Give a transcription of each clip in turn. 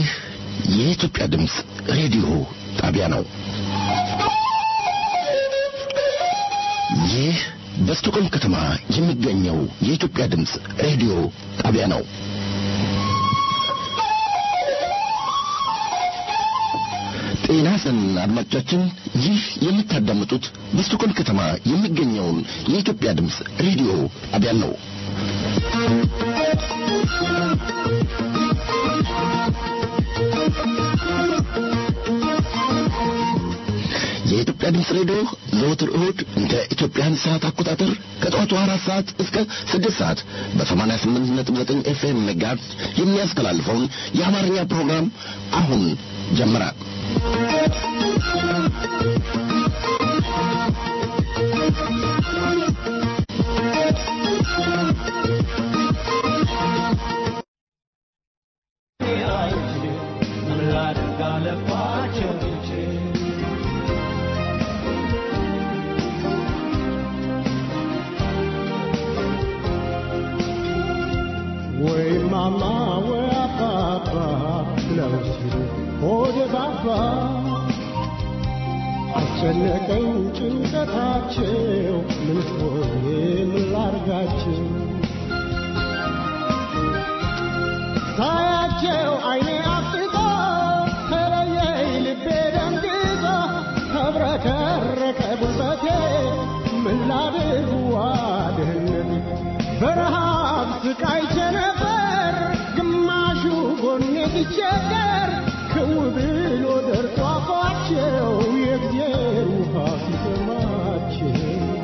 ይህ የኢትዮጵያ ድምፅ ሬዲዮ ጣቢያ ነው። ይህ በስቶኮልም ከተማ የሚገኘው የኢትዮጵያ ድምፅ ሬዲዮ ጣቢያ ነው። ጤና ይስጥልን አድማጮቻችን፣ ይህ የምታዳምጡት በስቶኮልም ከተማ የሚገኘውን የኢትዮጵያ ድምፅ ሬዲዮ ጣቢያ ነው። የኢትዮጵያ ድምፅ ሬዲዮ ዘወትር እሁድ እንደ ኢትዮጵያን ሰዓት አቆጣጠር ከጠዋቱ አራት ሰዓት እስከ ስድስት ሰዓት በሰማንያ ስምንት ነጥብ ዘጠኝ ኤፍኤም ሜጋሄርዝ የሚያስተላልፈውን የአማርኛ ፕሮግራም አሁን ጀመረ። ወይ ማማ ወይ አባባ ብለው ሲሉ ሆደ ባባ አስጨነቀኝ ጭንቀታቸው ምን ሆኜ ምን ላርጋቸው ሳያቸው አይኔ አፍጥጦ ተለየኝ ልቤ ደንግጦ ተብረከረከ ጉልበቴ ምን ላድርግ ዋድህነቴ በረሃብ ስቃይቼ ነበር ግማሹ ጎኔ ሲቸገር ክው ብሎ ደርቆ አፏቸው የእግዜር ውሃ ሲሰማቸው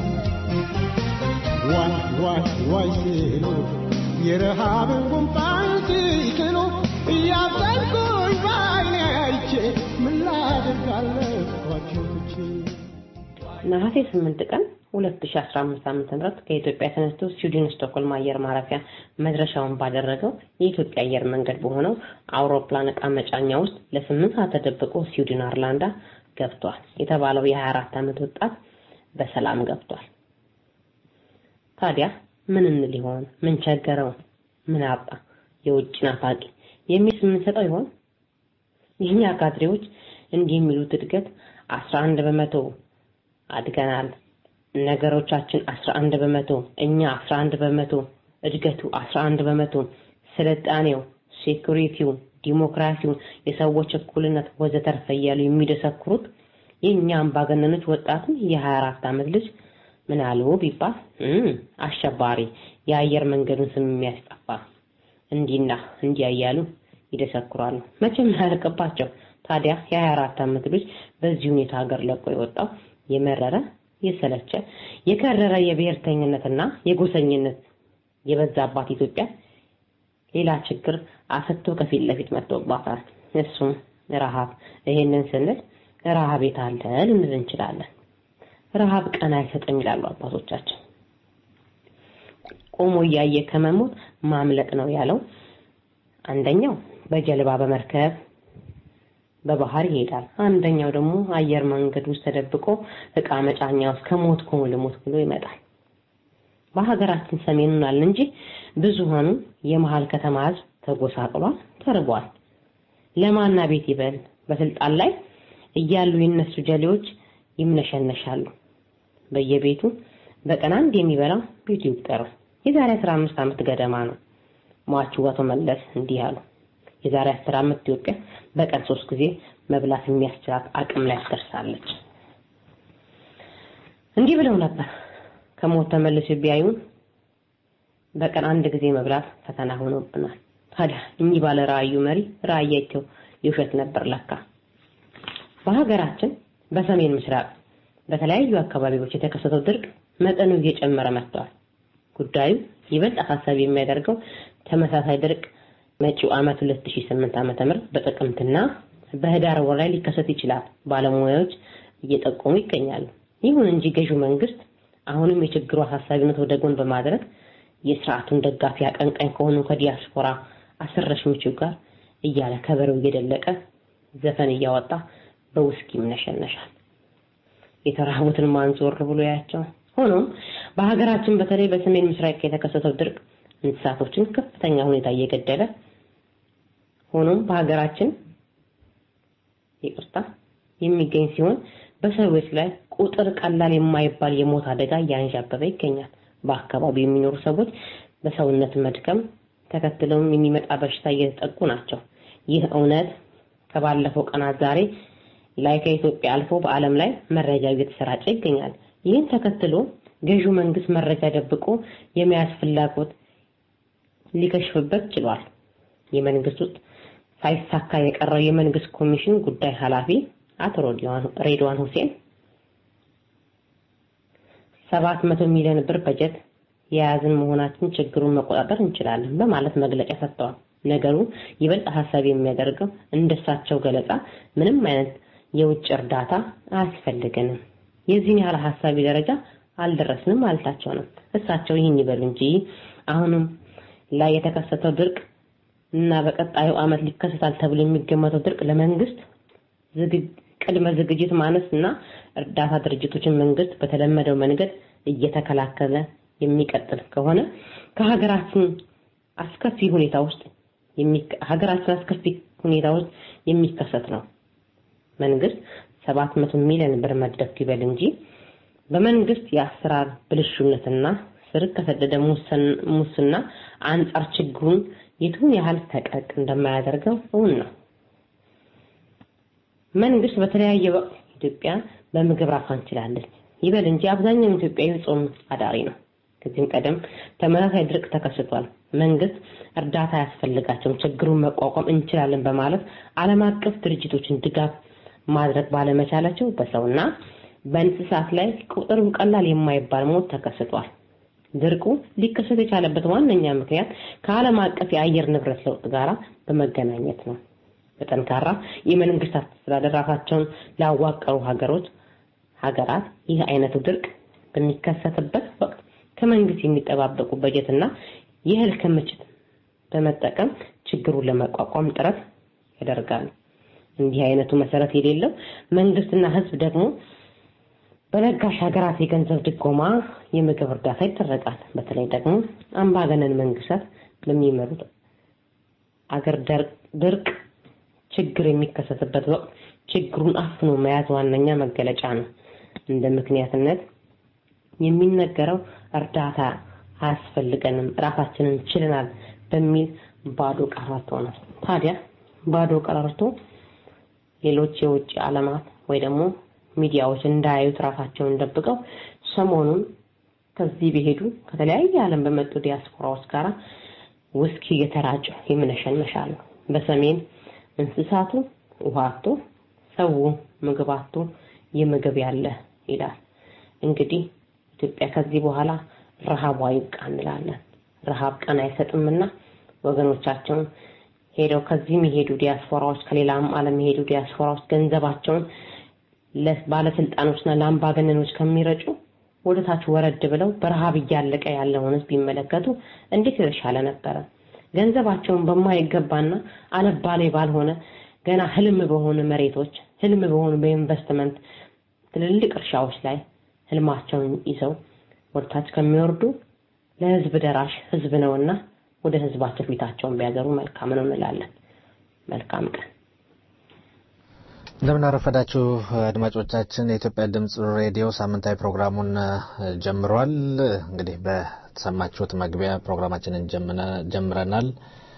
ዋይ ዋይ ዋይ ሲሉ የረሃብን ጉንፋን ሲክሉ እያዘንኩኝ በዓይኔ አይቼ ምን ላድርግ አለፏቸው ትቼ ነሐሴ 8 ቀን 2015 ዓ.ም ከኢትዮጵያ ተነስቶ ስዊድን ስቶክሆልም አየር ማረፊያ መድረሻውን ባደረገው የኢትዮጵያ አየር መንገድ በሆነው አውሮፕላን ዕቃ መጫኛ ውስጥ ለስምንት ሰዓት ተደብቆ ስዊድን አርላንዳ ገብቷል የተባለው የ24 ዓመት ወጣት በሰላም ገብቷል። ታዲያ ምን እንል ይሆን? ምን ቸገረው? ምን አጣ? የውጭ ናፋቂ የሚል የምንሰጠው ይሆን? የኛ ካድሬዎች እንዲህ የሚሉት እድገት 11 በመቶ አድገናል ነገሮቻችን 11 በመቶ እኛ 11 በመቶ እድገቱ 11 በመቶ ስልጣኔው ሴኩሪቲው ዲሞክራሲው የሰዎች እኩልነት ወዘተርፈ እያሉ የሚደሰክሩት የእኛ አምባገነኖች ወጣቱን የ24 ዓመት ልጅ ምን አሉ ቢባል አሸባሪ የአየር መንገዱን ስም የሚያስጠፋ እንዲና እንዲያ እያሉ ይደሰክራሉ መቼም ያልቅባቸው ታዲያ የ24 ዓመት ልጅ በዚህ ሁኔታ ሀገር ለቆ የወጣው የመረረ የሰለቸ የከረረ የብሔርተኝነትና የጎሰኝነት የበዛባት ኢትዮጵያ ሌላ ችግር አሰጥቶ ከፊት ለፊት መጥቶባታል። እሱም ረሃብ። ይሄንን ስንል ረሃብ የት አለ ልንል እንችላለን። ረሃብ ቀን አይሰጥም ይላሉ አባቶቻችን። ቆሞ እያየ ከመሞት ማምለጥ ነው ያለው። አንደኛው በጀልባ በመርከብ በባህር ይሄዳል። አንደኛው ደግሞ አየር መንገድ ውስጥ ተደብቆ እቃ መጫኛ ውስጥ ከሞት ኮሞ ልሞት ብሎ ይመጣል። በሀገራችን ሰሜኑን አለ እንጂ ብዙሃኑ የመሃል ከተማ ህዝብ ተጎሳቅሏል፣ ተርቧል። ለማና ቤት ይበል በስልጣን ላይ እያሉ የነሱ ጀሌዎች ይምነሸነሻሉ። በየቤቱ በቀን አንድ የሚበላው ቤቱ ይቁጠረው። የዛሬ 15 ዓመት ገደማ ነው ሟቹ አቶ መለስ እንዲህ አሉ። የዛሬ 10 ዓመት ኢትዮጵያ በቀን ሶስት ጊዜ መብላት የሚያስችላት አቅም ላይ ትደርሳለች። እንዲህ ብለው ነበር። ከሞት ተመልሶ ቢያዩን በቀን አንድ ጊዜ መብላት ፈተና ሆኖብናል። ታዲያ እኚህ ባለ ራእዩ መሪ ራእያቸው የውሸት ነበር ለካ። በሀገራችን በሰሜን ምስራቅ በተለያዩ አካባቢዎች የተከሰተው ድርቅ መጠኑ እየጨመረ መጥቷል። ጉዳዩ ይበልጥ አሳሳቢ የሚያደርገው ተመሳሳይ ድርቅ መጪው ዓመት 2008 ዓመተ ምህረት በጥቅምትና በህዳር ወር ላይ ሊከሰት ይችላል ባለሙያዎች እየጠቆሙ ይገኛሉ። ይሁን እንጂ ገዢው መንግስት አሁንም የችግሩ አሳሳቢነት ወደ ጎን በማድረግ የስርዓቱን ደጋፊ አቀንቃኝ ከሆኑ ከዲያስፖራ አስረሽኞቹ ጋር እያለ ከበሬው እየደለቀ ዘፈን እያወጣ በውስኪ ይምነሸነሻል። የተራቡትን ማን ዞር ብሎ ያያቸው? ሆኖም በሀገራችን በተለይ በሰሜን ምስራቅ የተከሰተው ድርቅ እንስሳቶችን ከፍተኛ ሁኔታ እየገደለ ሆኖም በሀገራችን ይቅርታ የሚገኝ ሲሆን በሰዎች ላይ ቁጥር ቀላል የማይባል የሞት አደጋ እያንዣበበ ይገኛል። በአካባቢው የሚኖሩ ሰዎች በሰውነት መድከም ተከትለውም የሚመጣ በሽታ እየተጠቁ ናቸው። ይህ እውነት ከባለፈው ቀናት ዛሬ ላይ ከኢትዮጵያ አልፎ በዓለም ላይ መረጃ እየተሰራጨ ይገኛል። ይህን ተከትሎ ገዢው መንግስት መረጃ ደብቆ የመያዝ ፍላጎት ሊከሽፍበት ችሏል። የመንግስት ውስጥ ሳይሳካ የቀረው የመንግስት ኮሚሽን ጉዳይ ኃላፊ አቶ ሬድዋን ሁሴን ሰባት መቶ ሚሊዮን ብር በጀት የያዝን መሆናችን ችግሩን መቆጣጠር እንችላለን በማለት መግለጫ ሰጥተዋል። ነገሩ ይበልጥ ሀሳብ የሚያደርገው እንደሳቸው ገለጻ ምንም አይነት የውጭ እርዳታ አያስፈልገንም፣ የዚህን ያህል ሀሳቢ ደረጃ አልደረስንም ማለታቸው ነው። እሳቸው ይህን ይበሉ እንጂ አሁንም ላይ የተከሰተው ድርቅ እና በቀጣዩ ዓመት ሊከሰታል ተብሎ የሚገመተው ድርቅ ለመንግስት ቅድመ ዝግጅት ማነስ እና እርዳታ ድርጅቶችን መንግስት በተለመደው መንገድ እየተከላከለ የሚቀጥል ከሆነ ከሀገራችን አስከፊ ሁኔታ ውስጥ ሀገራችን አስከፊ ሁኔታ ውስጥ የሚከሰት ነው። መንግስት 700 ሚሊዮን ብር መደብ ይበል እንጂ በመንግስት የአሰራር ብልሹነትና ስር ከሰደደ ሙስና አንጻር ችግሩን የቱን ያህል ፈቀቅ እንደማያደርገው እውን ነው። መንግስት በተለያየ ወቅት ኢትዮጵያ በምግብ ራሷን ችላለች ይበል እንጂ አብዛኛው ኢትዮጵያዊ ጾም አዳሪ ነው። ከዚህም ቀደም ተመሳሳይ ድርቅ ተከስቷል። መንግስት እርዳታ አያስፈልጋቸውም፣ ችግሩን መቋቋም እንችላለን በማለት ዓለም አቀፍ ድርጅቶችን ድጋፍ ማድረግ ባለመቻላቸው በሰውና በእንስሳት ላይ ቁጥሩ ቀላል የማይባል ሞት ተከስቷል። ድርቁ ሊከሰት የቻለበት ዋነኛ ምክንያት ከዓለም አቀፍ የአየር ንብረት ለውጥ ጋር በመገናኘት ነው። በጠንካራ የመንግስት አስተዳደር ራሳቸውን ላዋቀሩ ሀገሮች ሀገራት ይህ አይነቱ ድርቅ በሚከሰትበት ወቅት ከመንግስት የሚጠባበቁ በጀትና የእህል ክምችት በመጠቀም ችግሩን ለመቋቋም ጥረት ያደርጋሉ። እንዲህ አይነቱ መሰረት የሌለው መንግስትና ህዝብ ደግሞ በለጋሽ ሀገራት የገንዘብ ድጎማ የምግብ እርዳታ ይደረጋል። በተለይ ደግሞ አምባገነን መንግስታት በሚመሩት አገር ድርቅ ችግር የሚከሰትበት ወቅት ችግሩን አፍኖ መያዝ ዋነኛ መገለጫ ነው። እንደ ምክንያትነት የሚነገረው እርዳታ አያስፈልገንም፣ ራሳችንን ችለናል በሚል ባዶ ቀረርቶ ነው። ታዲያ ባዶ ቀረርቶ ሌሎች የውጭ ዓለማት ወይ ደግሞ ሚዲያዎች እንዳያዩት ራሳቸውን ደብቀው ሰሞኑን ከዚህ በሄዱ ከተለያየ ዓለም በመጡ ዲያስፖራዎች ጋር ውስኪ እየተራጩ ይምነሸነሻሉ። በሰሜን እንስሳቱ ውሃ አጥቶ ሰው ምግብ አጥቶ የምግብ ያለ ይላል። እንግዲህ ኢትዮጵያ ከዚህ በኋላ ረሃቧ ይብቃ እንላለን። ረሃብ ቀን አይሰጥምና ወገኖቻቸውን ሄደው ከዚህም የሄዱ ዲያስፖራዎች ከሌላም ዓለም የሄዱ ዲያስፖራዎች ገንዘባቸውን ለባለስልጣኖችና ለአምባገነኖች ከሚረጩ ወደ ታች ወረድ ብለው በረሃብ እያለቀ ያለውን ህዝብ ቢመለከቱ እንዴት የተሻለ ነበረ። ገንዘባቸውን በማይገባና አለባሌ ባልሆነ ገና ህልም በሆኑ መሬቶች፣ ህልም በሆኑ በኢንቨስትመንት ትልልቅ እርሻዎች ላይ ህልማቸውን ይዘው ወደ ታች ከሚወርዱ ለህዝብ ደራሽ ህዝብ ነውና ወደ ህዝባቸው ፊታቸውን ቢያገሩ መልካም ነው እንላለን። መልካም ቀን። እንደምን አረፈዳችሁ አድማጮቻችን። የኢትዮጵያ ድምጽ ሬዲዮ ሳምንታዊ ፕሮግራሙን ጀምሯል። እንግዲህ በተሰማችሁት መግቢያ ፕሮግራማችንን ጀምረናል።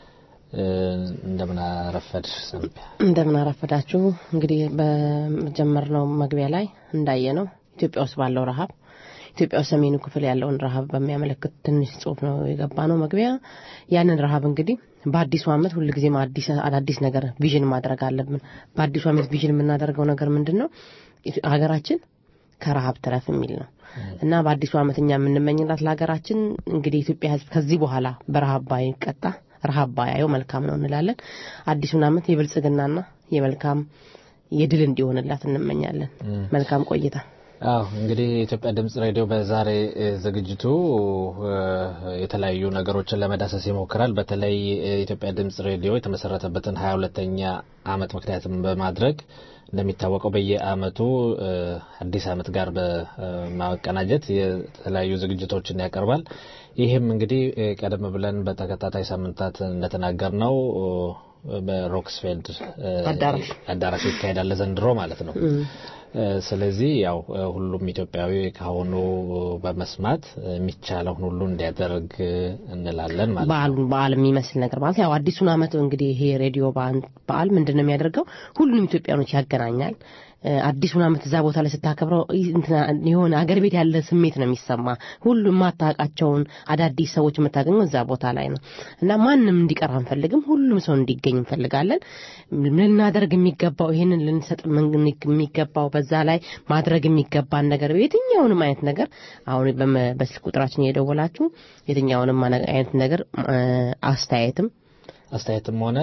እንደምን አረፈድ ሰንቢያ። እንደምን አረፈዳችሁ። እንግዲህ በጀመርነው መግቢያ ላይ እንዳየ ነው ኢትዮጵያ ውስጥ ባለው ረሃብ ኢትዮጵያ ውስጥ ሰሜኑ ክፍል ያለውን ረሃብ በሚያመለክት ትንሽ ጽሁፍ ነው የገባ ነው መግቢያ። ያንን ረሃብ እንግዲህ በአዲሱ ዓመት ሁልጊዜም አዲስ አዳዲስ ነገር ቪዥን ማድረግ አለብን። በአዲሱ ዓመት ቪዥን የምናደርገው ነገር ምንድን ነው? ሀገራችን ከረሃብ ትረፍ የሚል ነው እና በአዲሱ ዓመት እኛ የምንመኝላት ለሀገራችን እንግዲህ ኢትዮጵያ ሕዝብ ከዚህ በኋላ በረሃብ ባይቀጣ ረሃብ ባያየው መልካም ነው እንላለን። አዲሱን ዓመት የብልጽግናና የመልካም የድል እንዲሆንላት እንመኛለን። መልካም ቆይታ። አዎ እንግዲህ የኢትዮጵያ ድምጽ ሬዲዮ በዛሬ ዝግጅቱ የተለያዩ ነገሮችን ለመዳሰስ ይሞክራል። በተለይ የኢትዮጵያ ድምጽ ሬዲዮ የተመሰረተበትን ሀያ ሁለተኛ ዓመት ምክንያትም በማድረግ እንደሚታወቀው በየዓመቱ አዲስ ዓመት ጋር በማቀናጀት የተለያዩ ዝግጅቶችን ያቀርባል። ይህም እንግዲህ ቀደም ብለን በተከታታይ ሳምንታት እንደተናገር ነው በሮክስፌልድ አዳራሽ አዳራሽ ይካሄዳል ዘንድሮ ማለት ነው። ስለዚህ ያው ሁሉም ኢትዮጵያዊ ካሁኑ በመስማት የሚቻለውን ሁሉ እንዲያደርግ እንላለን ማለት ነው። በዓሉን በዓል የሚመስል ነገር ማለት ያው አዲሱን ዓመት እንግዲህ ይሄ ሬዲዮ በዓል ምንድን ነው የሚያደርገው? ሁሉንም ኢትዮጵያኖች ያገናኛል። አዲሱን ዓመት እዛ ቦታ ላይ ስታከብረው የሆነ አገር ቤት ያለ ስሜት ነው የሚሰማ። ሁሉ የማታውቃቸውን አዳዲስ ሰዎች የምታገኘው እዛ ቦታ ላይ ነው እና ማንም እንዲቀር አንፈልግም። ሁሉም ሰው እንዲገኝ እንፈልጋለን። ልናደርግ የሚገባው ይሄንን ልንሰጥ የሚገባው በዛ ላይ ማድረግ የሚገባን ነገር የትኛውንም አይነት ነገር አሁን በስልክ ቁጥራችን እየደወላችሁ የትኛውንም አይነት ነገር አስተያየትም አስተያየትም ሆነ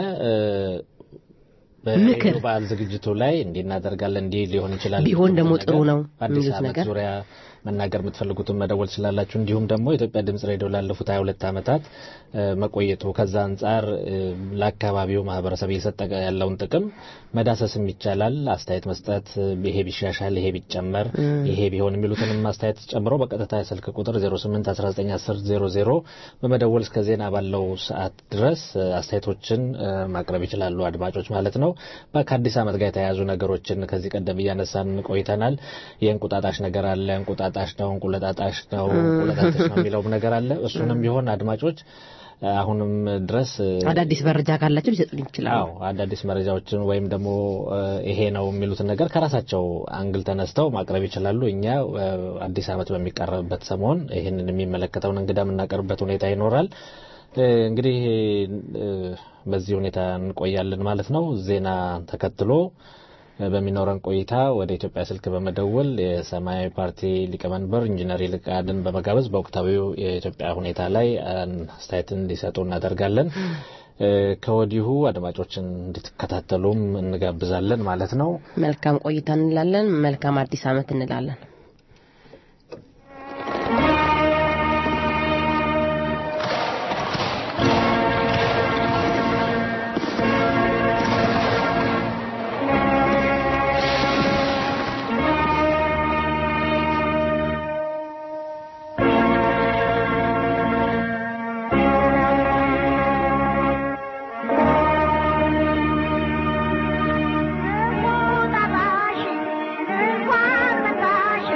በሬዲዮ በዓል ዝግጅቱ ላይ እንዲህ እናደርጋለን እንዲህ ሊሆን ይችላል ቢሆን ደግሞ ጥሩ ነው በአዲስ የሚሉት ዓመት ነገር ዙሪያ መናገር የምትፈልጉትን መደወል ትችላላችሁ። እንዲሁም ደግሞ የኢትዮጵያ ድምጽ ሬዲዮ ላለፉት 22 ዓመታት መቆየቱ ከዛ አንጻር ለአካባቢው ማህበረሰብ እየሰጠ ያለውን ጥቅም መዳሰስም ይቻላል። አስተያየት መስጠት፣ ይሄ ቢሻሻል፣ ይሄ ቢጨመር፣ ይሄ ቢሆን የሚሉትንም አስተያየት ጨምሮ በቀጥታ የስልክ ቁጥር 08191000 በመደወል እስከ ዜና ባለው ሰዓት ድረስ አስተያየቶችን ማቅረብ ይችላሉ አድማጮች ማለት ነው። ከአዲስ ዓመት ጋር የተያያዙ ነገሮችን ከዚህ ቀደም እያነሳን ቆይተናል። የእንቁጣጣሽ ነገር አለ። እንቁጣጣሽ ነው፣ እንቁለጣጣሽ ነው፣ እንቁለጣጣሽ ነው የሚለውም ነገር አለ። እሱንም ቢሆን አድማጮች አሁንም ድረስ አዳዲስ መረጃ ካላቸው ሊሰጡን ይችላሉ። አዎ አዳዲስ መረጃዎችን ወይም ደግሞ ይሄ ነው የሚሉትን ነገር ከራሳቸው አንግል ተነስተው ማቅረብ ይችላሉ። እኛ አዲስ ዓመት በሚቀርብበት ሰሞን ይህንን የሚመለከተውን እንግዳ የምናቀርብበት ሁኔታ ይኖራል። እንግዲህ በዚህ ሁኔታ እንቆያለን ማለት ነው። ዜና ተከትሎ በሚኖረን ቆይታ ወደ ኢትዮጵያ ስልክ በመደወል የሰማያዊ ፓርቲ ሊቀመንበር ኢንጂነር ይልቃልን በመጋበዝ በወቅታዊው የኢትዮጵያ ሁኔታ ላይ አስተያየት እንዲሰጡ እናደርጋለን። ከወዲሁ አድማጮችን እንድትከታተሉም እንጋብዛለን ማለት ነው። መልካም ቆይታ እንላለን። መልካም አዲስ ዓመት እንላለን። እንቁጣጣሽ እንኳን መጣሽ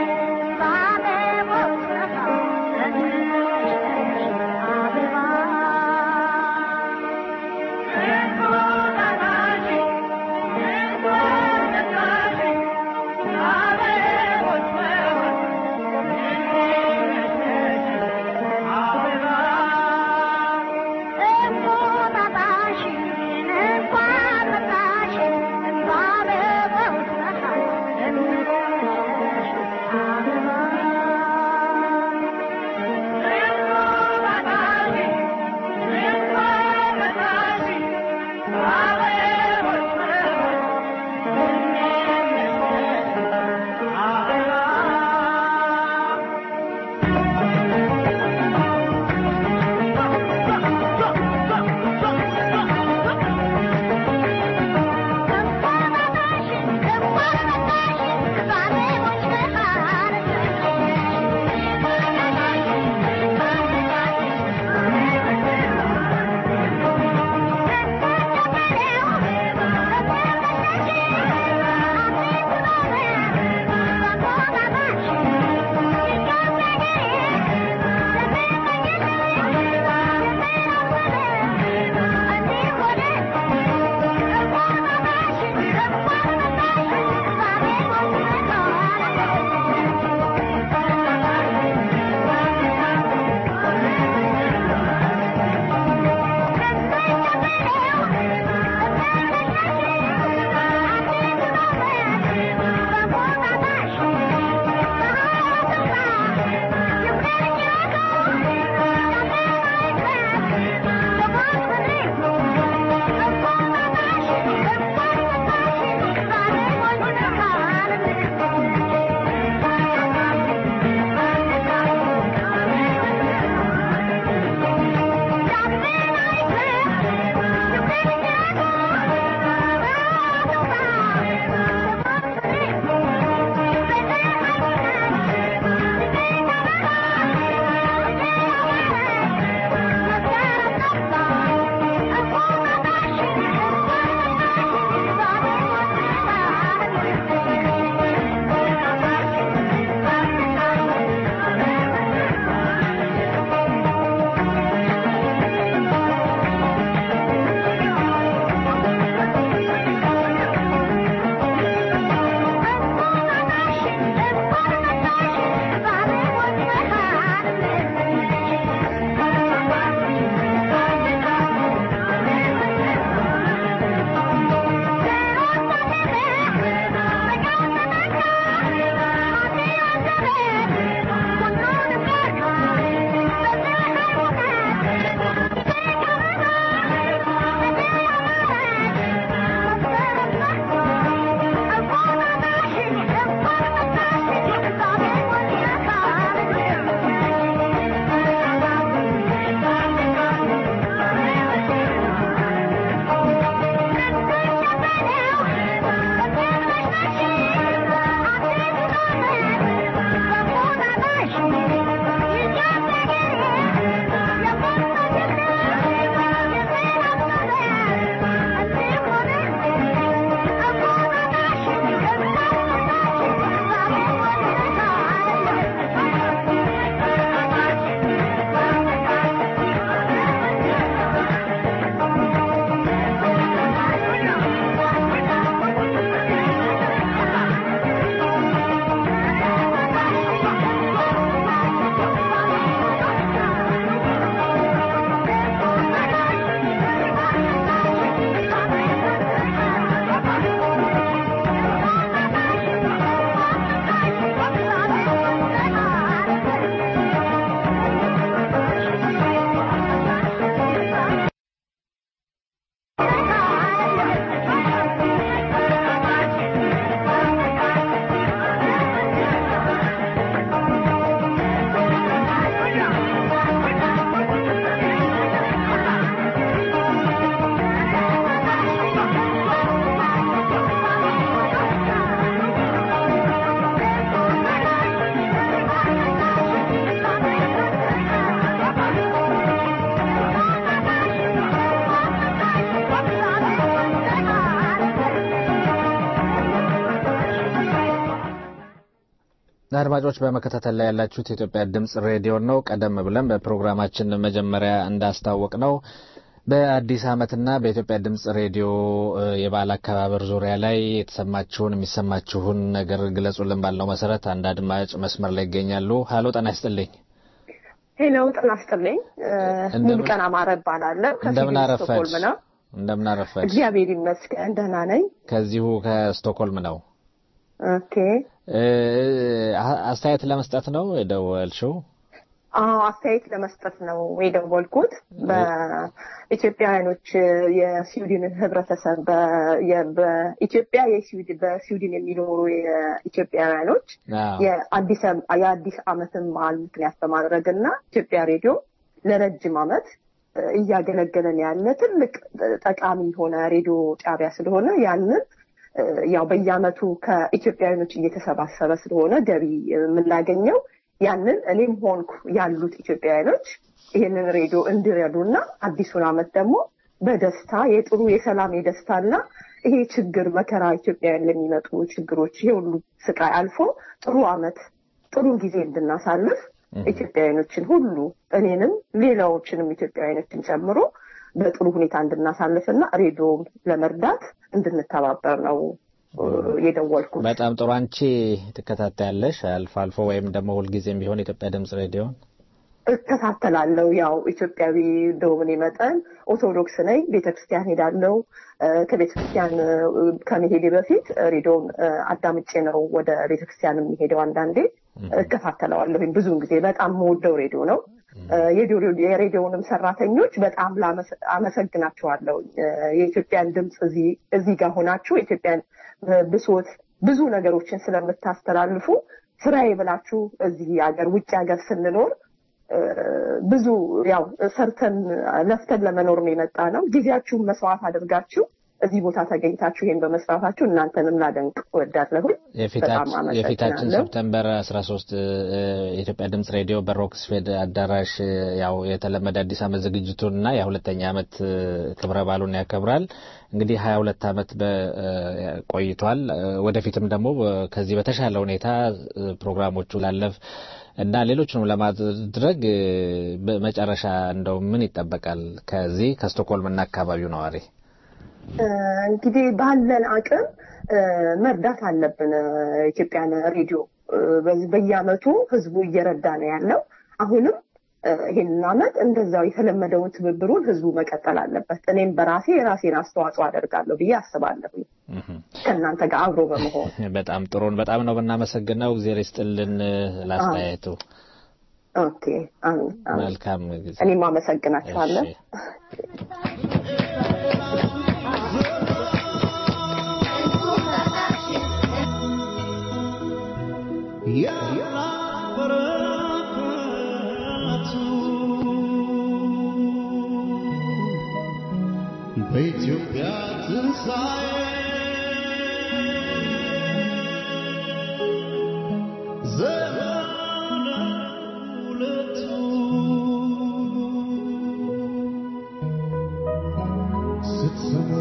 አድማጮች በመከታተል ላይ ያላችሁት የኢትዮጵያ ድምጽ ሬዲዮ ነው። ቀደም ብለን በፕሮግራማችን መጀመሪያ እንዳስታወቅ ነው በአዲስ ዓመትና በኢትዮጵያ ድምጽ ሬዲዮ የበዓል አከባበር ዙሪያ ላይ የተሰማችሁን የሚሰማችሁን ነገር ግለጹልን ባልነው መሰረት አንድ አድማጭ መስመር ላይ ይገኛሉ። ሀሎ ጤና ይስጥልኝ። ሄሎ ጤና ይስጥልኝ። ሙሉቀን አማረ እባላለሁ። እንደምን ከስዊድን አረፈች? ስቶክሆልም ነው። እንደምን አረፈች? እግዚአብሔር ይመስገን ደህና ነኝ። ከዚሁ ከስቶክሆልም ነው። ኦኬ እ፣ አስተያየት ለመስጠት ነው የደወልሽው? አዎ አስተያየት ለመስጠት ነው የደወልኩት። በኢትዮጵያውያኖች የስዊድን ህብረተሰብ በ- የ- በኢትዮጵያ የስዊድን በስዊድን የሚኖሩ የኢትዮጵያውያኖች አዎ። የአዲስ የአዲስ ዓመትን በዓል ምክንያት በማድረግ እና ኢትዮጵያ ሬዲዮ ለረጅም ዓመት እ፣ እያገለገለን ያለ ትልቅ እ፣ ጠቃሚ የሆነ ሬዲዮ ጣቢያ ስለሆነ ያንን እ፣ ያው በየዓመቱ ከኢትዮጵያውያኖች እየተሰባሰበ ስለሆነ ገቢ የምናገኘው ያንን እኔም ሆንኩ ያሉት ኢትዮጵያውያኖች ይህንን ሬዲዮ እንዲረዱና አዲሱን ዓመት ደግሞ በደስታ የጥሩ የሰላም የደስታና ይሄ ችግር መከራ ኢትዮጵያውያን ለሚመጡ ችግሮች ይሄ ሁሉ ስቃይ አልፎ ጥሩ ዓመት ጥሩ ጊዜ እንድናሳልፍ ኢትዮጵያውያኖችን ሁሉ እኔንም ሌላዎችንም ኢትዮጵያውያኖችን ጨምሮ በጥሩ ሁኔታ እንድናሳልፍና ሬዲዮም ለመርዳት እንድንተባበር ነው እ፣ የደወልኩት። በጣም ጥሩ። አንቺ ትከታተያለሽ አልፎ አልፎ ወይም ደግሞ ሁልጊዜም ቢሆን የኢትዮጵያ ድምጽ ሬዲዮን? እከታተላለሁ። ያው ኢትዮጵያዊ እንደመሆኔ መጠን ኦርቶዶክስ ነኝ። ቤተክርስቲያን ሄዳለሁ። እ፣ ከቤተክርስቲያን እ፣ ከመሄዴ በፊት ሬዲዮን እ፣ አዳምጬ ነው ወደ ቤተክርስቲያን የሚሄደው። አንዳንዴ እከታተለዋለሁኝ። ብዙውን ጊዜ በጣም የምወደው ሬዲዮ ነው። እ፣ የሬዲዮ- የሬዲዮንም ሰራተኞች በጣም ላመሰ- አመሰግናቸዋለሁ። እ፣ የኢትዮጵያን ድምፅ እዚህ እዚህ ጋር ሆናችሁ የኢትዮጵያን እ፣ ብሶት ብዙ ነገሮችን ስለምታስተላልፉ ስራዬ ብላችሁ እዚህ ሀገር ውጭ ሀገር ስንኖር እ፣ ብዙ ያው ሰርተን ለፍተን ለመኖር ነው የመጣ ነው። ጊዜያችሁን መስዋዕት አድርጋችሁ እዚህ ቦታ ተገኝታችሁ ይሄን በመስራታችሁ እናንተንም ላደንቅ እወዳለሁኝ። በጣም የፊታችን አመሰግናለሁ። ሰፕተምበር 13 እ፣ የኢትዮጵያ ድምጽ ሬዲዮ በሮክስፌድ አዳራሽ እ፣ ያው የተለመደ አዲስ ዓመት ዝግጅቱን እና የሁለተኛ ዓመት እ፣ ክብረ በዓሉን ያከብራል። እንግዲህ 22 ዓመት በ- እ፣ ቆይቷል። እ፣ ወደፊትም ደግሞ እ፣ ከዚህ በተሻለ ሁኔታ እ፣ ፕሮግራሞቹ ላለፍ እና ሌሎችንም ለማድረግ እ፣ በመጨረሻ እንደው ምን ይጠበቃል ከዚህ ከስቶክሆልም እና አካባቢው ነዋሪ? እ፣ እንግዲህ ባለን አቅም እ፣ መርዳት አለብን። እ፣ ኢትዮጵያን ሬዲዮ እ፣ በዚህ በየአመቱ ህዝቡ እየረዳ ነው ያለው። አሁንም እ፣ ይሄንን አመት እንደዛው የተለመደውን ትብብሩን ህዝቡ መቀጠል አለበት። እኔም በራሴ የራሴን አስተዋጽኦ አደርጋለሁ ብዬ አስባለሁ ከእናንተ ጋር አብሮ በመሆን በጣም ጥሩን በጣም ነው ብናመሰግነው። እግዜር ይስጥልን እ፣ ለአስተያየቱ። ኦኬ። አሜን፣ አሜን። መልካም ጊዜ። እኔም አመሰግናችኋለሁ። እሺ። በኢትዮጵያ ትንሣኤ ዘመነ ሁለቱ ስትሰሙ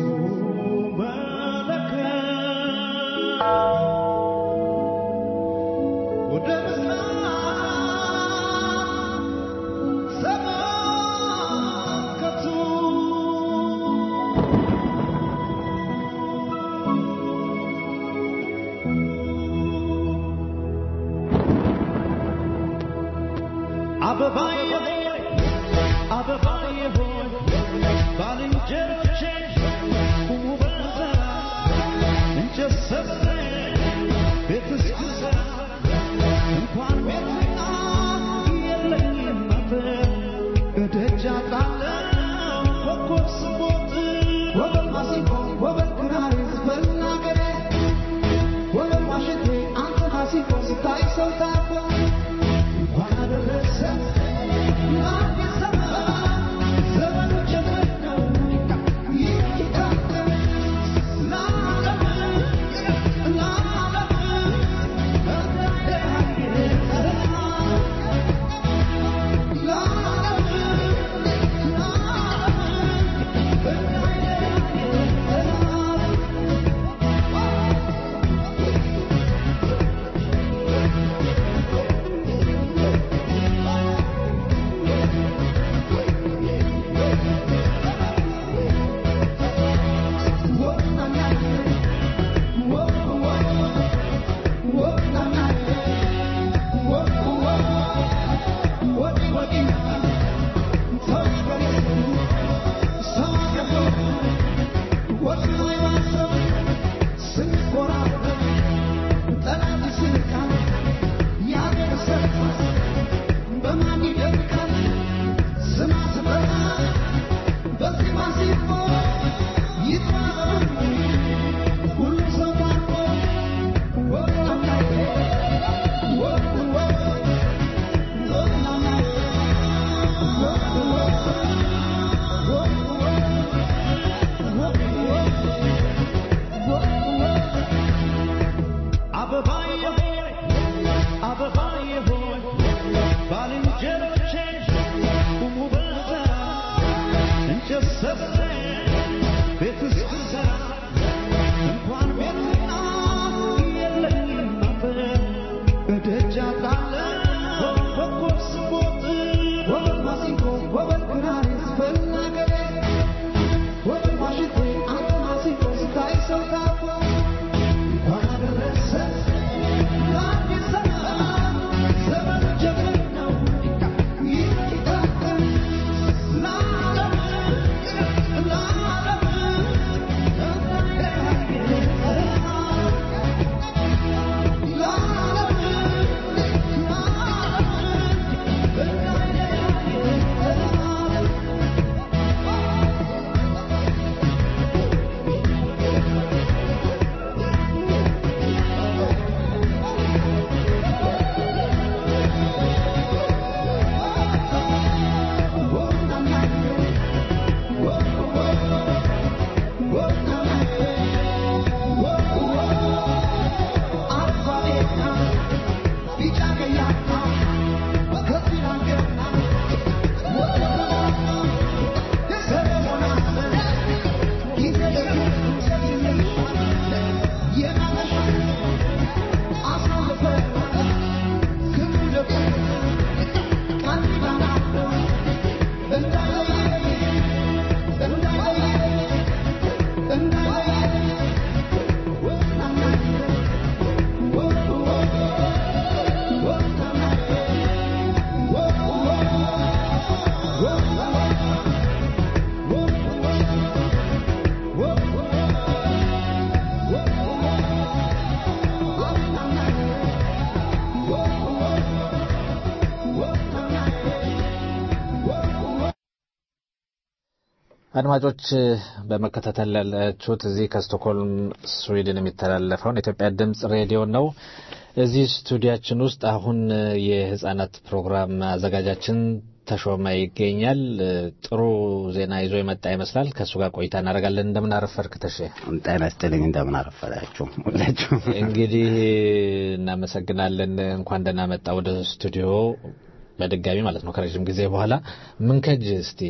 መለከት ወደ ምስራቅ ተመልከቱ። አበባዬ ሆይ አበባዬ ሆይ ባልንጀሮቼ ቁሙ በተራ እንጨት ሰብስቤ ቤት እስክሰራ እንኳን ቤትና የለኝም አጥር እደጃ ጣለው ኮከብ ስቦጥ ወበል ማሲንቆ ወበል ክራር ዝፈን አገሬ ወበል ዋሽንቴ አንተ ማሲንቆ ስታይ ሰው ታርፎ እንኳን አደረሰ ለአዲስ ዘመን ዘመኑ ጀመር ነው ይህ ኪታብ ለዓለም አድማጮች በመከታተል ያላችሁት እዚህ ከስቶክሆልም ስዊድን የሚተላለፈውን የኢትዮጵያ ድምጽ ሬዲዮ ነው። እዚህ ስቱዲያችን ውስጥ አሁን የህጻናት ፕሮግራም አዘጋጃችን ተሾመ ይገኛል። ጥሩ ዜና ይዞ የመጣ ይመስላል። ከእሱ ጋር ቆይታ እናደርጋለን። እንደምን አረፈርክ ተሼ? ጤና ይስጥልኝ። እንደምን አረፈዳችሁ ሁላችሁ። እንግዲህ እናመሰግናለን። እንኳን ደህና መጣ ወደ ስቱዲዮ በድጋሚ ማለት ነው ከረዥም ጊዜ በኋላ ምንከጅ እስቲ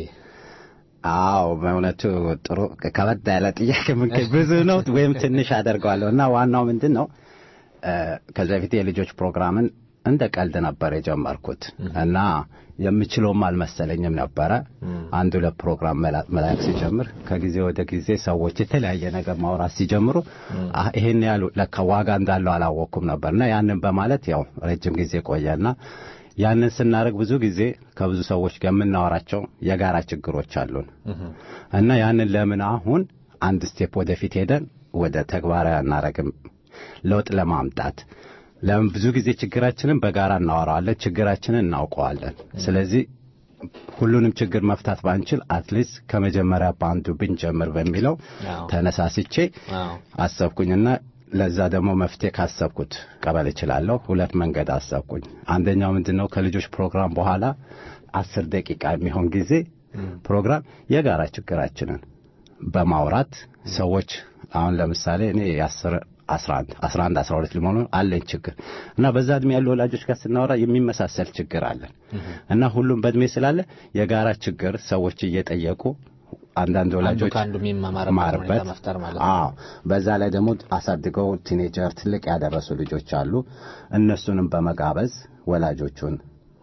አዎ በእውነቱ ጥሩ ከበድ ያለ ጥያቄ ምንከጅ ብዙ ነው ወይም ትንሽ አደርገዋለሁ እና ዋናው ምንድን ነው ከዚህ በፊት የልጆች ፕሮግራምን እንደ ቀልድ ነበር የጀመርኩት እና የምችለውም አልመሰለኝም ነበረ። አንዱ ለፕሮግራም መላክ ሲጀምር ከጊዜ ወደ ጊዜ ሰዎች የተለያየ ነገር ማውራት ሲጀምሩ ይሄን ያሉ ለካ ዋጋ እንዳለው አላወቅኩም ነበር እና ያንን በማለት ያው ረጅም ጊዜ ቆየና ያንን ስናደርግ ብዙ ጊዜ ከብዙ ሰዎች ጋር የምናወራቸው የጋራ ችግሮች አሉን እና ያንን ለምን አሁን አንድ ስቴፕ ወደፊት ሄደን ወደ ተግባራዊ አናረግም ለውጥ ለማምጣት ለምን ብዙ ጊዜ ችግራችንን በጋራ እናወራዋለን፣ ችግራችንን እናውቀዋለን። ስለዚህ ሁሉንም ችግር መፍታት ባንችል አትሊስት ከመጀመሪያ በአንዱ ብንጀምር በሚለው ተነሳስቼ አሰብኩኝና ለዛ ደግሞ መፍትሄ ካሰብኩት ቀበል እችላለሁ። ሁለት መንገድ አሰብኩኝ። አንደኛው ምንድን ነው ከልጆች ፕሮግራም በኋላ አስር ደቂቃ የሚሆን ጊዜ ፕሮግራም የጋራ ችግራችንን በማውራት ሰዎች አሁን ለምሳሌ እኔ የአስር አስራ አንድ አስራ አንድ አስራ ሁለት ሊሆኑ አለኝ ችግር እና በዛ እድሜ ያሉ ወላጆች ጋር ስናወራ የሚመሳሰል ችግር አለን እና ሁሉም በእድሜ ስላለ የጋራ ችግር ሰዎች እየጠየቁ አንዳንድ ወላጆች ከአንዱ የሚማርበት መፍጠር ማለት ነው። አዎ በዛ ላይ ደግሞ አሳድገው ቲኔጀር ትልቅ ያደረሱ ልጆች አሉ። እነሱንም በመጋበዝ ወላጆቹን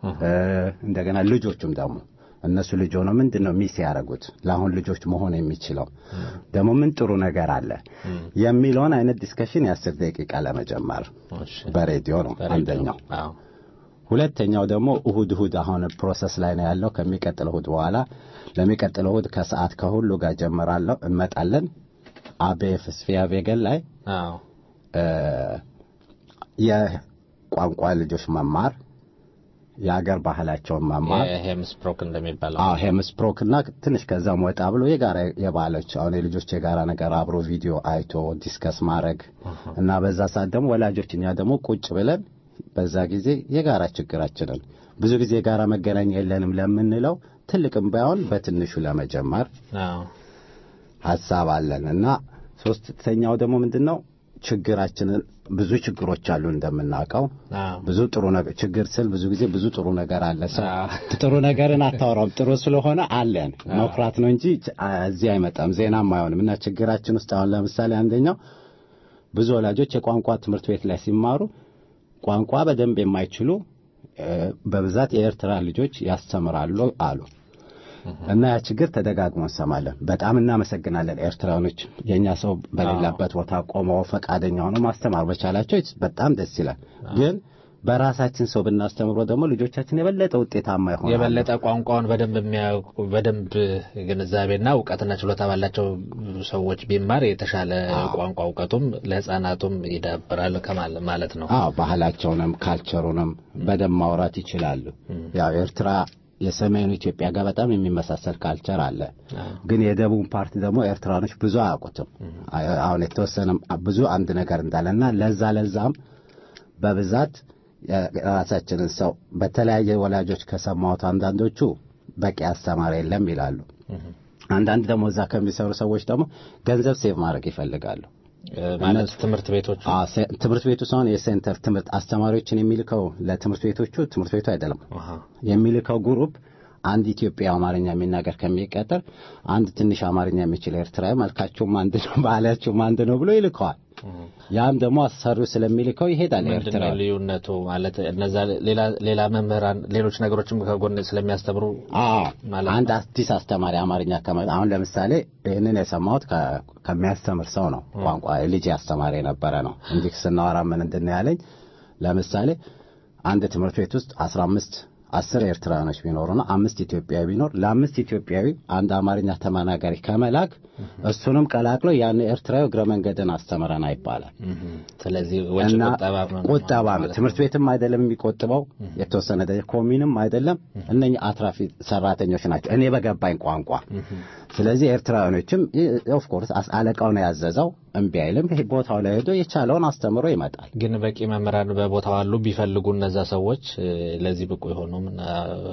እንደገና ልጆቹም ደግሞ እነሱ ልጅ ሆነው ምንድን ነው ሚስ ያደረጉት ለአሁን ልጆች መሆን የሚችለው ደግሞ ምን ጥሩ ነገር አለ የሚለውን አይነት ዲስከሽን የአስር ደቂቃ ለመጀመር በሬዲዮ ነው አንደኛው። ሁለተኛው ደግሞ እሁድ እሁድ አሁን ፕሮሰስ ላይ ነው ያለው። ከሚቀጥለው እሁድ በኋላ ለሚቀጥለው እሁድ ከሰዓት ከሁሉ ጋር ጀምራለሁ እንመጣለን። አቤፍ ስፊያ ቬገን ላይ የቋንቋ ልጆች መማር የአገር ባህላቸውን መማር ሄምስፕሮክ እንደሚባለው አዎ ሄምስፕሮክ እና ትንሽ ከዛም ወጣ ብሎ የጋራ የባህሎች አሁን የልጆች የጋራ ነገር አብሮ ቪዲዮ አይቶ ዲስከስ ማድረግ እና በዛ ሰዓት ደግሞ ወላጆች እኛ ደግሞ ቁጭ ብለን በዛ ጊዜ የጋራ ችግራችንን ብዙ ጊዜ የጋራ መገናኛ የለንም ለምንለው ትልቅም ባይሆን በትንሹ ለመጀመር ሀሳብ አለን እና ሶስተኛው ደግሞ ምንድን ነው ችግራችንን ብዙ ችግሮች አሉ እንደምናውቀው ብዙ ጥሩ ነገር ችግር ስል ብዙ ጊዜ ብዙ ጥሩ ነገር አለ ሰው ጥሩ ነገርን አታወራም ጥሩ ስለሆነ አለን መኩራት ነው እንጂ እዚህ አይመጣም ዜናም አይሆንም እና ችግራችን ውስጥ አሁን ለምሳሌ አንደኛው ብዙ ወላጆች የቋንቋ ትምህርት ቤት ላይ ሲማሩ ቋንቋ በደንብ የማይችሉ በብዛት የኤርትራ ልጆች ያስተምራሉ አሉ እና ያ ችግር ተደጋግሞ እንሰማለን። በጣም እናመሰግናለን ኤርትራኖች የእኛ ሰው በሌላበት ቦታ ቆመው ፈቃደኛ ሆነው ማስተማር በቻላቸው በጣም ደስ ይላል። ግን በራሳችን ሰው ብናስተምሮ ደግሞ ልጆቻችን የበለጠ ውጤታማ ይሆናሉ። የበለጠ ቋንቋውን በደንብ የሚያውቁ በደንብ ግንዛቤና እውቀትና ችሎታ ባላቸው ሰዎች ቢማር የተሻለ ቋንቋ እውቀቱም ለሕፃናቱም ይዳብራል ማለት ነው። አዎ ባህላቸውንም ካልቸሩንም በደንብ ማውራት ይችላሉ። ያው ኤርትራ የሰሜኑ ኢትዮጵያ ጋር በጣም የሚመሳሰል ካልቸር አለ። ግን የደቡብ ፓርቲ ደግሞ ኤርትራኖች ብዙ አያውቁትም። አሁን የተወሰነ ብዙ አንድ ነገር እንዳለና ለዛ ለዛም በብዛት የራሳችንን ሰው በተለያየ ወላጆች ከሰማሁት አንዳንዶቹ በቂ አስተማሪ የለም ይላሉ። አንዳንድ ደግሞ እዛ ከሚሰሩ ሰዎች ደግሞ ገንዘብ ሴቭ ማድረግ ይፈልጋሉ። ማለት ትምህርት ቤቶቹ ትምህርት ቤቱ ሳይሆን የሴንተር ትምህርት አስተማሪዎችን የሚልከው ለትምህርት ቤቶቹ ትምህርት ቤቱ አይደለም የሚልከው ግሩፕ አንድ ኢትዮጵያ አማርኛ የሚናገር ከሚቀጠር አንድ ትንሽ አማርኛ የሚችል ኤርትራዊ መልካቸውም አንድ ነው፣ ባህላቸውም አንድ ነው ብሎ ይልከዋል። ያም ደግሞ አሰሪው ስለሚልከው ይሄዳል። ኤርትራ ምንድነው ልዩነቱ? ማለት እነዛ ሌላ መምህራን ሌሎች ነገሮችም ከጎን ስለሚያስተምሩ አንድ አዲስ አስተማሪ አማርኛ አሁን ለምሳሌ ይህንን የሰማሁት ከሚያስተምር ሰው ነው። ቋንቋ ልጅ አስተማሪ የነበረ ነው። እንዲህ ስናወራ ምን እንድን ያለኝ ለምሳሌ አንድ ትምህርት ቤት ውስጥ አስራ አምስት አስር ኤርትራውያኖች ቢኖሩና አምስት ኢትዮጵያዊ ቢኖር ለአምስት ኢትዮጵያዊ አንድ አማርኛ ተናጋሪ ከመላክ እሱንም ቀላቅሎ ያን ኤርትራዊ እግረ መንገድን አስተምረና ይባላል። ስለዚህ ወጪ እና ቁጠባ ነው ቁጠባ ነው። ማለት ትምህርት ቤትም አይደለም የሚቆጥበው የተወሰነ ደረጃ ኮሚንም አይደለም። እነኚህ አትራፊ ሰራተኞች ናቸው እኔ በገባኝ ቋንቋ። ስለዚህ ኤርትራውያኖችም ኦፍ ኮርስ አለቃው ነው ያዘዘው፣ እምቢ አይልም። ይሄ ቦታው ላይ ሄዶ የቻለውን አስተምሮ ይመጣል። ግን በቂ መምህራን በቦታው አሉ ቢፈልጉ እነዛ ሰዎች እ፣ ለዚህ ብቁ የሆኑም እ፣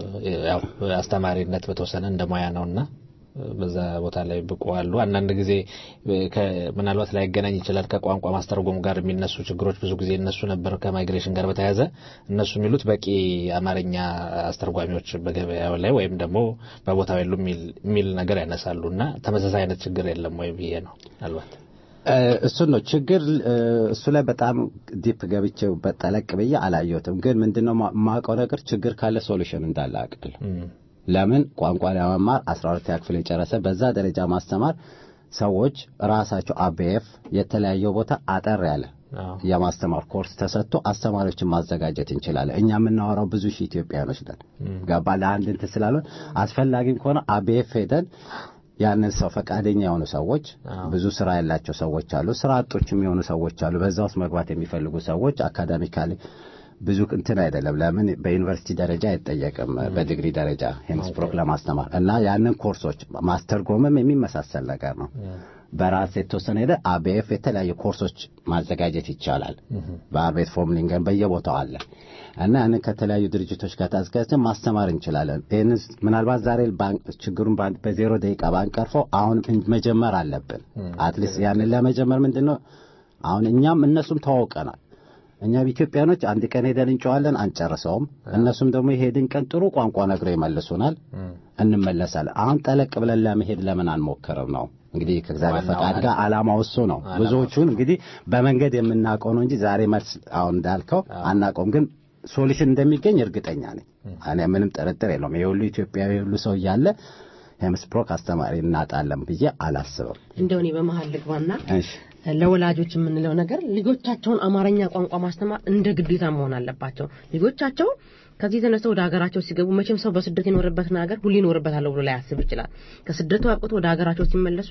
ያው አስተማሪነት በተወሰነ እንደ ሙያ ነውና እ፣ በዛ ቦታ ላይ ብቁ አሉ። አንዳንድ ጊዜ እ፣ ከ- ምናልባት ላይገናኝ ይችላል ከቋንቋ ማስተርጎም ጋር የሚነሱ ችግሮች ብዙ ጊዜ እነሱ ነበር ከማይግሬሽን ጋር በተያያዘ እነሱ የሚሉት በቂ አማርኛ አስተርጓሚዎች በገበያው ላይ ወይም ደግሞ በቦታው የሉ የሚል ነገር ያነሳሉ እና ተመሳሳይ አይነት ችግር የለም ወይ ብዬ ነው ምናልባት እ፣ እሱን ነው ችግር እ፣ እሱ ላይ በጣም ዲፕ ገብቼው በጠለቅ ብዬ አላየሁትም። ግን ምንድነው ማ- ማውቀው ነገር ችግር ካለ ሶሉሽን እንዳለ አውቃለሁ። እም፣ ለምን ቋንቋ ለመማር 12 ክፍል የጨረሰ በዛ ደረጃ ማስተማር ሰዎች ራሳቸው አቤኤፍ የተለያየው ቦታ አጠር ያለ አዎ። የማስተማር ኮርስ ተሰጥቶ አስተማሪዎችን ማዘጋጀት እንችላለን። እኛ የምናወራው ብዙ ሺህ ኢትዮጵያኖች ነን። ገባ ለአንድ እንትን ስላልሆን አስፈላጊም ከሆነ አቤኤፍ ሄደን ያንን ሰው ፈቃደኛ የሆኑ ሰዎች ብዙ ስራ ያላቸው ሰዎች አሉ። ስራ አጦችም የሆኑ ሰዎች አሉ። በዛ ውስጥ መግባት የሚፈልጉ ሰዎች አካዳሚካሊ ብዙ እንትን አይደለም። ለምን በዩኒቨርሲቲ ደረጃ አይጠየቅም። በዲግሪ ደረጃ ሄምስፕሮክ ለማስተማር እና ያንን ኮርሶች ማስተርጎምም የሚመሳሰል ነገር ነው። በራስ የተወሰነ ሄደ አቤኤፍ የተለያዩ ኮርሶች ማዘጋጀት ይቻላል። በአርቤት ፎርምሊንገን በየቦታው አለ እና ያንን ከተለያዩ ድርጅቶች ጋር ታዘጋጅተን ማስተማር እንችላለን። ይህንን ምናልባት ዛሬ ባንክ- ችግሩን በአንድ- በዜሮ ደቂቃ ባንቀርፈው አሁን መጀመር አለብን። አትሊስት ያንን ለመጀመር ምንድን ነው አሁን እኛም እነሱም ተዋውቀናል። እኛ ኢትዮጵያኖች አንድ ቀን ሄደን እንጨዋለን አንጨርሰውም። እነሱም ደግሞ የሄድን ቀን ጥሩ ቋንቋ ነግረው ይመልሱናል፣ እንመለሳለን። አሁን ጠለቅ ብለን ለመሄድ ለምን አንሞክርም ነው እንግዲህ ከእግዚአብሔር ዋናው ፈቃድ ጋር ዓላማው እሱ ነው። ዓላማው ብዙዎቹን እንግዲህ በመንገድ የምናውቀው ነው እንጂ ዛሬ መልስ አሁን እንዳልከው አናውቀውም፣ ግን ሶሉሽን እንደሚገኝ እርግጠኛ ነኝ። እኔ ምንም ጥርጥር የለውም። የሁሉ ኢትዮጵያዊ የሁሉ ሰው እያለ ሄምስፕሮክ አስተማሪ እናጣለን ብዬ አላስብም። እንደው እኔ በመሀል ልግባና እሺ ለወላጆች የምንለው ነገር ልጆቻቸውን አማርኛ ቋንቋ ማስተማር እንደ ግዴታ መሆን አለባቸው። ልጆቻቸው ከዚህ ተነስተው ወደ ሀገራቸው ሲገቡ መቼም ሰው በስደት የኖረበትን ሀገር ሁሌ ይኖርበታለሁ ብሎ ላያስብ ይችላል። ከስደቱ አብቅቶ ወደ ሀገራቸው ሲመለሱ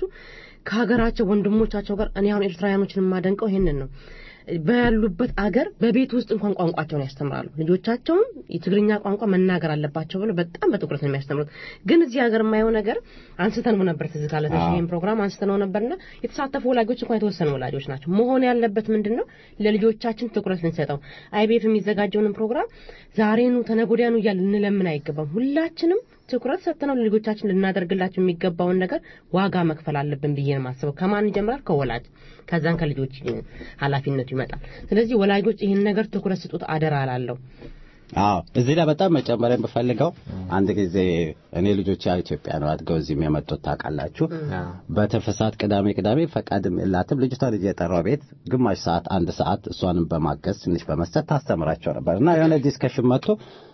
ከሀገራቸው ወንድሞቻቸው ጋር እኔ አሁን ኤርትራውያኖችን የማደንቀው ይሄንን ነው። ባሉበት አገር በቤት ውስጥ እንኳን ቋንቋቸውን ያስተምራሉ። ልጆቻቸውን የትግርኛ ቋንቋ መናገር አለባቸው ብለው በጣም በትኩረት ነው የሚያስተምሩት። ግን እዚህ ሀገር የማየው ነገር አንስተነው ነበር ትዝ ካለ ይህን ፕሮግራም አንስተነው ነበርና የተሳተፉ ወላጆች እንኳን የተወሰኑ ወላጆች ናቸው። መሆን ያለበት ምንድን ነው? ለልጆቻችን ትኩረት ልንሰጠው አይቤፍ የሚዘጋጀውንም ፕሮግራም ዛሬኑ ተነጎዳያኑ እያል ልንለምን አይገባም። ሁላችንም ትኩረት ሰጥተነው ለልጆቻችን ልናደርግላቸው የሚገባውን ነገር ዋጋ መክፈል አለብን ብዬ ነው የማስበው። ከማን ይጀምራል? ከወላጅ ከዛን ከልጆች ኃላፊነቱ ይመጣል። ስለዚህ ወላጆች ይህን ነገር ትኩረት ስጡት አደራ አላለሁ። አዎ እዚህ ላይ በጣም መጨመር የምፈልገው አንድ ጊዜ እኔ ልጆች ያው ኢትዮጵያ ነው አድገው እዚህም የመጡት ታውቃላችሁ። በትርፍ ሰዓት ቅዳሜ ቅዳሜ ፈቃድም የላትም ልጅቷን ልጅ የጠራው ቤት ግማሽ ሰዓት አንድ ሰዓት እሷንም በማገዝ ትንሽ በመስጠት ታስተምራቸው ነበር እና የሆነ ዲስከሽን መጥቶ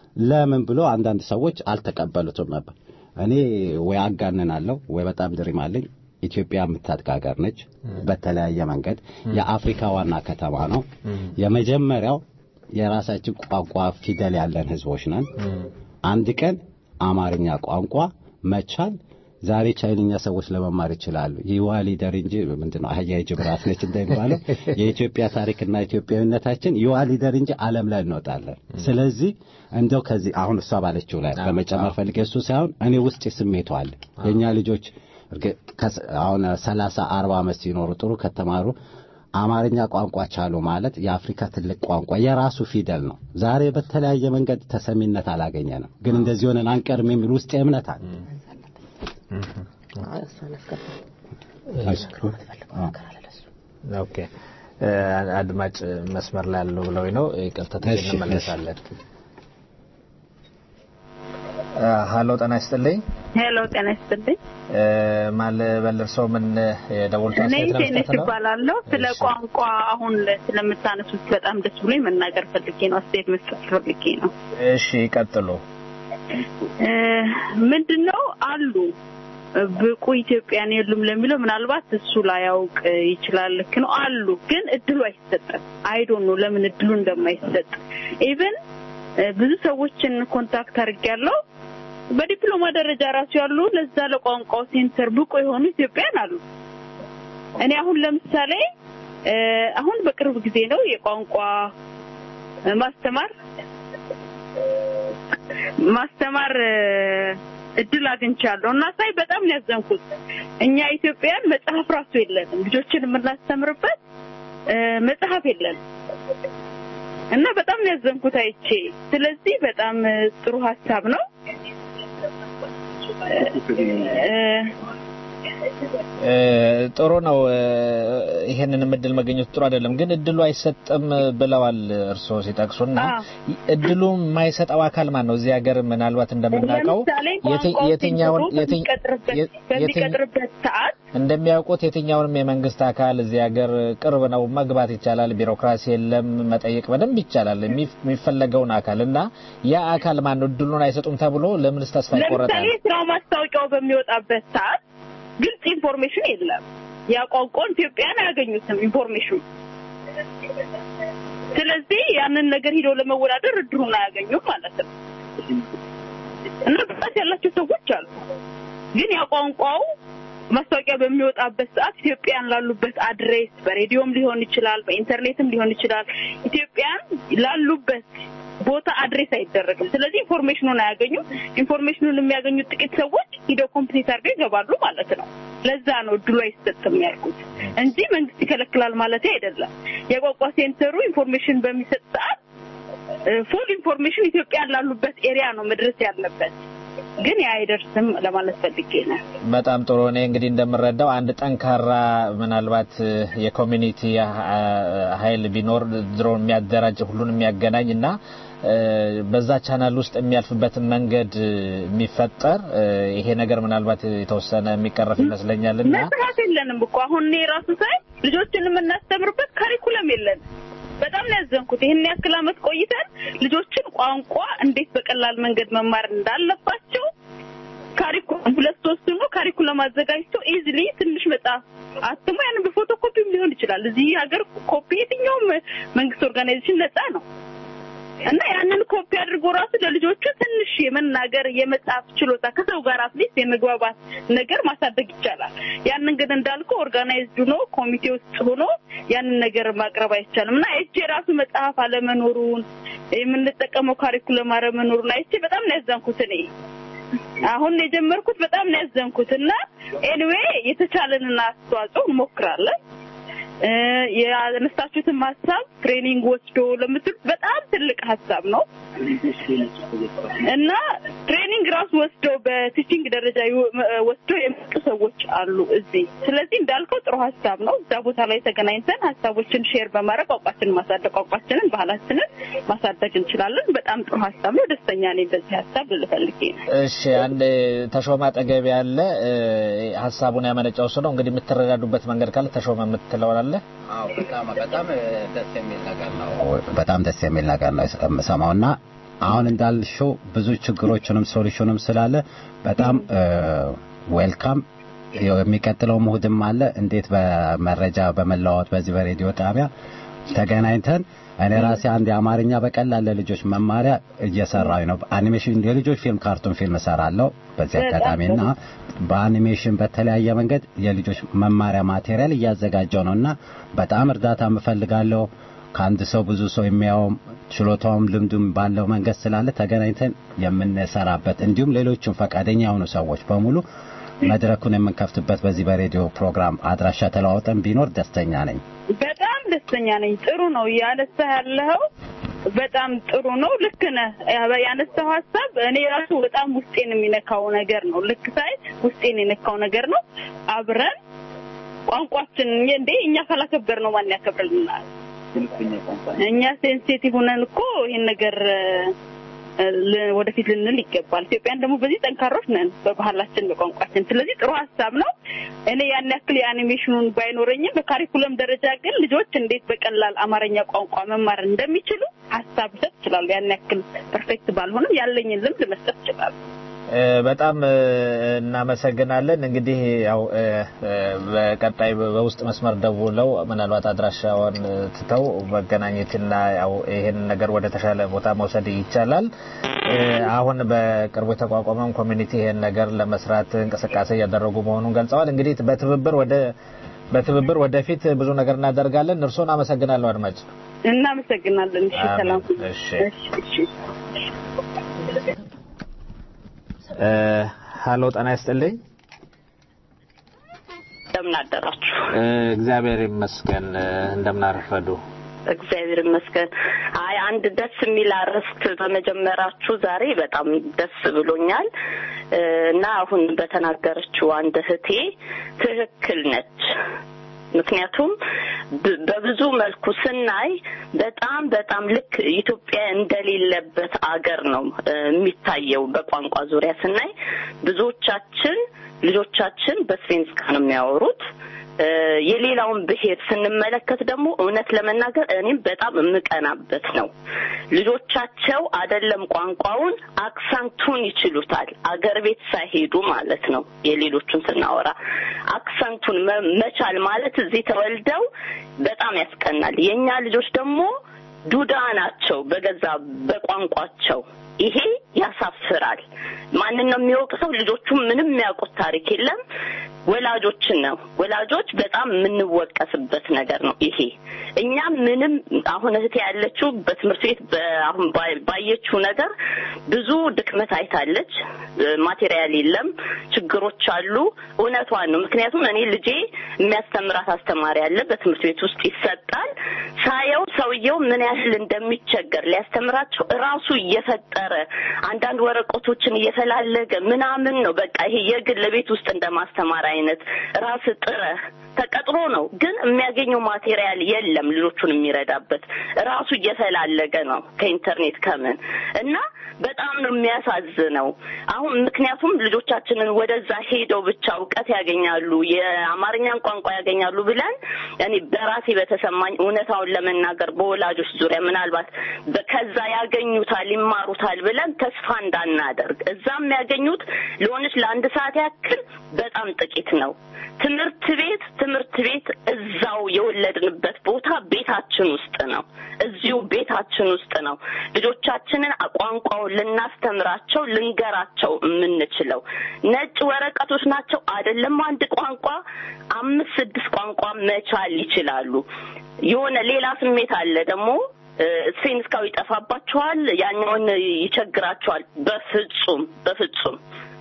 ለምን ብሎ አንዳንድ ሰዎች አልተቀበሉትም ነበር። እኔ ወይ አጋንናለሁ ወይ በጣም ድሪም አለኝ። ኢትዮጵያ የምታድግ ሀገር ነች። በተለያየ መንገድ የአፍሪካ ዋና ከተማ ነው። የመጀመሪያው የራሳችን ቋንቋ ፊደል ያለን ህዝቦች ነን። አንድ ቀን አማርኛ ቋንቋ መቻል ዛሬ ቻይንኛ ሰዎች ለመማር ይችላሉ። ይዋ ሊደር እንጂ ምንድነው አህያ የጅብ ራስ ነች እንደሚባለው የኢትዮጵያ ታሪክና ኢትዮጵያዊነታችን ይዋ ሊደር እንጂ ዓለም ላይ እንወጣለን። ስለዚህ እንደው ከዚህ አሁን እሷ ባለችው ላይ በመጨመር ፈልጌ እሱ ሳይሆን እኔ ውስጥ ስሜቱ አለ የእኛ ልጆች እርግጥ ከስ- አሁን ሰላሳ አርባ ዓመት ሲኖሩ ጥሩ ከተማሩ አማርኛ ቋንቋ ቻሉ ማለት የአፍሪካ ትልቅ ቋንቋ የራሱ ፊደል ነው። ዛሬ በተለያየ መንገድ ተሰሚነት አላገኘንም፣ ግን እንደዚህ ሆነን አንቀርም የሚል ውስጥ እምነት አለ። እሷን አስገባል። ኦኬ እ፣ አድማጭ መስመር ላይ ያለው ብለው ነው ይቅርታ እሺ፣ እንመለሳለን። እ፣ ሀሎ ጤና ይስጥልኝ ሄሎ ጤና ይስጥልኝ። እ፣ ማን ልበል እርስዎ ምን የደወሉት እኔ አስተያየት ቴኔስ ለመስጠት ነው? እባላለሁ። ስለ እሺ። ቋንቋ አሁን ስለምታነሱት በጣም ደስ ብሎኝ መናገር ፈልጌ ነው፣ አስተያየት መስጠት ፈልጌ ነው። እሺ ይቀጥሉ። እ፣ ምንድን ነው አሉ ብቁ ኢትዮጵያን የሉም ለሚለው ምናልባት እሱ ላያውቅ ይችላል። ልክ ነው አሉ፣ ግን እድሉ አይሰጥም። አይዶን ነው ለምን እድሉ እንደማይሰጥ ኢቨን ብዙ ሰዎችን ኮንታክት አድርጌያለሁ። በዲፕሎማ ደረጃ ራሱ ያሉ ለዛ ለቋንቋው ሴንተር ብቁ የሆኑ ኢትዮጵያን አሉ። እኔ አሁን ለምሳሌ አሁን በቅርብ ጊዜ ነው የቋንቋ ማስተማር ማስተማር እድል አግኝቻለሁ እና ሳይ በጣም ነው ያዘንኩት። እኛ ኢትዮጵያን መጽሐፍ ራሱ የለንም፣ ልጆችን የምናስተምርበት መጽሐፍ የለንም እና በጣም ነው ያዘንኩት አይቼ። ስለዚህ በጣም ጥሩ ሀሳብ ነው። ጥሩ ነው። ይሄንንም እድል መገኘቱ ጥሩ አይደለም፣ ግን እድሉ አይሰጥም ብለዋል እርስዎ ሲጠቅሱና እድሉ የማይሰጠው አካል ማን ነው? እዚህ ሀገር ምናልባት እንደምናውቀው የትኛውን በሚቀጥርበት ሰዓት እንደሚያውቁት የትኛውንም የመንግስት አካል እዚህ ሀገር ቅርብ ነው፣ መግባት ይቻላል። ቢሮክራሲ የለም፣ መጠየቅ በደንብ ይቻላል የሚፈለገውን አካል እና ያ አካል ማን ነው? እድሉን አይሰጡም ተብሎ ለምንስ ተስፋ ይቆረጣል? ለምሳሌ ስራው ማስታወቂያው በሚወጣበት ሰዓት ግልጽ ኢንፎርሜሽን የለም። ያ ቋንቋውን ኢትዮጵያን አያገኙትም ኢንፎርሜሽኑ። ስለዚህ ያንን ነገር ሂደው ለመወዳደር እድሉን አያገኙም ማለት ነው እና ብቃት ያላቸው ሰዎች አሉ። ግን ያ ቋንቋው ማስታወቂያ በሚወጣበት ሰዓት ኢትዮጵያን ላሉበት አድሬስ በሬዲዮም ሊሆን ይችላል፣ በኢንተርኔትም ሊሆን ይችላል። ኢትዮጵያን ላሉበት ቦታ አድሬስ አይደረግም። ስለዚህ ኢንፎርሜሽኑን አያገኙም። ኢንፎርሜሽኑን የሚያገኙት ጥቂት ሰዎች ሂደው ኮምፕሊት አድርገው ይገባሉ ማለት ነው። ለዛ ነው እድሉ አይሰጥም ያልኩት እንጂ መንግስት ይከለክላል ማለት አይደለም። የቋንቋ ሴንተሩ ኢንፎርሜሽን በሚሰጥ ሰዓት ፉል ኢንፎርሜሽን ኢትዮጵያን ላሉበት ኤሪያ ነው መድረስ ያለበት። ግን ያ አይደርስም ለማለት ፈልጌ ነው። በጣም ጥሩ። እኔ እንግዲህ እንደምረዳው አንድ ጠንካራ ምናልባት የኮሚኒቲ ኃይል ቢኖር ድሮ የሚያደራጅ ሁሉን የሚያገናኝ እና በዛ ቻናል ውስጥ የሚያልፍበትን መንገድ የሚፈጠር ይሄ ነገር ምናልባት የተወሰነ የሚቀረፍ ይመስለኛል እና መስራት የለንም እኮ አሁን እኔ ራሱ ሳይ ልጆችን የምናስተምርበት ካሪኩለም የለንም። በጣም ነው ያዘንኩት። ይህን ያክል አመት ቆይተን ልጆችን ቋንቋ እንዴት በቀላል መንገድ መማር እንዳለባቸው ካሪኩለም ሁለት ሶስት ነው ካሪኩለም አዘጋጅቶ ኢዝሊ ትንሽ መጽሐፍ አትሞ ያንን በፎቶ ኮፒም ሊሆን ይችላል። እዚህ ሀገር ኮፒ የትኛውም መንግስት ኦርጋናይዜሽን ነጻ ነው እና ያንን ኮፒ አድርጎ ራሱ ለልጆቹ ትንሽ የመናገር የመጻፍ ችሎታ ከሰው ጋር አትሊስት የመግባባት ነገር ማሳደግ ይቻላል። ያንን ግን እንዳልኩ ኦርጋናይዝድ ሆኖ ኮሚቴ ውስጥ ሆኖ ያንን ነገር ማቅረብ አይቻልም እና አይቼ ራሱ መጽሐፍ አለመኖሩን የምንጠቀመው ካሪኩለም አለመኖሩን አይቼ በጣም ነው ያዘንኩት እኔ አሁን የጀመርኩት በጣም ነው ያዘንኩት እና ኤኒዌይ የተቻለንን አስተዋጽኦ እንሞክራለን። ያነሳችሁትን ሀሳብ ትሬኒንግ ወስዶ ለምትሉት በጣም ትልቅ ሀሳብ ነው እና ትሬኒንግ ራሱ ወስደው በቲቺንግ ደረጃ ወስደው የመጡ ሰዎች አሉ እዚህ። ስለዚህ እንዳልከው ጥሩ ሀሳብ ነው። እዛ ቦታ ላይ ተገናኝተን ሀሳቦችን ሼር በማድረግ ቋንቋችንን ማሳደግ፣ ቋንቋችንን፣ ባህላችንን ማሳደግ እንችላለን። በጣም ጥሩ ሀሳብ ነው። ደስተኛ ነኝ በዚህ ሀሳብ ልፈልጌ ነው። እሺ፣ አንድ ተሾመ አጠገብ ያለ ሀሳቡን ያመነጨው እሱ ነው። እንግዲህ የምትረዳዱበት መንገድ ካለ ተሾመ የምትለው አለ? በጣም ደስ የሚል ነገር ነው። በጣም ደስ የሚል ነገር ነው የምሰማውና አሁን እንዳልሽው ብዙ ችግሮችንም ሶሉሽንም ስላለ በጣም ዌልካም የሚቀጥለው እሑድም አለ እንዴት በመረጃ በመለዋወጥ በዚህ በሬዲዮ ጣቢያ ተገናኝተን እኔ ራሴ አንድ የአማርኛ በቀላል ለልጆች መማሪያ እየሰራሁ ነው። አኒሜሽን የልጆች ፊልም፣ ካርቱን ፊልም እሰራለሁ በዚህ አጋጣሚና በአኒሜሽን በተለያየ መንገድ የልጆች መማሪያ ማቴሪያል እያዘጋጀው ነውና በጣም እርዳታ እፈልጋለሁ። ከአንድ ሰው ብዙ ሰው የሚያውም ችሎታውም ልምዱም ባለው መንገድ ስላለ ተገናኝተን የምንሰራበት እንዲሁም ሌሎችም ፈቃደኛ የሆኑ ሰዎች በሙሉ መድረኩን የምንከፍትበት በዚህ በሬዲዮ ፕሮግራም አድራሻ ተለዋውጠን ቢኖር ደስተኛ ነኝ። በጣም ደስተኛ ነኝ። ጥሩ ነው ያነሳ ያለኸው በጣም ጥሩ ነው። ልክ ነህ። ያነሳው ሀሳብ እኔ ራሱ በጣም ውስጤን የሚነካው ነገር ነው። ልክ ሳይ ውስጤን የነካው ነገር ነው። አብረን ቋንቋችን እንዴ እኛ ካላከበር ነው ማን ያከብርልናል? እኛ ሴንሲቲቭ ሆነን እኮ ይሄን ነገር ወደፊት ልንል ይገባል። ኢትዮጵያን ደግሞ በዚህ ጠንካሮች ነን በባህላችን፣ በቋንቋችን። ስለዚህ ጥሩ ሀሳብ ነው። እኔ ያን ያክል የአኒሜሽኑን ባይኖረኝም በካሪኩለም ደረጃ ግን ልጆች እንዴት በቀላል አማርኛ ቋንቋ መማር እንደሚችሉ ሀሳብ ልሰጥ እችላለሁ። ያን ያክል ፐርፌክት ባልሆንም ያለኝን ልምድ መስጠት እችላለሁ። እ፣ በጣም እ፣ እናመሰግናለን። እንግዲህ ያው እ፣ እ፣ በቀጣይ በውስጥ መስመር ደውለው ምናልባት አድራሻውን እ፣ ትተው መገናኘትና ያው ይሄን ነገር ወደ ተሻለ ቦታ መውሰድ ይቻላል። እ፣ አሁን በቅርቡ የተቋቋመውን ኮሚኒቲ ይሄን ነገር ለመስራት እንቅስቃሴ እያደረጉ መሆኑን ገልጸዋል። እንግዲህ በትብብር ወደ በትብብር ወደፊት ብዙ ነገር እናደርጋለን። እርስዎን አመሰግናለሁ አድማጭ። እናመሰግናለን። እሺ፣ አሜን። ሰላም። እሺ። እሺ፣ እሺ። እ፣ ሀሎ ጤና ይስጥልኝ። እንደምን አደራችሁ? እ፣ እግዚአብሔር ይመስገን። እ፣ እንደምን አረፈዱ? እግዚአብሔር ይመስገን። አይ አንድ ደስ የሚል አርዕስት በመጀመራችሁ ዛሬ በጣም ደስ ብሎኛል እ፣ እና አሁን በተናገረችው አንድ እህቴ ትክክል ነች። ምክንያቱም ብ- በብዙ መልኩ ስናይ በጣም በጣም ልክ ኢትዮጵያ እንደሌለበት አገር ነው እ፣ የሚታየው። በቋንቋ ዙሪያ ስናይ ብዙዎቻችን ልጆቻችን በስፔንስካ ነው የሚያወሩት። እ፣ የሌላውን ብሔር ስንመለከት ደግሞ እውነት ለመናገር እኔም በጣም የምቀናበት ነው። ልጆቻቸው አይደለም ቋንቋውን አክሰንቱን ይችሉታል። አገር ቤት ሳይሄዱ ማለት ነው። የሌሎቹን ስናወራ አክሰንቱን መ- መቻል ማለት እዚህ ተወልደው በጣም ያስቀናል። የእኛ ልጆች ደግሞ ዱዳ ናቸው በገዛ በቋንቋቸው። ይሄ ያሳፍራል። ማንን ነው የሚወቅሰው? ልጆቹ ምንም የሚያውቁት ታሪክ የለም። ወላጆችን ነው። ወላጆች በጣም የምንወቀስበት ነገር ነው ይሄ። እኛ ምንም አሁን እህቴ ያለችው በትምህርት ቤት በ- አሁን ባይ- ባየችው ነገር ብዙ ድክመት አይታለች። እ፣ ማቴሪያል የለም፣ ችግሮች አሉ። እውነቷን ነው። ምክንያቱም እኔ ልጄ የሚያስተምራት አስተማሪ አለ፣ በትምህርት ቤት ውስጥ ይሰጣል። ሳየው ሰውየው ምን ያህል እንደሚቸገር ሊያስተምራቸው እራሱ እየፈጠረ አንዳንድ ወረቀቶችን እየፈላለገ ምናምን ነው። በቃ ይሄ የግል ቤት ውስጥ እንደማስተማር አይነት ራስ ጥረህ ተቀጥሮ ነው፣ ግን የሚያገኘው ማቴሪያል የለም ልጆቹን የሚረዳበት ራሱ እየፈላለገ ነው ከኢንተርኔት ከምን እና በጣም ነው የሚያሳዝነው። አሁን ምክንያቱም ልጆቻችንን ወደዛ ሄደው ብቻ እውቀት ያገኛሉ፣ የአማርኛን ቋንቋ ያገኛሉ ብለን እኔ በራሴ በተሰማኝ እውነታውን ለመናገር በወላጆች ዙሪያ ምናልባት በ- ከዛ ያገኙታል ይማሩታል ብለን ተስፋ እንዳናደርግ እዛ የሚያገኙት ለሆነች ለአንድ ሰዓት ያክል በጣም ጥቂት ነው። ትምህርት ቤት ትምህርት ቤት እዛው የወለድንበት ቦታ ቤታችን ውስጥ ነው። እዚሁ ቤታችን ውስጥ ነው ልጆቻችንን ቋንቋውን ልናስተምራቸው ልንገራቸው የምንችለው። ነጭ ወረቀቶች ናቸው አይደለም። አንድ ቋንቋ አምስት ስድስት ቋንቋ መቻል ይችላሉ። የሆነ ሌላ ስሜት አለ ደግሞ እ፣ ስፔንስካው ይጠፋባቸዋል፣ ያኛውን ይቸግራቸዋል። በፍጹም በፍጹም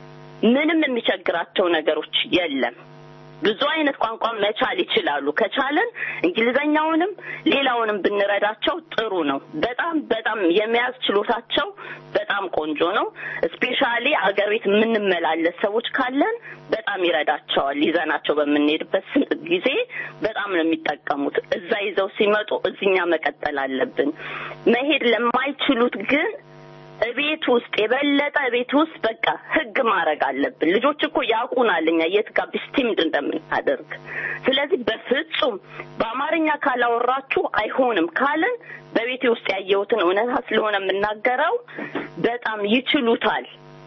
ምንም የሚቸግራቸው ነገሮች የለም። ብዙ አይነት ቋንቋ መቻል ይችላሉ። ከቻለን እንግሊዘኛውንም ሌላውንም ብንረዳቸው ጥሩ ነው። በጣም በጣም የመያዝ ችሎታቸው በጣም ቆንጆ ነው። ስፔሻሊ አገር ቤት የምንመላለስ ሰዎች ካለን በጣም ይረዳቸዋል። ይዘናቸው በምንሄድበት ስ- ጊዜ በጣም ነው የሚጠቀሙት። እዛ ይዘው ሲመጡ እዚኛ መቀጠል አለብን። መሄድ ለማይችሉት ግን እቤት ውስጥ የበለጠ ቤት ውስጥ በቃ ህግ ማድረግ አለብን። ልጆች እኮ ያውቁናል እኛ የት ጋር ቢስቲምድ እንደምናደርግ። ስለዚህ በፍጹም በአማርኛ ካላወራችሁ አይሆንም ካልን በቤቴ ውስጥ ያየሁትን እውነታ ስለሆነ የምናገረው በጣም ይችሉታል።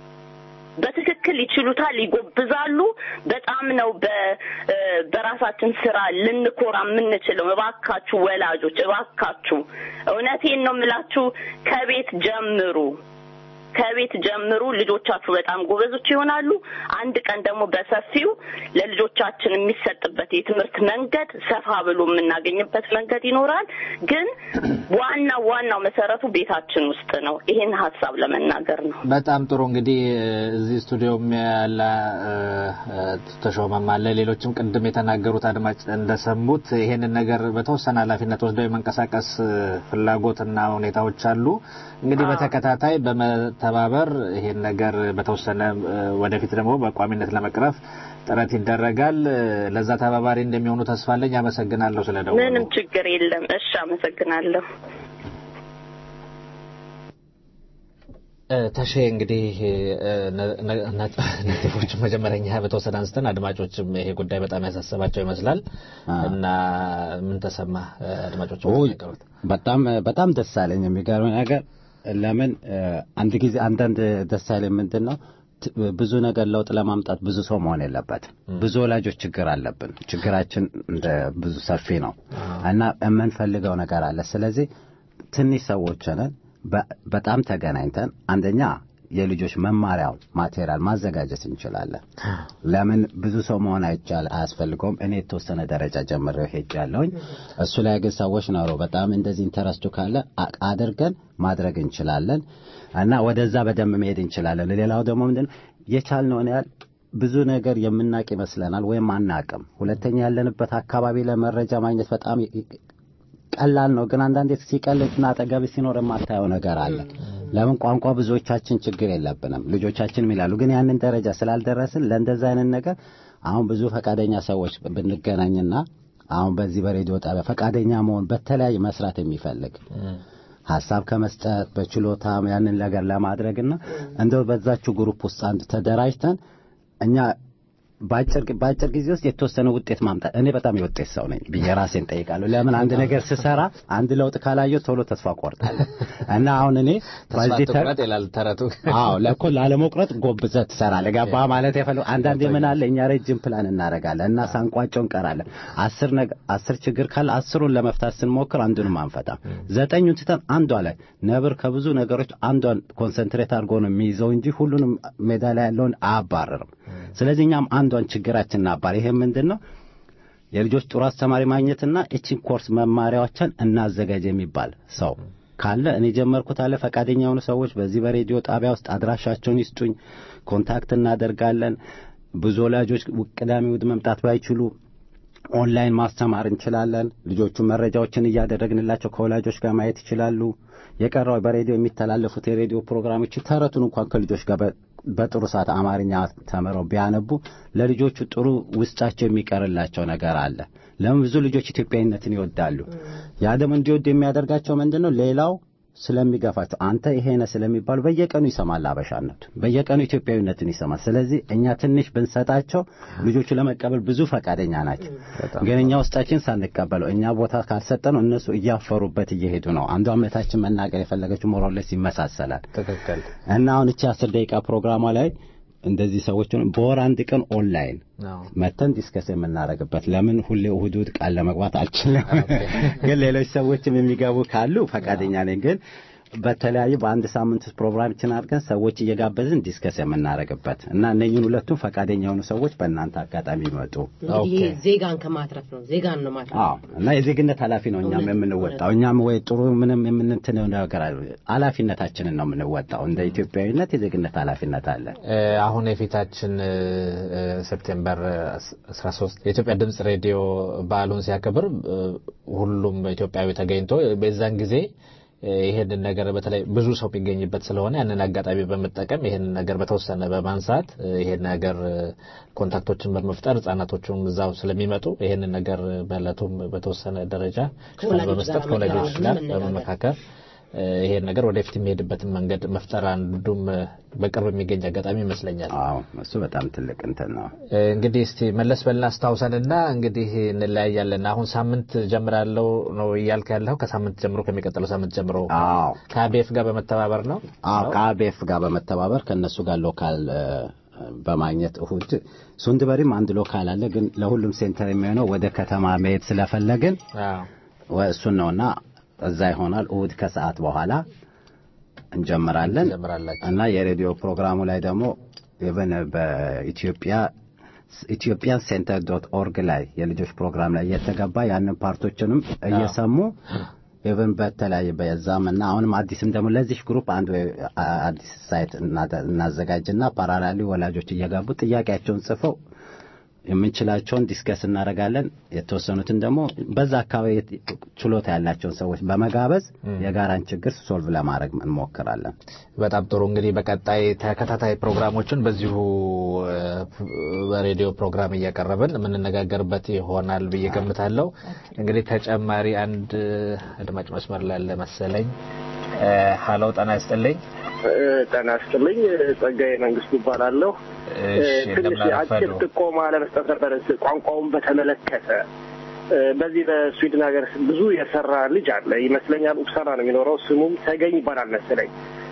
በትክክል ይችሉታል፣ ይጎብዛሉ። በጣም ነው በ- እ፣ በራሳችን ስራ ልንኮራ የምንችለው። እባካችሁ ወላጆች፣ እባካችሁ እውነቴን ነው የምላችሁ፣ ከቤት ጀምሩ ከቤት ጀምሩ። ልጆቻችሁ በጣም ጎበዞች ይሆናሉ። አንድ ቀን ደግሞ በሰፊው ለልጆቻችን የሚሰጥበት የትምህርት መንገድ ሰፋ ብሎ የምናገኝበት መንገድ ይኖራል። ግን ዋናው ዋናው መሰረቱ ቤታችን ውስጥ ነው። ይሄን ሀሳብ ለመናገር ነው። በጣም ጥሩ እንግዲህ እዚህ ስቱዲዮም ያለ እ፣ እ፣ ተሾመም አለ ሌሎችም ቅድም የተናገሩት አድማጭ እንደሰሙት ይሄንን ነገር በተወሰነ ኃላፊነት ወስደው የመንቀሳቀስ እ፣ ፍላጎትና ሁኔታዎች አሉ። እንግዲህ በተከታታይ በመተባበር ይሄን ነገር በተወሰነ እ፣ ወደፊት ደግሞ በቋሚነት ለመቅረፍ ጥረት ይደረጋል። እ፣ ለዛ ተባባሪ እንደሚሆኑ ተስፋ አለኝ። አመሰግናለሁ ስለደወሉ። ምንም ችግር የለም። እሺ፣ አመሰግናለሁ። እ፣ ተሼ እንግዲህ እ፣ ነ- ነ- ነ- ነጥቦች መጀመሪያ እኛ በተወሰነ አንስተን አድማጮችም ይሄ ጉዳይ በጣም ያሳሰባቸው ይመስላል እና ምን ተሰማ አድማጮች ውይ በጣም በጣም ደስ አለኝ። የሚገርም ነገር ለምን እ፣ አንድ ጊዜ አንዳንድ ደስ አለኝ ምንድን ነው ት- ብዙ ነገር ለውጥ ለማምጣት ብዙ ሰው መሆን የለበትም። ብዙ ወላጆች ችግር አለብን። ችግራችን እንደ ብዙ ሰፊ ነው እና የምንፈልገው ነገር አለ። ስለዚህ ትንሽ ሰዎች ነን። በ- በጣም ተገናኝተን አንደኛ የልጆች መማሪያው ማቴሪያል ማዘጋጀት እንችላለን። ለምን ብዙ ሰው መሆን አይቻል አያስፈልገውም። እኔ የተወሰነ ደረጃ ጀምሬው ሄጃለሁኝ። እሱ ላይ ግን ሰዎች ኖሮ በጣም እንደዚህ ኢንተረስቱ ካለ አ- አድርገን ማድረግ እንችላለን እና ወደዛ በደንብ መሄድ እንችላለን። ሌላው ደግሞ ምንድን ነው የቻልነውን ያህል ብዙ ነገር የምናቅ ይመስለናል ወይም አናቅም። ሁለተኛ ያለንበት አካባቢ ለመረጃ ማግኘት በጣም ይ- ቀላል ነው፣ ግን አንዳንዴ ሲቀልጥና አጠገብ ሲኖር የማታየው ነገር አለ። ለምን ቋንቋ ብዙዎቻችን ችግር የለብንም፣ ልጆቻችንም ይላሉ። ግን ያንን ደረጃ ስላልደረስን ለእንደዛ አይነት ነገር አሁን ብዙ ፈቃደኛ ሰዎች ብንገናኝና አሁን በዚህ በሬዲዮ ጣቢያ ፈቃደኛ መሆን በተለያየ መስራት የሚፈልግ ሀሳብ ከመስጠት በችሎታም ያንን ነገር ለማድረግና እንደው በዛችሁ ግሩፕ ውስጥ አንድ ተደራጅተን እኛ በአጭር በአጭር ጊዜ ውስጥ የተወሰነ ውጤት ማምጣት እኔ በጣም የውጤት ሰው ነኝ ብዬ ራሴን ጠይቃለሁ። ለምን አንድ ነገር ስሰራ አንድ ለውጥ ካላየሁ ቶሎ ተስፋ ቆርጣለሁ እና አሁን እኔ ተስፋ በዚህ ተር- ትቁረጥ ይላል ተረቱ። አዎ ለኮ ላለመቁረጥ ጎብዘህ ትሰራለህ። ገባህ ማለት የፈለው አንዳንዴ ምን አለ እኛ ረጅም ፕላን እናደርጋለን እና ሳንቋጨው እንቀራለን። አስር ነገ አስር ችግር ካለ አስሩን ለመፍታት ስንሞክር አንዱንም አንፈታም። ዘጠኙን ትተን አንዷ ላይ ነብር ከብዙ ነገሮች አንዷን ኮንሰንትሬት አድርጎ ነው የሚይዘው እንጂ ሁሉንም ሜዳ ላይ ያለውን አያባርርም። ስለዚህ እኛም አንዷን ችግራችን እናባር። ይሄ ምንድን ነው? የልጆች ጥሩ አስተማሪ ማግኘትና እቺን ኮርስ መማሪያዎችን እናዘጋጅ የሚባል ሰው ካለ እኔ ጀመርኩት አለ ፈቃደኛ የሆኑ ሰዎች በዚህ በሬዲዮ ጣቢያ ውስጥ አድራሻቸውን ይስጡኝ፣ ኮንታክት እናደርጋለን። ብዙ ወላጆች ቅዳሜ እሑድ መምጣት ባይችሉ ኦንላይን ማስተማር እንችላለን። ልጆቹ መረጃዎችን እያደረግንላቸው ከወላጆች ጋር ማየት ይችላሉ። የቀረው በሬዲዮ የሚተላለፉት የሬዲዮ ፕሮግራሞች ተረቱን እንኳን ከልጆች ጋር በ- በጥሩ ሰዓት አማርኛ ተምረው ቢያነቡ ለልጆቹ ጥሩ ውስጣቸው የሚቀርላቸው ነገር አለ። ለምን ብዙ ልጆች ኢትዮጵያዊነትን ይወዳሉ። ያ ደግሞ እንዲወዱ የሚያደርጋቸው ምንድን ነው? ሌላው ስለሚገፋቸው አንተ ይሄ ነህ ስለሚባሉ በየቀኑ ይሰማል አበሻነቱ፣ በየቀኑ ኢትዮጵያዊነትን ይሰማል። ስለዚህ እኛ ትንሽ ብንሰጣቸው ልጆቹ ለመቀበል ብዙ ፈቃደኛ ናቸው። ግን እኛ ውስጣችን ሳንቀበለው እኛ ቦታ ካልሰጠነው እነሱ እያፈሩበት እየሄዱ ነው። አንዷ እምነታችን መናገር የፈለገችው ሞሮለስ ይመሳሰላል። ትክክል። እና አሁን እቺ አስር ደቂቃ ፕሮግራሟ ላይ እንደዚህ ሰዎች በወር አንድ ቀን ኦንላይን አዎ። መተን ዲስከስ የምናደርግበት ለምን ሁሌ እሑድ እሑድ ቃል ለመግባት አልችልም። ግን ሌሎች ሰዎችም የሚገቡ ካሉ ፈቃደኛ ነኝ። ግን በተለያዩ በአንድ ሳምንት ውስጥ ፕሮግራሞችን አድርገን ሰዎች እየጋበዝን ዲስከስ የምናደርግበት እና እነኝን ሁለቱም ፈቃደኛ የሆኑ ሰዎች በእናንተ አጋጣሚ ይመጡ። እንግዲህ ይሄ ዜጋን ከማትረፍ ነው። ዜጋን ነው ማትረፍ። አዎ እና የዜግነት ኃላፊ ነው እኛም እውነት፣ የምንወጣው። እኛም ወይ ጥሩ ምንም የምንትነው ነገር አለ ኃላፊነታችንን ነው የምንወጣው። እንደ ኢትዮጵያዊነት የዜግነት ኃላፊነት አለ። እ፣ አሁን የፊታችን እ፣ እ፣ ሴፕቴምበር 13 የኢትዮጵያ ድምጽ ሬዲዮ በዓሉን ሲያከብር እ፣ ሁሉም ኢትዮጵያዊ ተገኝቶ በዛን ጊዜ እ፣ ይሄንን ነገር በተለይ ብዙ ሰው የሚገኝበት ስለሆነ ያንን አጋጣሚ በመጠቀም ይሄንን ነገር በተወሰነ በማንሳት እ፣ ይሄን ነገር እ፣ ኮንታክቶችን በመፍጠር ህጻናቶቹም እዛው ስለሚመጡ ይሄንን ነገር በእለቱም በተወሰነ ደረጃ ሽፋን ከወላጆች በመስጠት ጋር ከወላጆች ጋር መነጋገር። በመመካከር እ፣ ይሄን ነገር ወደፊት የሚሄድበትን መንገድ መፍጠር አንዱም እ፣ በቅርብ የሚገኝ አጋጣሚ ይመስለኛል። አዎ እሱ በጣም ትልቅ እንትን ነው። እ፣ እንግዲህ እስቲ መለስ በልና አስታውሰንና እንግዲህ እንለያያለን። አሁን ሳምንት ጀምራለሁ ነው እያልክ ያለው ከሳምንት ጀምሮ ከሚቀጥለው ሳምንት ጀምሮ አዎ ከአቤፍ ጋር በመተባበር ነው። አዎ ከአቤፍ ጋር በመተባበር ከእነሱ ጋር ሎካል እ፣ በማግኘት እሁድ ሱንድበሪም አንድ ሎካል አለ። ግን ለሁሉም ሴንተር የሚሆነው ወደ ከተማ መሄድ ስለፈለግን አዎ ወ- እሱን ነውና እዛ ይሆናል። እሁድ ከሰዓት በኋላ እንጀምራለን ትጀምራላችሁ። እና የሬዲዮ ፕሮግራሙ ላይ ደግሞ ኢቨን በኢትዮጵያ ኢትዮጵያን ሴንተር ዶት ኦርግ ላይ የልጆች ፕሮግራም ላይ እየተገባ ያንን ፓርቶችንም እየሰሙ ኢቨን በተለያየ በዛም እና አሁንም አዲስም ደግሞ ለዚህ ግሩፕ አንድ ወይ አ- አዲስ ሳይት እናደ- እናዘጋጅና ፓራላሊ ወላጆች እየገቡ ጥያቄያቸውን ጽፈው የምንችላቸውን ዲስከስ እናደርጋለን። የተወሰኑትን ደግሞ በዛ አካባቢ የት- ችሎታ ያላቸውን ሰዎች በመጋበዝ የጋራን ችግር ሶልቭ ለማድረግ እንሞክራለን። በጣም ጥሩ እንግዲህ በቀጣይ ተከታታይ ፕሮግራሞችን በዚሁ እ፣ በሬዲዮ ፕሮግራም እያቀረብን የምንነጋገርበት ይሆናል ብዬ ገምታለሁ። እንግዲህ ተጨማሪ አንድ አድማጭ መስመር ላይ አለ መሰለኝ። እ፣ ሀሎ ጤና ይስጥልኝ። ጤና ይስጥልኝ። ጸጋዬ መንግስቱ ይባላለሁ። እሺ ትንሽ እንደምን አጭር አረፈዱ? ጥቆማ ለመስጠት ነበር ቋንቋውን በተመለከተ እ፣ በዚህ በስዊድን ሀገር ብዙ የሰራ ልጅ አለ ይመስለኛል። ኡፕሳላ ነው የሚኖረው። ስሙም ተገኝ ይባላል መሰለኝ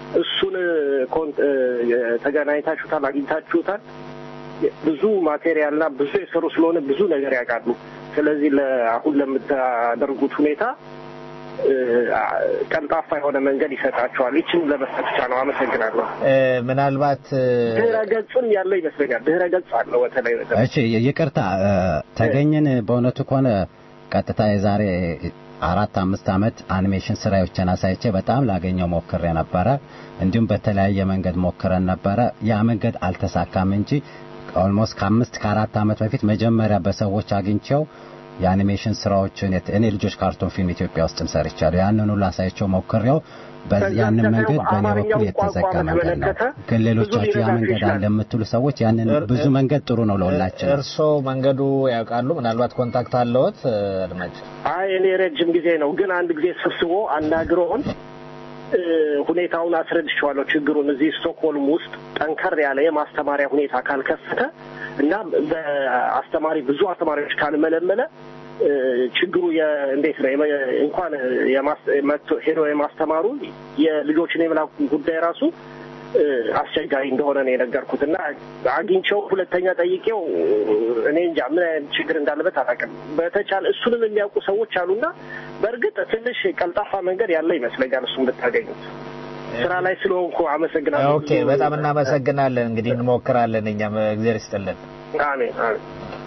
እሱን ኮን- ተገናኝታችሁታል፣ አግኝታችሁታል። ብዙ ማቴሪያልና ብዙ የሰሩ ስለሆነ ብዙ ነገር ያውቃሉ። ስለዚህ አሁን ለምታደርጉት ሁኔታ እ፣ ቀልጣፋ የሆነ መንገድ ይሰጣቸዋል። ይችን ለመስጠት ብቻ ነው። አመሰግናለሁ። እ፣ ምናልባት እ፣ ድህረ ገጽም ያለው ይመስለኛል። ድህረ ገጽ አለው በተለይ በተለይ እሺ ይቅርታ እ፣ ተገኝን በእውነቱ ከሆነ ቀጥታ የዛሬ አራት አምስት ዓመት አኒሜሽን ስራዎችን አሳይቼ በጣም ላገኘው ሞክሬ ነበረ። እንዲሁም በተለያየ መንገድ ሞክረን ነበረ። ያ መንገድ አልተሳካም እንጂ ኦልሞስት ከአምስት ከአራት ዓመት በፊት መጀመሪያ በሰዎች አግኝቼው የአኒሜሽን ስራዎችን የት- እኔ ልጆች ካርቶን ፊልም ኢትዮጵያ ውስጥም ሰርቻለሁ። ያንን ሁሉ አሳይቼው ሞክሬው በ- ከዛ ያንን ደግሞ መንገድ በእኔ በኩል አማርኛውን የተዘጋ ቋንቋ መንገድ ነው። በተመለከተ ግን ሌሎቻችሁ ያ ሊረዳችሁ መንገድ ይችላል። አለ የምትሉ ሰዎች ያንን እር- ብዙ መንገድ ጥሩ ነው ለሁላችን። እርስዎ መንገዱ ያውቃሉ? ምናልባት ኮንታክት አለዎት? እ፣ አድማጭ አይ እኔ ረጅም ጊዜ ነው፣ ግን አንድ ጊዜ ሰብስቦ አናግረውን እ፣ ሁኔታውን አስረድቼዋለሁ። ችግሩን እዚህ ስቶክሆልም ውስጥ ጠንከር ያለ የማስተማሪያ ሁኔታ ካልከፈተ እና በአስተማሪ ብዙ አስተማሪዎች ካልመለመለ እ፣ ችግሩ የ- እንዴት ነው የመ- እንኳን የማስ- መጥቶ ሄዶ የማስተማሩ የልጆችን የመላኩ ጉዳይ ራሱ እ፣ አስቸጋሪ እንደሆነ ነው የነገርኩት እና አግኝቼው ሁለተኛ ጠይቄው እኔ እንጃ ምን አይነት ችግር እንዳለበት አላውቅም። በተቻለ እሱንም የሚያውቁ ሰዎች አሉና በእርግጥ ትንሽ ቀልጣፋ መንገድ ያለ ይመስለኛል እሱን ብታገኙት። ስራ ላይ ስለሆንኩ አመሰግናለሁ። ኦኬ፣ በጣም እናመሰግናለን። እንግዲህ እንሞክራለን። እኛም እግዚአብሔር ይስጥልን። አሜን አሜን።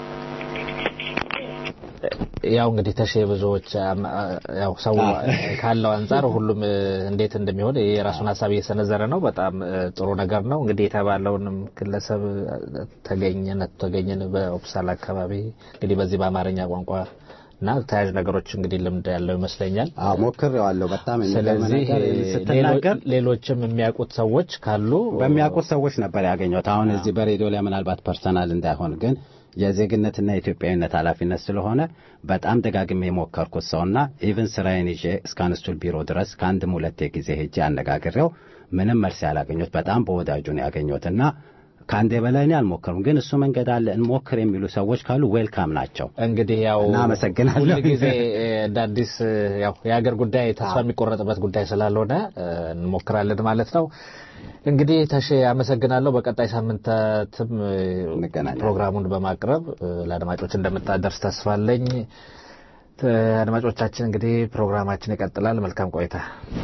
ያው እንግዲህ ተሼ ብዙዎች አም- አ- ያው ሰው ካለው አንጻር ሁሉም እ፣ እንዴት እንደሚሆን የራሱን ሀሳብ እየሰነዘረ ነው። በጣም እ፣ ጥሩ ነገር ነው። እንግዲህ የተባለውንም ግለሰብ እ፣ ተገኘን ተገኘን በኦፕሳል አካባቢ እንግዲህ በዚህ በአማርኛ ቋንቋ እና ተያያዥ ነገሮች እንግዲህ ልምድ ያለው ይመስለኛል። አዎ ሞክሬዋለሁ። በጣም የሚገርም ስለዚህ ነገር እ፣ ስትናገር ሌሎ- ሌሎችም የሚያውቁት ሰዎች ካሉ በሚያውቁት ሰዎች ነበር ያገኘሁት። አሁን እዚህ በሬዲዮ ላይ ምናልባት ፐርሰናል እንዳይሆን ግን የዜግነትና የኢትዮጵያዊነት ኃላፊነት ስለሆነ በጣም ደጋግሜ የሞከርኩት ሰውና ኢቭን ስራዬን ይዤ እስከ አንስቱል ቢሮ ድረስ ከአንድም ሁለቴ ጊዜ ሄጄ አነጋግሬው ምንም መልስ ያላገኘሁት በጣም በወዳጁ ነው ያገኘሁትና ከአንዴ በላይ እኔ አልሞከርም። ግን እሱ መንገድ አለ እንሞክር የሚሉ ሰዎች ካሉ ዌልካም ናቸው። እንግዲህ ያው እናመሰግናለሁ። ሁልጊዜ እ፣ እንደ አዲስ እ፣ ያው የሀገር ጉዳይ ተስፋ የሚቆረጥበት ጉዳይ ስላልሆነ እ፣ እንሞክራለን ማለት ነው። እንግዲህ ተሼ አመሰግናለሁ። በቀጣይ ሳምንታትም እ፣ እንገናኛለን። ፕሮግራሙን በማቅረብ እ፣ ለአድማጮች እንደምታደርስ ተስፋ አለኝ። እ፣ አድማጮቻችን እንግዲህ ፕሮግራማችን ይቀጥላል። መልካም ቆይታ።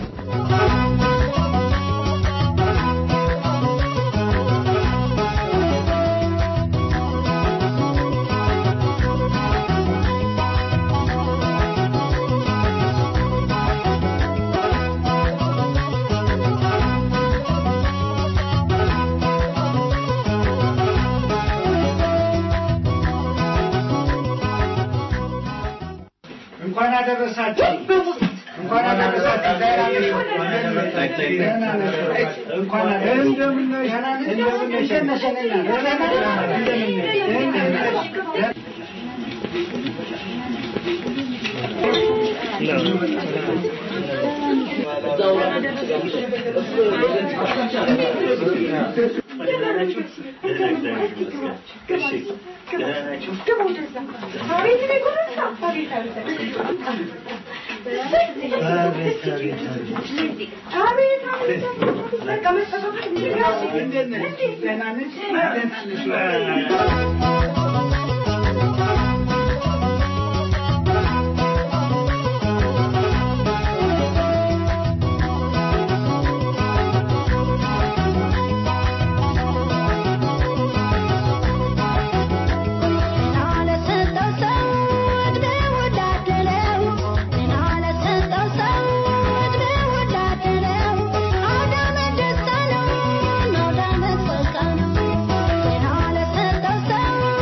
እንኳን አደረሳችሁ። እንኳን አደረሳችሁ። እንኳን እንደምን Thank you.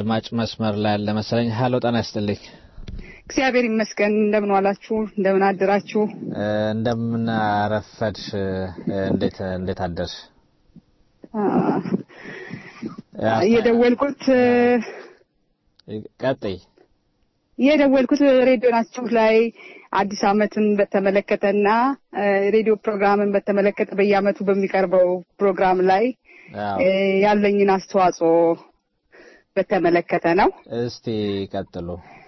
አድማጭ መስመር ላይ ያለ መሰለኝ። ሀሎ ጤና ይስጥልኝ። እግዚአብሔር ይመስገን። እንደምን ዋላችሁ? እንደምን አደራችሁ? እ፣ እንደምን አረፈድሽ? እ፣ እንዴት እንዴት አደርሽ? አ፣ የደወልኩት ቀጥይ። የደወልኩት ሬዲዮናችሁ ላይ አዲስ ዓመትን በተመለከተና እ፣ ሬዲዮ ፕሮግራምን በተመለከተ በየዓመቱ በሚቀርበው ፕሮግራም ላይ አዎ። እ፣ ያለኝን አስተዋጽኦ በተመለከተ ነው እስቲ ቀጥሉ።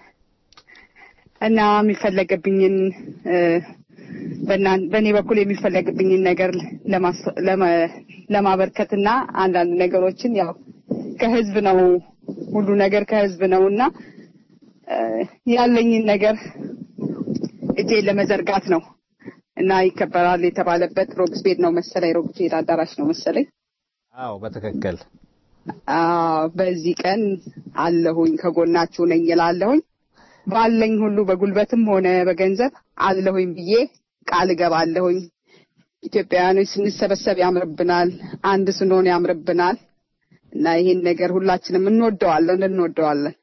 እና የሚፈለገብኝን እ፣ በእናን- በእኔ በኩል የሚፈለግብኝን ነገር ለማስ- ለመ- ለማበርከትና አንዳንድ ነገሮችን ያው ከህዝብ ነው ሁሉ ነገር ከህዝብ ነው እና እ፣ ያለኝን ነገር እጄን ለመዘርጋት ነው እና ይከበራል የተባለበት ሮክስቤድ ነው መሰለኝ ሮክስቤድ አዳራሽ ነው መሰለኝ አዎ በትክክል አዎ በዚህ ቀን አለሁኝ ከጎናችሁ ነኝ እላለሁኝ ባለኝ ሁሉ በጉልበትም ሆነ በገንዘብ አለሁኝ ብዬ ቃል እገባለሁኝ ኢትዮጵያውያኖች ስንሰበሰብ ያምርብናል አንድ ስንሆን ያምርብናል እና ይሄን ነገር ሁላችንም እንወደዋለን እንወደዋለን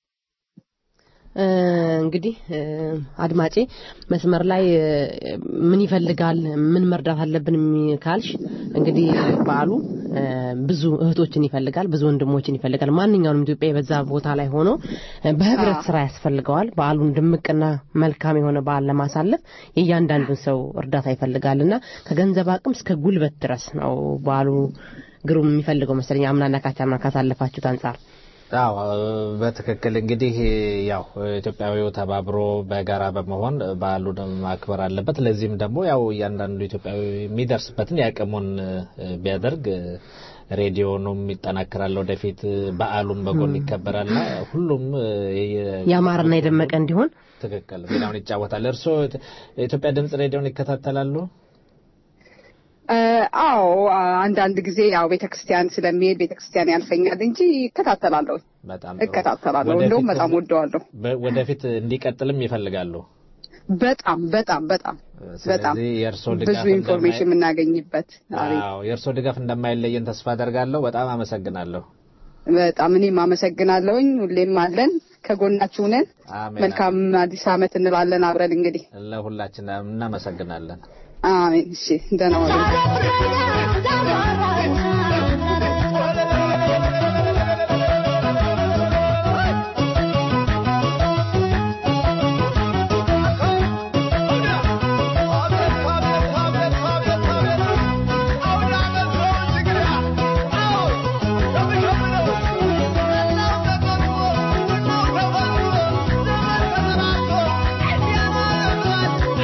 እ፣ እንግዲህ እ፣ አድማጬ መስመር ላይ እ፣ ምን ይፈልጋል ምን መርዳት አለብን የሚ- ካልሽ እንግዲህ በዓሉ እ፣ ብዙ እህቶችን ይፈልጋል ብዙ ወንድሞችን ይፈልጋል ማንኛውንም ኢትዮጵያ የበዛ ቦታ ላይ ሆኖ እ፣ በህብረት ስራ ያስፈልገዋል በዓሉን ድምቅና መልካም የሆነ በዓል ለማሳለፍ የእያንዳንዱን ሰው እርዳታ ይፈልጋልና ከገንዘብ አቅም እስከ ጉልበት ድረስ ነው በዓሉ ግሩም የሚፈልገው መሰለኝ አምናና ካቻምና ካሳለፋችሁት አንጻር አዎ በትክክል እንግዲህ ያው ኢትዮጵያዊው ተባብሮ በጋራ በመሆን በዓሉን ማክበር አለበት። ለዚህም ደግሞ ያው እያንዳንዱ ኢትዮጵያዊ የሚደርስበትን የአቅሙን እ፣ ቢያደርግ እ፣ ሬዲዮኑም ይጠናከራል፣ ወደፊት በዓሉም በጎን ይከበራልና ሁሉም እ፣ የ- ያማረና የደመቀ እንዲሆን ትክክል ሚናውን ይጫወታል። እርስዎ የኢትዮጵያ ድምጽ ሬዲዮን ይከታተላሉ? እ፣ አዎ አንዳንድ ጊዜ ያው ቤተክርስቲያን ስለሚሄድ ቤተክርስቲያን ያልፈኛል እንጂ እከታተላለሁ በጣም እከታተላለሁ እንደውም በጣም ወደዋለሁ በ- ወደፊት እንዲቀጥልም ይፈልጋሉ። በጣም በጣም በጣም በጣም ስለዚህ የእርስዎ ብዙ ድጋፍ ኢንፎርሜሽን የምናገኝበት አቤት አዎ የእርስዎ ድጋፍ እንደማይለየን ተስፋ አደርጋለሁ። በጣም አመሰግናለሁ። በጣም እኔም አመሰግናለሁኝ ሁሌም አለን ከጎናችሁ ነን አሜን። መልካም አዲስ አመት እንላለን አብረን እንግዲህ ለሁላችን እናመሰግናለን። አሜን እሺ ደህና ዋሉ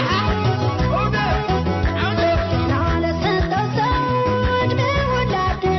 Thank you.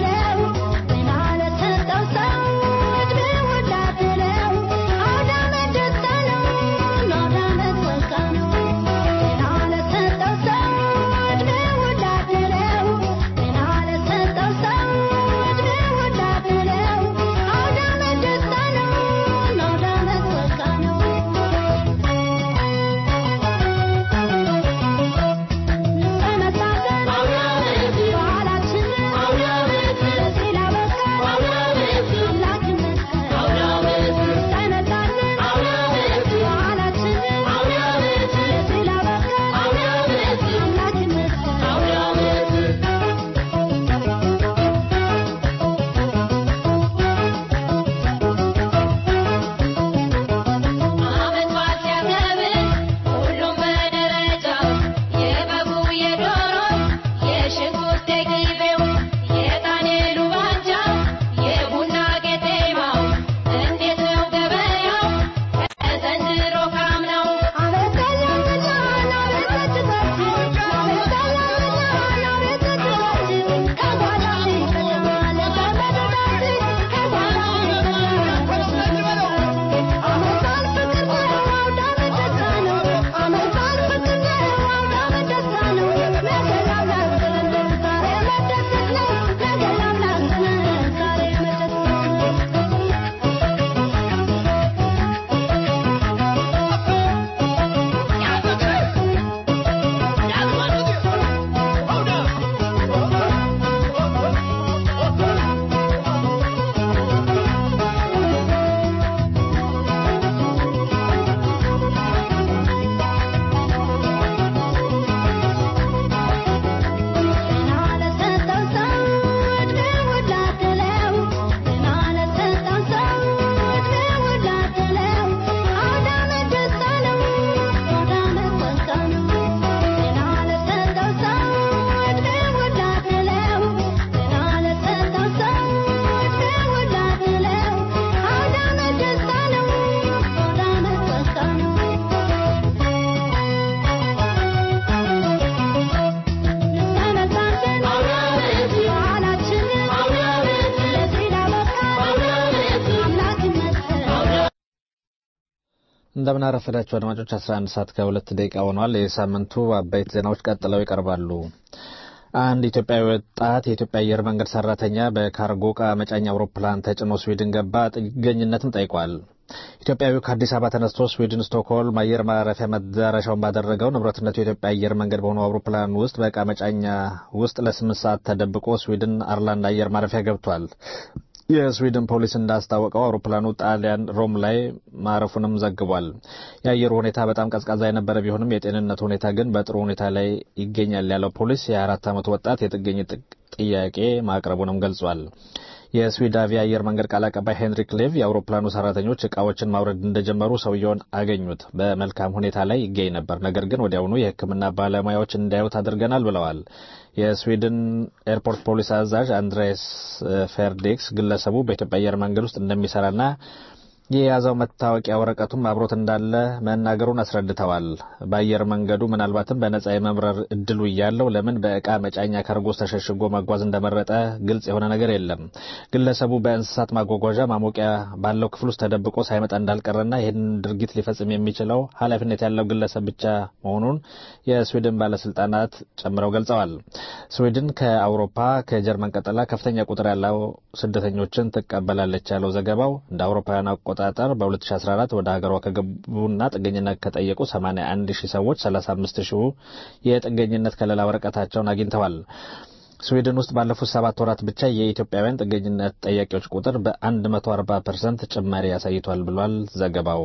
እንደምን አረፈዳችሁ አድማጮች 11 ሰዓት ከሁለት ደቂቃ ሆኗል። የሳምንቱ አበይት ዜናዎች ቀጥለው ይቀርባሉ። አንድ ኢትዮጵያዊ ወጣት የኢትዮጵያ አየር መንገድ ሰራተኛ በካርጎ ዕቃ መጫኛ አውሮፕላን ተጭኖ ስዊድን ገባ። ጥገኝነትም ጠይቋል። ኢትዮጵያዊው ከአዲስ አበባ ተነስቶ ስዊድን ስቶክሆልም አየር ማረፊያ መዳረሻውን ባደረገው ንብረትነቱ የኢትዮጵያ አየር መንገድ በሆነው አውሮፕላን ውስጥ በዕቃ መጫኛ ውስጥ ለስምንት ሰዓት ተደብቆ ስዊድን አርላንድ አየር ማረፊያ ገብቷል። የስዊድን ፖሊስ እንዳስታወቀው አውሮፕላኑ ጣሊያን ሮም ላይ ማረፉንም ዘግቧል። የአየሩ ሁኔታ በጣም ቀዝቃዛ የነበረ ቢሆንም የጤንነት ሁኔታ ግን በጥሩ ሁኔታ ላይ ይገኛል ያለው ፖሊስ የ24 ዓመቱ ወጣት የጥገኝነት ጥያቄ ማቅረቡንም ገልጿል። የስዊዳቪያ አየር መንገድ ቃል አቀባይ ሄንሪክ ሌቭ የአውሮፕላኑ ሰራተኞች እቃዎችን ማውረድ እንደጀመሩ ሰውየውን አገኙት። በመልካም ሁኔታ ላይ ይገኝ ነበር፣ ነገር ግን ወዲያውኑ የሕክምና ባለሙያዎች እንዲያዩት አድርገናል ብለዋል። የስዊድን ኤርፖርት ፖሊስ አዛዥ አንድሬስ ፌርዴክስ ግለሰቡ በኢትዮጵያ አየር መንገድ ውስጥ እንደሚሰራና የያዘው መታወቂያ ወረቀቱም አብሮት እንዳለ መናገሩን አስረድተዋል። በአየር መንገዱ ምናልባትም በነጻ የመብረር እድሉ እያለው ለምን በእቃ መጫኛ ካርጎስ ተሸሽጎ መጓዝ እንደመረጠ ግልጽ የሆነ ነገር የለም። ግለሰቡ በእንስሳት ማጓጓዣ ማሞቂያ ባለው ክፍል ውስጥ ተደብቆ ሳይመጣ እንዳልቀረና ይህን ድርጊት ሊፈጽም የሚችለው ኃላፊነት ያለው ግለሰብ ብቻ መሆኑን የስዊድን ባለስልጣናት ጨምረው ገልጸዋል። ስዊድን ከአውሮፓ ከጀርመን ቀጥላ ከፍተኛ ቁጥር ያለው ስደተኞችን ትቀበላለች ያለው ዘገባው እንደ አውሮፓውያን አቆጣጠር በ2014 ወደ ሀገሯ ከገቡና ጥገኝነት ከጠየቁ 81 ሺህ ሰዎች 35 ሺሁ የጥገኝነት ከለላ ወረቀታቸውን አግኝተዋል። ስዊድን ውስጥ ባለፉት ሰባት ወራት ብቻ የኢትዮጵያውያን ጥገኝነት ጠያቂዎች ቁጥር በ140 ፐርሰንት ጭማሪ አሳይቷል ብሏል ዘገባው።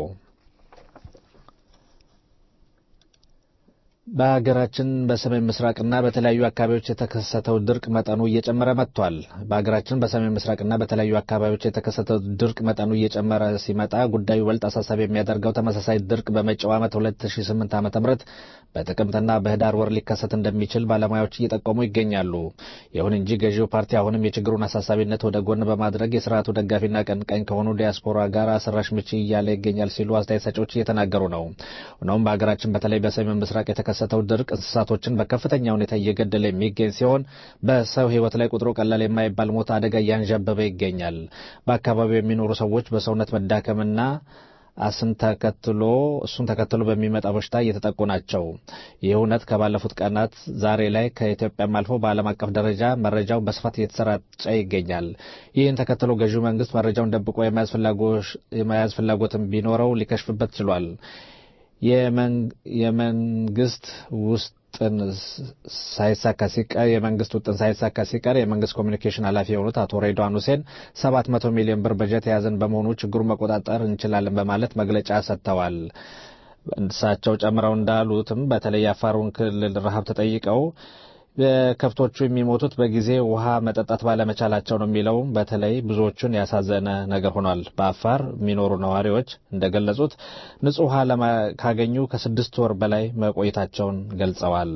በሀገራችን በሰሜን ምስራቅና በተለያዩ አካባቢዎች የተከሰተው ድርቅ መጠኑ እየጨመረ መጥቷል። በሀገራችን በሰሜን ምስራቅና በተለያዩ አካባቢዎች የተከሰተው ድርቅ መጠኑ እየጨመረ ሲመጣ ጉዳዩ ይበልጥ አሳሳቢ የሚያደርገው ተመሳሳይ ድርቅ በመጪው ዓመት 2008 ዓ ም በጥቅምትና በህዳር ወር ሊከሰት እንደሚችል ባለሙያዎች እየጠቆሙ ይገኛሉ። ይሁን እንጂ ገዢው ፓርቲ አሁንም የችግሩን አሳሳቢነት ወደ ጎን በማድረግ የስርዓቱ ደጋፊና ቀንቃኝ ከሆኑ ዲያስፖራ ጋር አስራሽ ምቺ እያለ ይገኛል ሲሉ አስተያየት ሰጪዎች እየተናገሩ ነው። ሆኖም በሀገራችን በተለይ በሰሜን ምስራቅ የተከሰተው ድርቅ እንስሳቶችን በከፍተኛ ሁኔታ እየገደለ የሚገኝ ሲሆን በሰው ሕይወት ላይ ቁጥሩ ቀላል የማይባል ሞት አደጋ እያንዣበበ ይገኛል። በአካባቢው የሚኖሩ ሰዎች በሰውነት መዳከምና አስን ተከትሎ እሱን ተከትሎ በሚመጣ በሽታ እየተጠቁ ናቸው። ይህ እውነት ከባለፉት ቀናት ዛሬ ላይ ከኢትዮጵያም አልፎ በዓለም አቀፍ ደረጃ መረጃው በስፋት እየተሰራጨ ይገኛል። ይህን ተከትሎ ገዢው መንግስት መረጃውን ደብቆ የመያዝ ፍላጎትን ቢኖረው ሊከሽፍበት ችሏል። የመንግስት ውስጥን ሳይሳካ ሲቀር የመንግስት ውጥን ሳይሳካ ሲቀር የመንግስት ኮሚኒኬሽን ኃላፊ የሆኑት አቶ ሬድዋን ሁሴን ሰባት መቶ ሚሊዮን ብር በጀት የያዘን በመሆኑ ችግሩን መቆጣጠር እንችላለን በማለት መግለጫ ሰጥተዋል። እሳቸው ጨምረው እንዳሉትም በተለይ የአፋሩን ክልል ረሃብ ተጠይቀው ከብቶቹ የሚሞቱት በጊዜ ውሃ መጠጣት ባለመቻላቸው ነው የሚለው በተለይ ብዙዎቹን ያሳዘነ ነገር ሆኗል። በአፋር የሚኖሩ ነዋሪዎች እንደገለጹት ንጹህ ውሃ ካገኙ ከስድስት ወር በላይ መቆየታቸውን ገልጸዋል።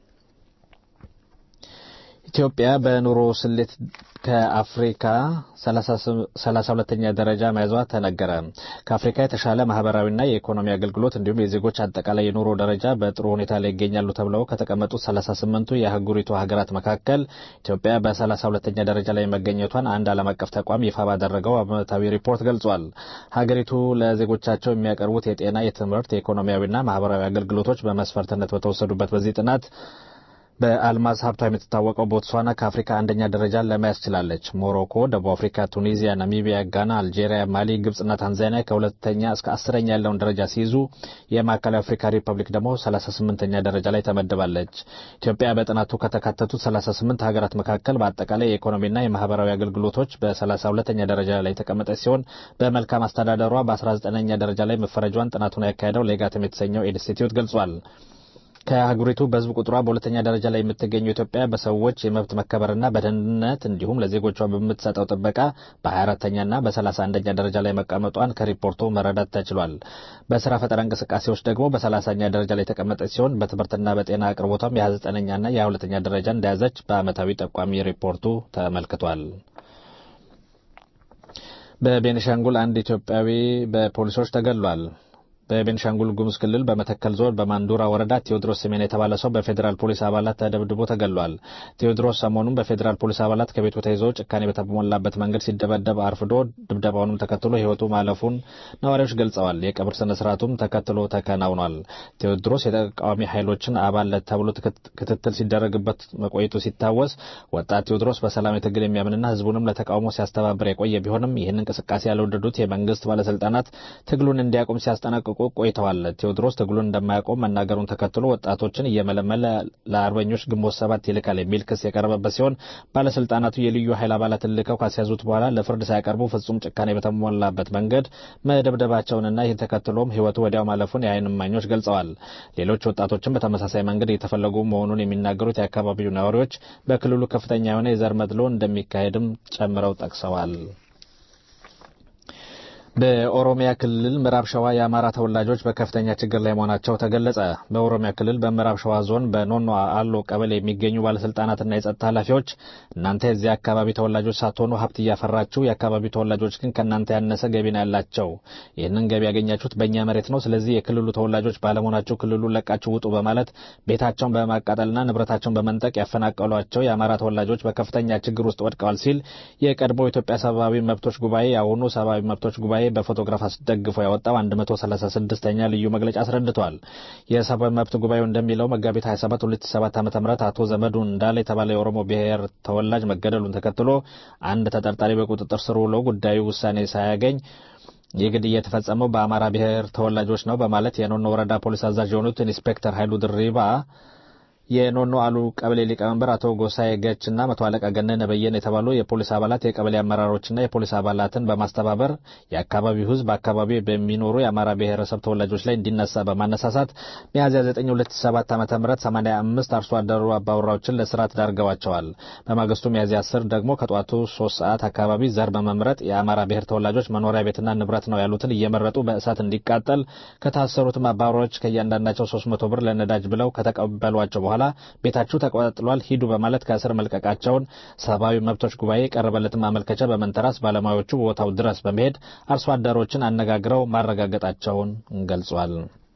ኢትዮጵያ በኑሮ ስሌት ከአፍሪካ ሰላሳ ሁለተኛ ደረጃ መያዟ ተነገረ። ከአፍሪካ የተሻለ ማህበራዊና የኢኮኖሚ አገልግሎት እንዲሁም የዜጎች አጠቃላይ የኑሮ ደረጃ በጥሩ ሁኔታ ላይ ይገኛሉ ተብለው ከተቀመጡት ሰላሳ ስምንቱ የአህጉሪቱ ሀገራት መካከል ኢትዮጵያ በሰላሳ ሁለተኛ ደረጃ ላይ መገኘቷን አንድ ዓለም አቀፍ ተቋም ይፋ ባደረገው ዓመታዊ ሪፖርት ገልጿል። ሀገሪቱ ለዜጎቻቸው የሚያቀርቡት የጤና፣ የትምህርት፣ የኢኮኖሚያዊና ማህበራዊ አገልግሎቶች በመስፈርትነት በተወሰዱበት በዚህ ጥናት በአልማዝ ሀብቷ የምትታወቀው ቦትስዋና ከአፍሪካ አንደኛ ደረጃን ለመያዝ ችላለች። ሞሮኮ፣ ደቡብ አፍሪካ፣ ቱኒዚያ፣ ናሚቢያ፣ ጋና፣ አልጄሪያ፣ ማሊ፣ ግብጽና ታንዛኒያ ከሁለተኛ እስከ አስረኛ ያለውን ደረጃ ሲይዙ የማዕከላዊ አፍሪካ ሪፐብሊክ ደግሞ ሰላሳ ስምንተኛ ደረጃ ላይ ተመድባለች። ኢትዮጵያ በጥናቱ ከተካተቱት ሰላሳ ስምንት ሀገራት መካከል በአጠቃላይ የኢኮኖሚና የማህበራዊ አገልግሎቶች በሰላሳ ሁለተኛ ደረጃ ላይ የተቀመጠች ሲሆን በመልካም አስተዳደሯ በአስራ ዘጠነኛ ደረጃ ላይ መፈረጇን ጥናቱን ያካሄደው ሌጋትም የተሰኘው ኢንስቲትዩት ገልጿል። ከአህጉሪቱ በህዝብ ቁጥሯ በሁለተኛ ደረጃ ላይ የምትገኘው ኢትዮጵያ በሰዎች የመብት መከበርና በደህንነት እንዲሁም ለዜጎቿ በምትሰጠው ጥበቃ በ24ተኛና በ31ኛ ደረጃ ላይ መቀመጧን ከሪፖርቱ መረዳት ተችሏል። በስራ ፈጠራ እንቅስቃሴዎች ደግሞ በ30ኛ ደረጃ ላይ የተቀመጠች ሲሆን በትምህርትና በጤና አቅርቦቷም የ29ኛና የ22ኛ ደረጃ እንደያዘች በአመታዊ ጠቋሚ ሪፖርቱ ተመልክቷል። በቤኒሻንጉል አንድ ኢትዮጵያዊ በፖሊሶች ተገድሏል። በቤንሻንጉል ጉሙዝ ክልል በመተከል ዞን በማንዱራ ወረዳ ቴዎድሮስ ስሜን የተባለ ሰው በፌዴራል ፖሊስ አባላት ተደብድቦ ተገሏል። ቴዎድሮስ ሰሞኑን በፌዴራል ፖሊስ አባላት ከቤቱ ተይዞ ጭካኔ በተሞላበት መንገድ ሲደበደብ አርፍዶ ድብደባውንም ተከትሎ ሕይወቱ ማለፉን ነዋሪዎች ገልጸዋል። የቀብር ስነ ስርዓቱም ተከትሎ ተከናውኗል። ቴዎድሮስ የተቃዋሚ ኃይሎችን አባል ተብሎ ክትትል ሲደረግበት መቆየቱ ሲታወስ ወጣት ቴዎድሮስ በሰላማዊ ትግል የሚያምንና ህዝቡንም ለተቃውሞ ሲያስተባብር የቆየ ቢሆንም ይህን እንቅስቃሴ ያልወደዱት የመንግስት ባለስልጣናት ትግሉን እንዲያቆም ሲያስጠነቅቁ ቆይተዋል። ቴዎድሮስ ትግሉን እንደማያቆም መናገሩን ተከትሎ ወጣቶችን እየመለመለ ለአርበኞች ግንቦት ሰባት ይልካል የሚል ክስ የቀረበበት ሲሆን ባለስልጣናቱ የልዩ ኃይል አባላትን ልከው ካስያዙት በኋላ ለፍርድ ሳያቀርቡ ፍጹም ጭካኔ በተሞላበት መንገድ መደብደባቸውንና ይህን ተከትሎም ህይወቱ ወዲያው ማለፉን የዓይን እማኞች ገልጸዋል። ሌሎች ወጣቶችን በተመሳሳይ መንገድ እየተፈለጉ መሆኑን የሚናገሩት የአካባቢው ነዋሪዎች በክልሉ ከፍተኛ የሆነ የዘር መድሎ እንደሚካሄድም ጨምረው ጠቅሰዋል። በኦሮሚያ ክልል ምዕራብ ሸዋ የአማራ ተወላጆች በከፍተኛ ችግር ላይ መሆናቸው ተገለጸ። በኦሮሚያ ክልል በምዕራብ ሸዋ ዞን በኖኖ አሎ ቀበሌ የሚገኙ ባለስልጣናትና የጸጥታ ኃላፊዎች እናንተ የዚህ አካባቢ ተወላጆች ሳትሆኑ ሀብት እያፈራችሁ፣ የአካባቢው ተወላጆች ግን ከእናንተ ያነሰ ገቢ ነው ያላቸው። ይህንን ገቢ ያገኛችሁት በእኛ መሬት ነው። ስለዚህ የክልሉ ተወላጆች ባለመሆናችሁ ክልሉን ለቃችሁ ውጡ በማለት ቤታቸውን በማቃጠልና ንብረታቸውን በመንጠቅ ያፈናቀሏቸው የአማራ ተወላጆች በከፍተኛ ችግር ውስጥ ወድቀዋል ሲል የቀድሞ ኢትዮጵያ ሰብአዊ መብቶች ጉባኤ የአሁኑ ሰብአዊ መብቶች ጉባኤ በፎቶግራፍ አስደግፎ ያወጣው 136ኛ ልዩ መግለጫ አስረድቷል። የሰብአዊ መብት ጉባኤው እንደሚለው መጋቢት 27 2007 ዓ.ም አቶ ዘመዱ እንዳለ የተባለ የኦሮሞ ብሔር ተወላጅ መገደሉን ተከትሎ አንድ ተጠርጣሪ በቁጥጥር ስር ውሎ ጉዳዩ ውሳኔ ሳያገኝ ይህ ግድያ የተፈጸመው በአማራ ብሔር ተወላጆች ነው በማለት የኖኖ ወረዳ ፖሊስ አዛዥ የሆኑት ኢንስፔክተር ኃይሉ ድሪባ የኖኖ አሉ ቀበሌ ሊቀመንበር አቶ ጎሳዬ ገችና መቶ አለቃ ገነነ በየነ የተባሉ የፖሊስ አባላት የቀበሌ አመራሮችና የፖሊስ አባላትን በማስተባበር የአካባቢው ሕዝብ በአካባቢው በሚኖሩ የአማራ ብሔረሰብ ተወላጆች ላይ እንዲነሳ በማነሳሳት ሚያዝያ 9 2007 ዓ ም 85 አርሶ አደሩ አባወራዎችን ለስርዓት ዳርገዋቸዋል። በማግስቱ ሚያዝያ 10 ደግሞ ከጠዋቱ 3 ሰዓት አካባቢ ዘር በመምረጥ የአማራ ብሔር ተወላጆች መኖሪያ ቤትና ንብረት ነው ያሉትን እየመረጡ በእሳት እንዲቃጠል ከታሰሩትም አባወራዎች ከእያንዳንዳቸው 300 ብር ለነዳጅ ብለው ከተቀበሏቸው በኋላ በኋላ ቤታችሁ ተቋጥሏል ሂዱ በማለት ከእስር መልቀቃቸውን ሰብአዊ መብቶች ጉባኤ የቀረበለትን ማመልከቻ በመንተራስ ባለሙያዎቹ ቦታው ድረስ በመሄድ አርሶ አደሮችን አነጋግረው ማረጋገጣቸውን ገልጿል።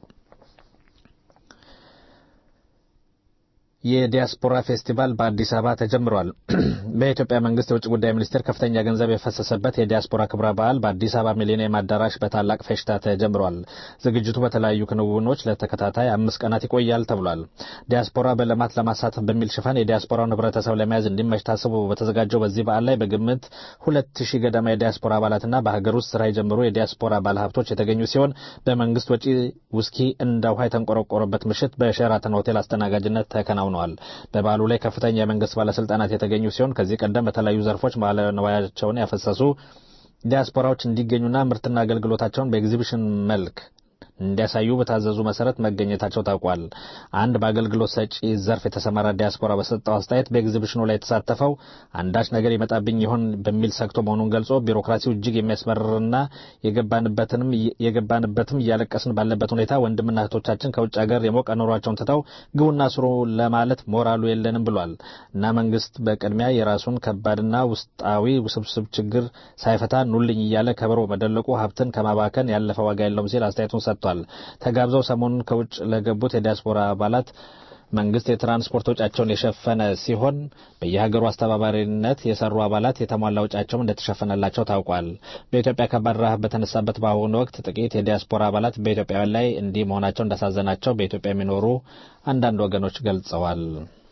የዲያስፖራ ፌስቲቫል በአዲስ አበባ ተጀምሯል። በኢትዮጵያ መንግስት የውጭ ጉዳይ ሚኒስቴር ከፍተኛ ገንዘብ የፈሰሰበት የዲያስፖራ ክብረ በዓል በአዲስ አበባ ሚሊኒየም አዳራሽ በታላቅ ፌሽታ ተጀምሯል። ዝግጅቱ በተለያዩ ክንውኖች ለተከታታይ አምስት ቀናት ይቆያል ተብሏል። ዲያስፖራ በልማት ለማሳተፍ በሚል ሽፋን የዲያስፖራውን ህብረተሰብ ለመያዝ እንዲመች ታስቦ በተዘጋጀው በዚህ በዓል ላይ በግምት ሁለት ሺህ ገደማ የዲያስፖራ አባላትና በሀገር ውስጥ ስራ የጀመሩ የዲያስፖራ ባለሀብቶች የተገኙ ሲሆን በመንግስት ወጪ ውስኪ እንደ ውሃ የተንቆረቆረበት ምሽት በሼራተን ሆቴል አስተናጋጅነት ተከናውኗል ተከናውነዋል። በበዓሉ ላይ ከፍተኛ የመንግስት ባለስልጣናት የተገኙ ሲሆን ከዚህ ቀደም በተለያዩ ዘርፎች ባለንዋያቸውን ያፈሰሱ ዲያስፖራዎች እንዲገኙና ምርትና አገልግሎታቸውን በኤግዚቢሽን መልክ እንዲያሳዩ በታዘዙ መሰረት መገኘታቸው ታውቋል። አንድ በአገልግሎት ሰጪ ዘርፍ የተሰማራ ዲያስፖራ በሰጠው አስተያየት በኤግዚቢሽኑ ላይ የተሳተፈው አንዳች ነገር ይመጣብኝ ይሆን በሚል ሰግቶ መሆኑን ገልጾ ቢሮክራሲው እጅግ የሚያስመርርና የገባንበትንም የገባንበትም እያለቀስን ባለበት ሁኔታ ወንድምና እህቶቻችን ከውጭ ሀገር የሞቀ ኑሯቸውን ትተው ግቡና ስሩ ለማለት ሞራሉ የለንም ብሏል እና መንግስት በቅድሚያ የራሱን ከባድና ውስጣዊ ውስብስብ ችግር ሳይፈታ ኑልኝ እያለ ከበሮ መደለቁ ሀብትን ከማባከን ያለፈ ዋጋ የለውም ሲል አስተያየቱን ሰጥቷል። ተጋብዘው ሰሞኑን ከውጭ ለገቡት የዲያስፖራ አባላት መንግስት የትራንስፖርት ወጫቸውን የሸፈነ ሲሆን በየሀገሩ አስተባባሪነት የሰሩ አባላት የተሟላ ወጫቸውም እንደተሸፈነላቸው ታውቋል። በኢትዮጵያ ከባድ ረሃብ በተነሳበት በአሁኑ ወቅት ጥቂት የዲያስፖራ አባላት በኢትዮጵያውያን ላይ እንዲህ መሆናቸው እንዳሳዘናቸው በኢትዮጵያ የሚኖሩ አንዳንድ ወገኖች ገልጸዋል።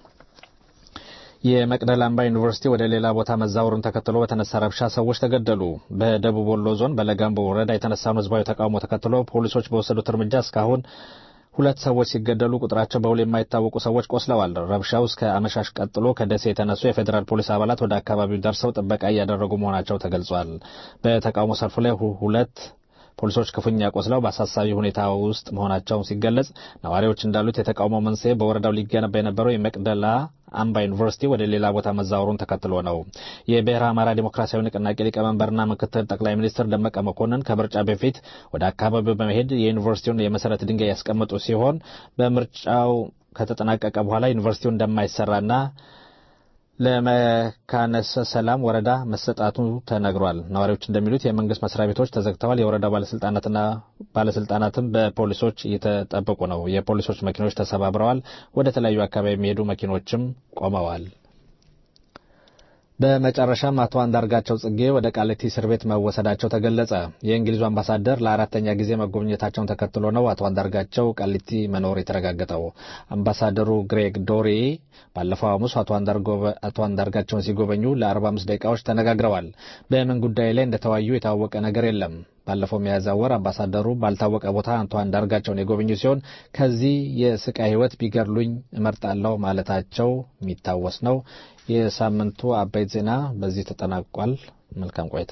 የመቅደላ አምባ ዩኒቨርሲቲ ወደ ሌላ ቦታ መዛወሩን ተከትሎ በተነሳ ረብሻ ሰዎች ተገደሉ። በደቡብ ወሎ ዞን በለጋምቦ ወረዳ የተነሳውን ህዝባዊ ተቃውሞ ተከትሎ ፖሊሶች በወሰዱት እርምጃ እስካሁን ሁለት ሰዎች ሲገደሉ ቁጥራቸው በውል የማይታወቁ ሰዎች ቆስለዋል። ረብሻው እስከ አመሻሽ ቀጥሎ ከደሴ የተነሱ የፌዴራል ፖሊስ አባላት ወደ አካባቢው ደርሰው ጥበቃ እያደረጉ መሆናቸው ተገልጿል። በተቃውሞ ሰልፉ ላይ ሁለት ፖሊሶች ክፉኛ ቆስለው በአሳሳቢ ሁኔታ ውስጥ መሆናቸው ሲገለጽ፣ ነዋሪዎች እንዳሉት የተቃውሞ መንስኤ በወረዳው ሊገነባ የነበረው የመቅደላ አምባ ዩኒቨርሲቲ ወደ ሌላ ቦታ መዛወሩን ተከትሎ ነው። የብሔረ አማራ ዴሞክራሲያዊ ንቅናቄ ሊቀመንበርና ምክትል ጠቅላይ ሚኒስትር ደመቀ መኮንን ከምርጫ በፊት ወደ አካባቢው በመሄድ የዩኒቨርሲቲውን የመሰረት ድንጋይ ያስቀመጡ ሲሆን በምርጫው ከተጠናቀቀ በኋላ ዩኒቨርሲቲው እንደማይሰራና ለመካነሰ ሰላም ወረዳ መሰጣቱ ተነግሯል። ነዋሪዎች እንደሚሉት የመንግስት መስሪያ ቤቶች ተዘግተዋል። የወረዳ ባለስልጣናትና ባለስልጣናትም በፖሊሶች እየተጠበቁ ነው። የፖሊሶች መኪኖች ተሰባብረዋል። ወደ ተለያዩ አካባቢ የሚሄዱ መኪኖችም ቆመዋል። በመጨረሻም አቶ አንዳርጋቸው ጽጌ ወደ ቃሊቲ እስር ቤት መወሰዳቸው ተገለጸ። የእንግሊዙ አምባሳደር ለአራተኛ ጊዜ መጎብኘታቸውን ተከትሎ ነው አቶ አንዳርጋቸው ቃሊቲ መኖር የተረጋገጠው። አምባሳደሩ ግሬግ ዶሪ ባለፈው ሐሙስ አቶ አንዳርጋቸውን ሲጎበኙ ለ45 ደቂቃዎች ተነጋግረዋል። በምን ጉዳይ ላይ እንደተወያዩ የታወቀ ነገር የለም። ባለፈው ሚያዝያ ወር አምባሳደሩ ባልታወቀ ቦታ አቶ አንዳርጋቸውን የጎበኙ ሲሆን ከዚህ የስቃይ ሕይወት ቢገድሉኝ እመርጣለሁ ማለታቸው የሚታወስ ነው። የሳምንቱ አበይት ዜና በዚህ ተጠናቋል። መልካም ቆይታ።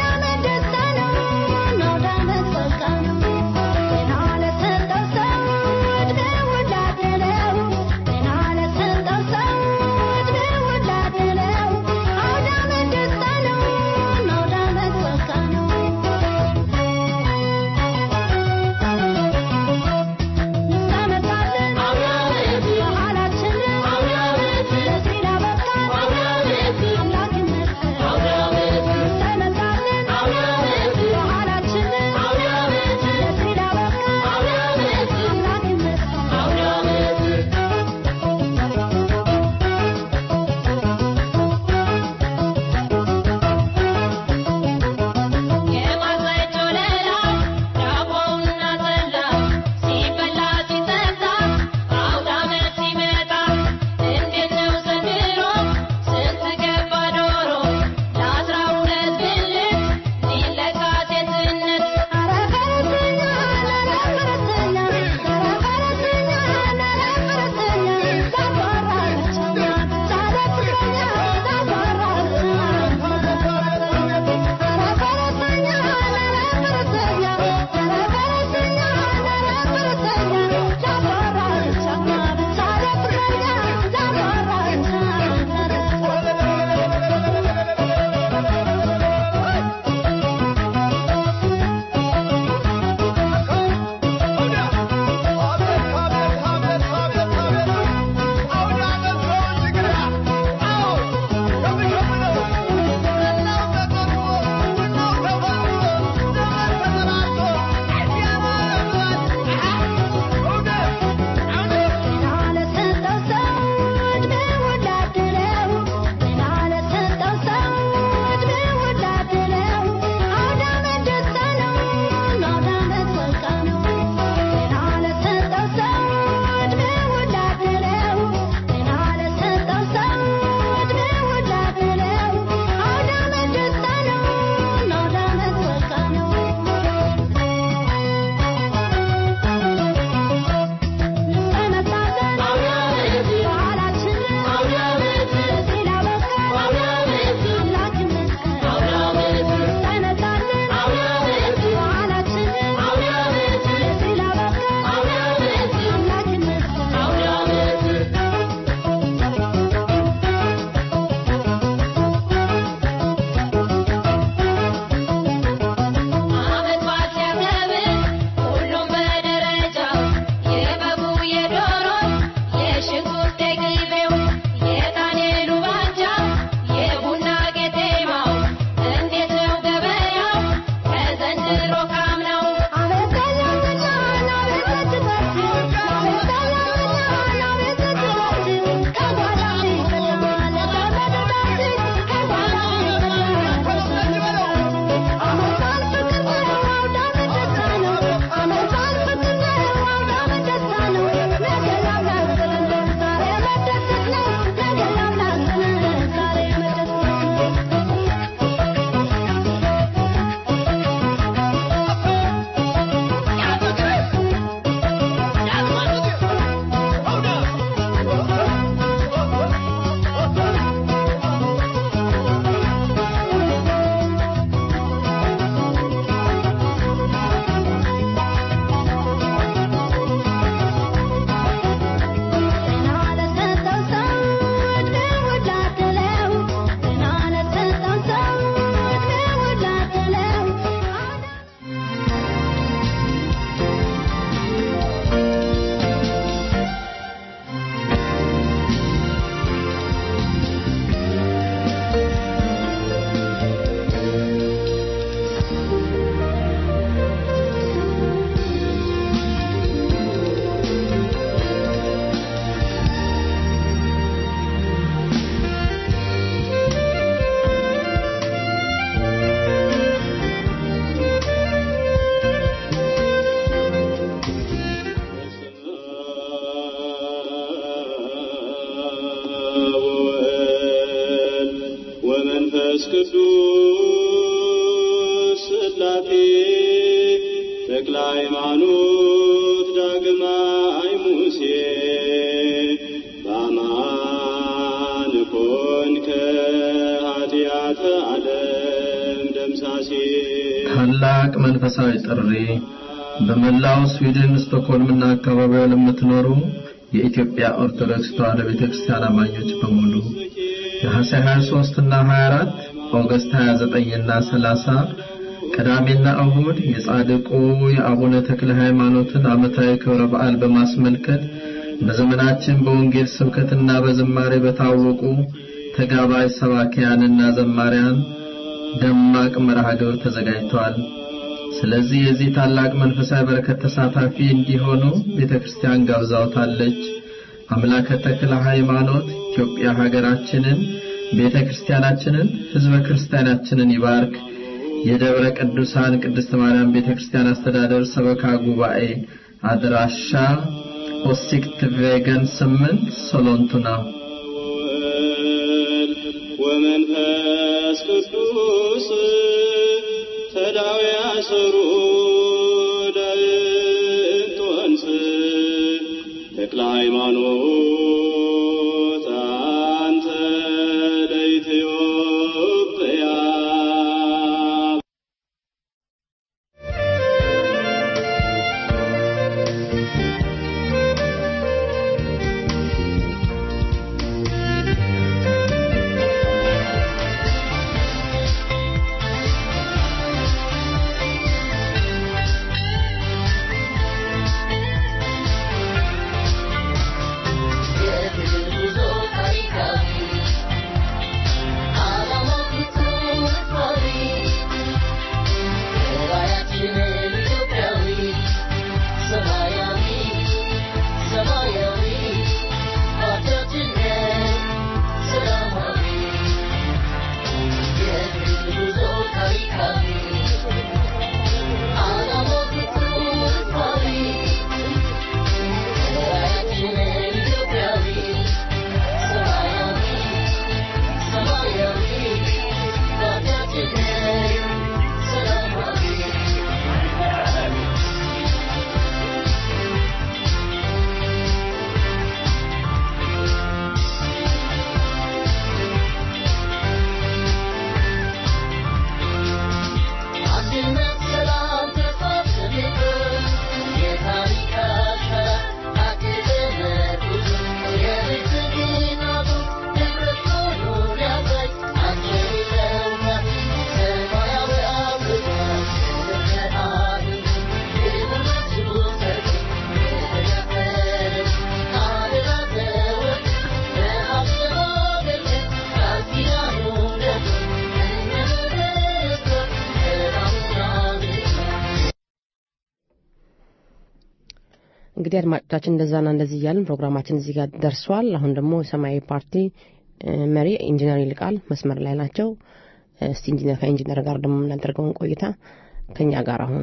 Thank you. ቅዱስ ስላሴ ተክለ ሃይማኖት ዳግማይ ሙሴ በአማን ኮንከ ኃጢአተ ዓለም ደምሳሴ ታላቅ መንፈሳዊ ጥሪ በመላው ስዊድን ስቶክሆልምና አካባቢዋ ለምትኖሩ የኢትዮጵያ ኦርቶዶክስ ተዋሕዶ ቤተክርስቲያን አማኞች በሙሉ ነሐሴ 23 እና 24 ኦገስት 29 እና 30 ቅዳሜና እሁድ የጻድቁ የአቡነ ተክለ ሃይማኖትን ዓመታዊ ክብረ በዓል በማስመልከት በዘመናችን በወንጌል ስብከትና በዝማሬ በታወቁ ተጋባይ ሰባኪያንና ዘማሪያን ደማቅ መርሃ ግብር ተዘጋጅተዋል። ስለዚህ የዚህ ታላቅ መንፈሳዊ በረከት ተሳታፊ እንዲሆኑ ቤተክርስቲያን ጋብዛውታለች። አምላከ ተክለ ሃይማኖት ኢትዮጵያ ሀገራችንን፣ ቤተክርስቲያናችንን፣ ህዝበ ክርስቲያናችንን ይባርክ። የደብረ ቅዱሳን ቅድስት ማርያም ቤተክርስቲያን አስተዳደር ሰበካ ጉባኤ አድራሻ ኦሲክት ቬገን ስምንት ሶሎንቱና ወመንፈስ ቅዱስ ተዳዊ አሰሩ ዳእንጦንስ ተክለ ሃይማኖት አንተ ለኢትዮጵያ እንግዲህ አድማጮቻችን እንደዛና እንደዚህ እያልን ፕሮግራማችን እዚህ ጋር ደርሷል። አሁን ደግሞ የሰማያዊ ፓርቲ መሪ ኢንጂነር ይልቃል መስመር ላይ ናቸው። እስቲ ኢንጂነር ከኢንጂነር ጋር ደግሞ የምናደርገውን ቆይታ ከኛ ጋር አሁን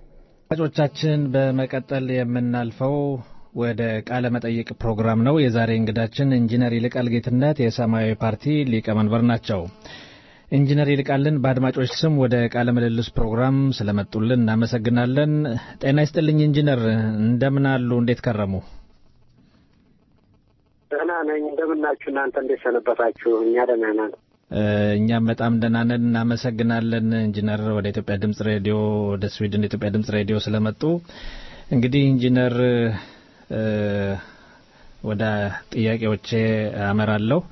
አድማጮቻችን በመቀጠል የምናልፈው ወደ ቃለ መጠይቅ ፕሮግራም ነው። የዛሬ እንግዳችን ኢንጂነር ይልቃል ጌትነት የሰማያዊ ፓርቲ ሊቀመንበር ናቸው። ኢንጂነር ይልቃልን በአድማጮች ስም ወደ ቃለ ምልልስ ፕሮግራም ስለመጡልን እናመሰግናለን። ጤና ይስጥልኝ ኢንጂነር፣ እንደምን አሉ? እንዴት ከረሙ? ደህና ነኝ። እንደምናችሁ እናንተ እንዴት ሰነበታችሁ? እኛ ደህና ነን። እኛም በጣም ደህና ነን። እናመሰግናለን ኢንጂነር ወደ ኢትዮጵያ ድምጽ ሬዲዮ ወደ ስዊድን ኢትዮጵያ ድምጽ ሬዲዮ ስለመጡ። እንግዲህ ኢንጂነር ወደ ጥያቄዎቼ አመራለሁ።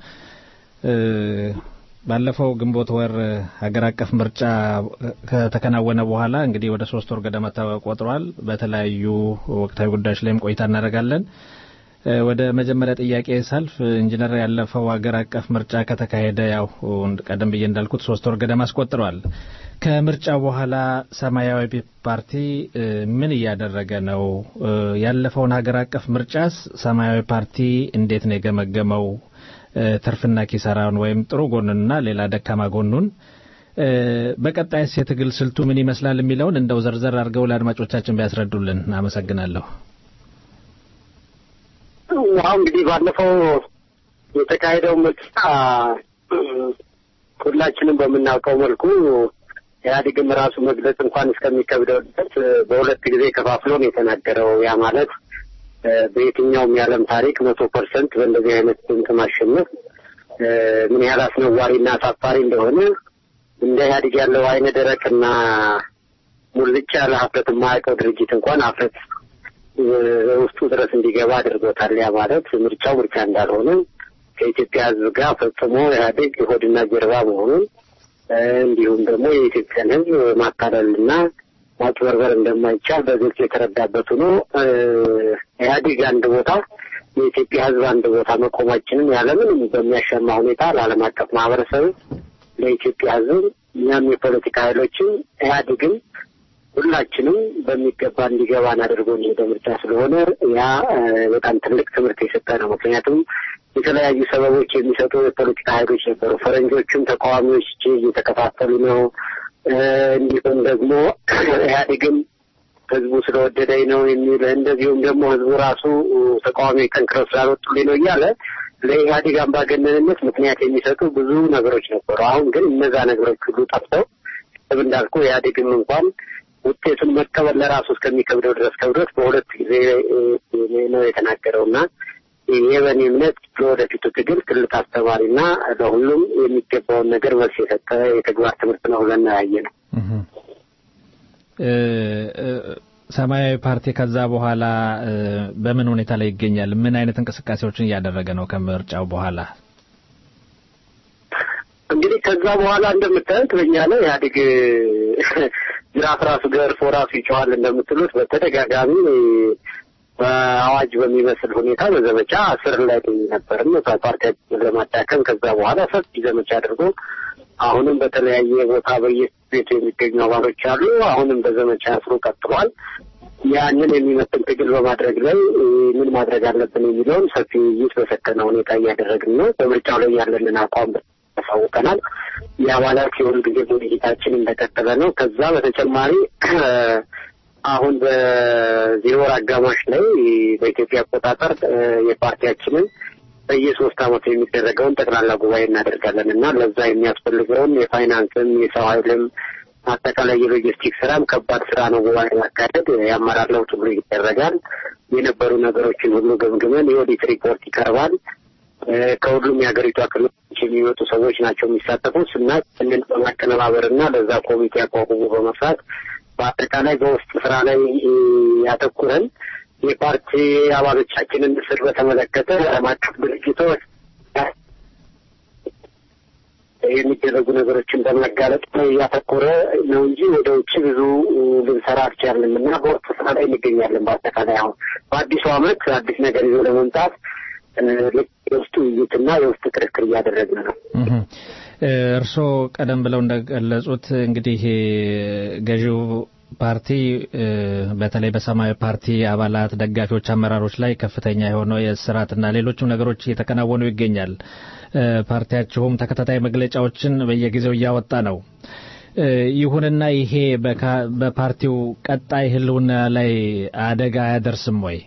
ባለፈው ግንቦት ወር ሀገር አቀፍ ምርጫ ከተከናወነ በኋላ እንግዲህ ወደ ሶስት ወር ገደማ ተቆጥሯል። በተለያዩ ወቅታዊ ጉዳዮች ላይም ቆይታ እናደርጋለን። ወደ መጀመሪያ ጥያቄ ሳልፍ ኢንጂነር ያለፈው ሀገር አቀፍ ምርጫ ከተካሄደ ያው ቀደም ብዬ እንዳልኩት ሶስት ወር ገደማ አስቆጥሯል። ከምርጫው በኋላ ሰማያዊ ፓርቲ ምን እያደረገ ነው? ያለፈውን ሀገር አቀፍ ምርጫስ ሰማያዊ ፓርቲ እንዴት ነው የገመገመው? ትርፍና ኪሳራውን ወይም ጥሩ ጎኑንና ሌላ ደካማ ጎኑን በቀጣይስ የትግል ስልቱ ምን ይመስላል የሚለውን እንደው ዘርዘር አድርገው ለአድማጮቻችን ቢያስረዱልን አመሰግናለሁ። አሁን እንግዲህ ባለፈው የተካሄደው ምርጫ ሁላችንም በምናውቀው መልኩ ኢህአዴግም ራሱ መግለጽ እንኳን እስከሚከብደው ድረስ በሁለት ጊዜ ከፋፍሎ ነው የተናገረው። ያ ማለት በየትኛውም የዓለም ታሪክ መቶ ፐርሰንት በእንደዚህ አይነት ድምፅ ማሸነፍ ምን ያህል አስነዋሪና አሳፋሪ እንደሆነ እንደ ኢህአዴግ ያለው አይነ ደረቅና ሙልጭ ያለ ሀፍረት የማያውቀው ድርጅት እንኳን ሀፍረት ውስጡ ድረስ እንዲገባ አድርጎታል። ያ ማለት ምርጫው ምርጫ እንዳልሆነ ከኢትዮጵያ ሕዝብ ጋር ፈጽሞ ኢህአዴግ ሆድና ጀርባ መሆኑን እንዲሁም ደግሞ የኢትዮጵያን ሕዝብ ማታለልና ማጭበርበር እንደማይቻል በግልጽ የተረዳበት ሆኖ ኢህአዴግ አንድ ቦታ የኢትዮጵያ ሕዝብ አንድ ቦታ መቆማችንን ያለምንም በሚያሻማ ሁኔታ ለዓለም አቀፍ ማህበረሰብ ለኢትዮጵያ ሕዝብ እኛም የፖለቲካ ኃይሎችን ኢህአዴግም ሁላችንም በሚገባ እንዲገባን አድርጎ የሄደ ምርጫ ስለሆነ ያ በጣም ትልቅ ትምህርት የሰጠ ነው። ምክንያቱም የተለያዩ ሰበቦች የሚሰጡ የፖለቲካ ኃይሎች ነበሩ። ፈረንጆቹም ተቃዋሚዎች እየተከፋፈሉ ነው። እንዲሁም ደግሞ ኢህአዴግም ህዝቡ ስለወደደኝ ነው የሚል እንደዚሁም ደግሞ ህዝቡ ራሱ ተቃዋሚዎች ጠንክረው ስላልወጡልኝ ነው እያለ ለኢህአዴግ አምባገነንነት ምክንያት የሚሰጡ ብዙ ነገሮች ነበሩ። አሁን ግን እነዛ ነገሮች ሁሉ ጠፍተው እንዳልኩ ኢህአዴግም እንኳን ውጤቱን መቀበል ለራሱ እስከሚከብደው ድረስ ከብዶት በሁለት ጊዜ ነው የተናገረው እና ይሄ በእኔ እምነት ለወደፊቱ ትግል ትልቅ አስተማሪና ለሁሉም የሚገባውን ነገር መልስ የሰጠ የተግባር ትምህርት ነው ብለን ያየ ነው። ሰማያዊ ፓርቲ ከዛ በኋላ በምን ሁኔታ ላይ ይገኛል? ምን አይነት እንቅስቃሴዎችን እያደረገ ነው ከምርጫው በኋላ? እንግዲህ ከዛ በኋላ እንደምታዩት በእኛ ላይ ኢህአዴግ ጅራፍ ራሱ ገርፎ ራሱ ይጮሃል እንደምትሉት በተደጋጋሚ በአዋጅ በሚመስል ሁኔታ በዘመቻ ስር ላይ ነበርም ፓርቲያችንን ለማዳከም ከዛ በኋላ ሰፊ ዘመቻ አድርጎ አሁንም በተለያየ ቦታ በየቤቱ የሚገኙ አባሎች አሉ። አሁንም በዘመቻ ስሩ ቀጥሏል። ያንን የሚመስል ትግል በማድረግ ላይ ምን ማድረግ አለብን የሚለውን ሰፊ ውይይት በሰከነ ሁኔታ እያደረግን ነው። በምርጫው ላይ ያለንን አቋም ያሳውቀናል። የአባላት የሁል ጊዜ ውይይታችን እንደቀጠለ ነው። ከዛ በተጨማሪ አሁን በዚህ ወር አጋማሽ ላይ በኢትዮጵያ አቆጣጠር የፓርቲያችንን በየሶስት ዓመቱ የሚደረገውን ጠቅላላ ጉባኤ እናደርጋለን እና ለዛ የሚያስፈልገውን የፋይናንስም የሰው ኃይልም አጠቃላይ የሎጂስቲክ ስራም ከባድ ስራ ነው። ጉባኤ ማካሄድ የአመራር ለውጥ ሁሉ ይደረጋል። የነበሩ ነገሮችን ሁሉ ገምግመን የኦዲት ሪፖርት ይቀርባል። ከሁሉም የሀገሪቷ ክልሎች የሚመጡ ሰዎች ናቸው የሚሳተፉት እና ይህንን በማቀነባበር እና ለዛ ኮሚቴ አቋቁሞ በመስራት በአጠቃላይ በውስጥ ስራ ላይ ያተኩረን የፓርቲ አባሎቻችንን እስር በተመለከተ ዓለም አቀፍ ድርጅቶች የሚደረጉ ነገሮችን በማጋለጥ ላይ ያተኮረ ነው እንጂ ወደ ውጭ ብዙ ልንሰራ አልቻልንም እና በውስጥ ስራ ላይ እንገኛለን። በአጠቃላይ አሁን በአዲሱ ዓመት አዲስ ነገር ይዞ ለመምጣት የውስጥ ውይይትና የውስጥ ክርክር እያደረግን ነው። እርስዎ ቀደም ብለው እንደገለጹት እንግዲህ ገዢው ፓርቲ በተለይ በሰማያዊ ፓርቲ አባላት፣ ደጋፊዎች፣ አመራሮች ላይ ከፍተኛ የሆነው የእስራትና ሌሎችም ነገሮች እየተከናወኑ ይገኛል። ፓርቲያችሁም ተከታታይ መግለጫዎችን በየጊዜው እያወጣ ነው። ይሁንና ይሄ በፓርቲው ቀጣይ ሕልውና ላይ አደጋ አያደርስም ወይ?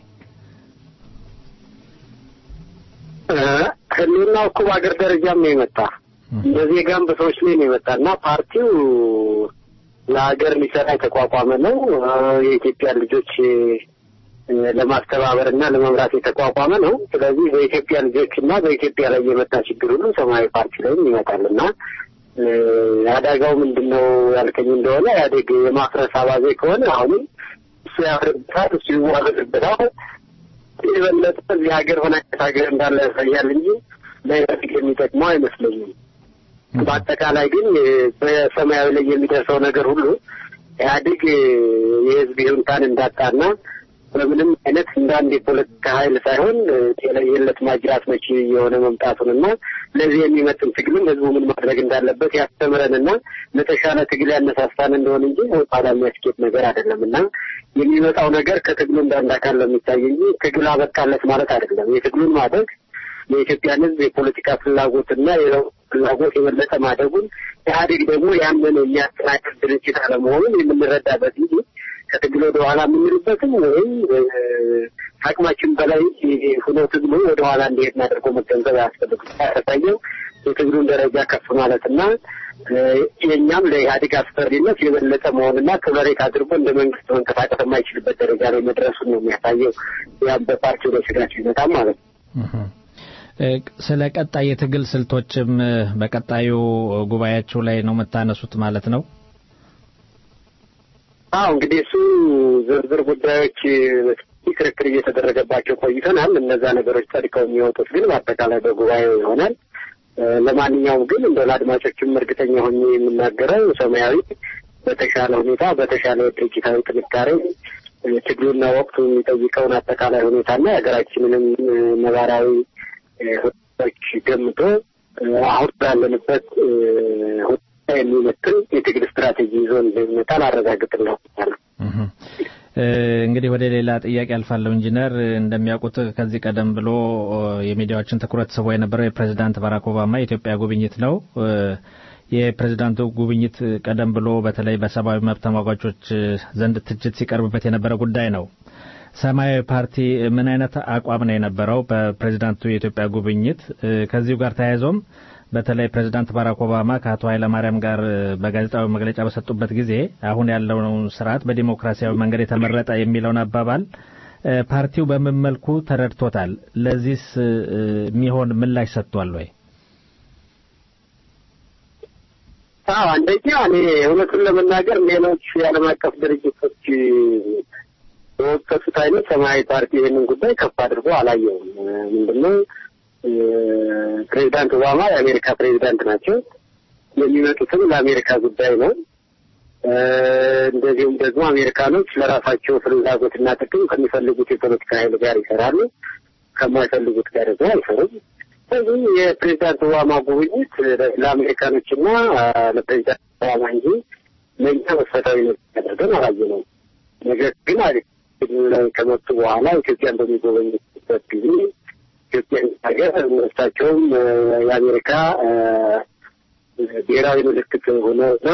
ሕልውናው እኮ በአገር ደረጃም ነው የመጣ በዜጋም በሰዎች ላይ ነው የመጣ እና ፓርቲው ለሀገር ሊሰራ የተቋቋመ ነው። የኢትዮጵያ ልጆች ለማስተባበር እና ለመምራት የተቋቋመ ነው። ስለዚህ በኢትዮጵያ ልጆች እና በኢትዮጵያ ላይ የመጣ ችግር ሁሉ ሰማያዊ ፓርቲ ላይም ይመጣል እና አደጋው ምንድን ነው ያልከኝ እንደሆነ ኢህአዴግ የማፍረስ አባዜ ከሆነ አሁንም እሱ ያፍርበታል፣ እሱ ይዋረድበታል። የበለጠ እዚህ ሀገር ሆነ ሀገር እንዳለ ያሳያል እንጂ ለኢህአዴግ የሚጠቅመው አይመስለኝም። በአጠቃላይ ግን በሰማያዊ ላይ የሚደርሰው ነገር ሁሉ ኢህአዴግ የህዝብ ይሁንታን እንዳጣና በምንም አይነት እንደ አንድ የፖለቲካ ኃይል ሳይሆን የለት ማጅራት መቺ የሆነ መምጣቱንና ለዚህ የሚመጥን ትግልም ህዝቡ ምን ማድረግ እንዳለበት ያስተምረንና ለተሻለ ትግል ያነሳሳን እንደሆን እንጂ ኋላ የሚያስኬድ ነገር አይደለም እና የሚመጣው ነገር ከትግሉ እንዳንድ አካል ለሚታይ እንጂ ትግል አበቃለት ማለት አይደለም። የትግሉን ማደግ የኢትዮጵያን ህዝብ የፖለቲካ ፍላጎትና የለውጥ ፍላጎት የበለጠ ማደጉን ኢህአዴግ ደግሞ ያንን የሚያስተናግድ ድርጅት አለመሆኑን የምንረዳበት እንጂ ከትግል ወደ ኋላ የምንልበትም ወይም አቅማችን በላይ ሆኖ ትግሉ ወደ ኋላ እንዲሄድ አድርጎ መገንዘብ አያስፈልግም። ያሳየው የትግሉን ደረጃ ከፍ ማለትና የእኛም ለኢህአዴግ አስፈሪነት የበለጠ መሆንና ክብረት አድርጎ እንደ መንግስት መንቀሳቀስ የማይችልበት ደረጃ ላይ መድረሱን ነው የሚያሳየው። ያም በፓርቲው ላይ ስጋት ይመጣም ማለት ነው። ስለ ቀጣይ የትግል ስልቶችም በቀጣዩ ጉባኤያችሁ ላይ ነው የምታነሱት ማለት ነው? አዎ እንግዲህ እሱ ዝርዝር ጉዳዮች ክርክር እየተደረገባቸው ቆይተናል። እነዛ ነገሮች ጸድቀው የሚወጡት ግን በአጠቃላይ በጉባኤው ይሆናል። ለማንኛውም ግን እንደ ለአድማጮችም እርግጠኛ ሆኜ የምናገረው ሰማያዊ በተሻለ ሁኔታ በተሻለ ድርጅታዊ ጥንካሬ ትግሉና ወቅቱ የሚጠይቀውን አጠቃላይ ሁኔታና የሀገራችንንም ነባራዊ ሁኔታዎች ገምቶ አሁን ባለንበት ሁኔታ የሚመጥን የትግል ስትራቴጂ ይዞ እንደሚመጣ ላረጋግጥልህ ነው። እንግዲህ ወደ ሌላ ጥያቄ አልፋለሁ። ኢንጂነር እንደሚያውቁት ከዚህ ቀደም ብሎ የሚዲያዎችን ትኩረት ስቦ የነበረው የፕሬዚዳንት ባራክ ኦባማ የኢትዮጵያ ጉብኝት ነው። የፕሬዚዳንቱ ጉብኝት ቀደም ብሎ በተለይ በሰብአዊ መብት ተሟጋቾች ዘንድ ትችት ሲቀርብበት የነበረ ጉዳይ ነው። ሰማያዊ ፓርቲ ምን አይነት አቋም ነው የነበረው በፕሬዚዳንቱ የኢትዮጵያ ጉብኝት? ከዚሁ ጋር ተያይዞም በተለይ ፕሬዚዳንት ባራክ ኦባማ ከአቶ ኃይለማርያም ጋር በጋዜጣዊ መግለጫ በሰጡበት ጊዜ አሁን ያለውን ስርዓት በዲሞክራሲያዊ መንገድ የተመረጠ የሚለውን አባባል ፓርቲው በምን መልኩ ተረድቶታል? ለዚህስ የሚሆን ምላሽ ሰጥቷል ወይ? አዎ አንደኛ እኔ እውነቱን ለመናገር ሌሎች የዓለም አቀፍ ድርጅቶች በወቀሱት አይነት ሰማያዊ ፓርቲ ይህንን ጉዳይ ከፍ አድርጎ አላየውም። ምንድነው ፕሬዚዳንት ኦባማ የአሜሪካ ፕሬዚዳንት ናቸው። የሚመጡትም ለአሜሪካ ጉዳይ ነው። እንደዚሁም ደግሞ አሜሪካኖች ለራሳቸው ፍላጎትና ጥቅም ከሚፈልጉት የፖለቲካ ኃይል ጋር ይሰራሉ፣ ከማይፈልጉት ጋር ደግሞ አይሰሩም። ስለዚህ የፕሬዚዳንት ኦባማ ጉብኝት ለአሜሪካኖችና ለፕሬዚዳንት ኦባማ እንጂ ለእኛ መሰረታዊ ነው ያደርገን አላየነውም። ነገር ግን ላይ ከመጡ በኋላ ኢትዮጵያን በሚጎበኙበት ጊዜ ኢትዮጵያ ሀገር እሳቸውም የአሜሪካ ብሔራዊ ምልክት ሆነውና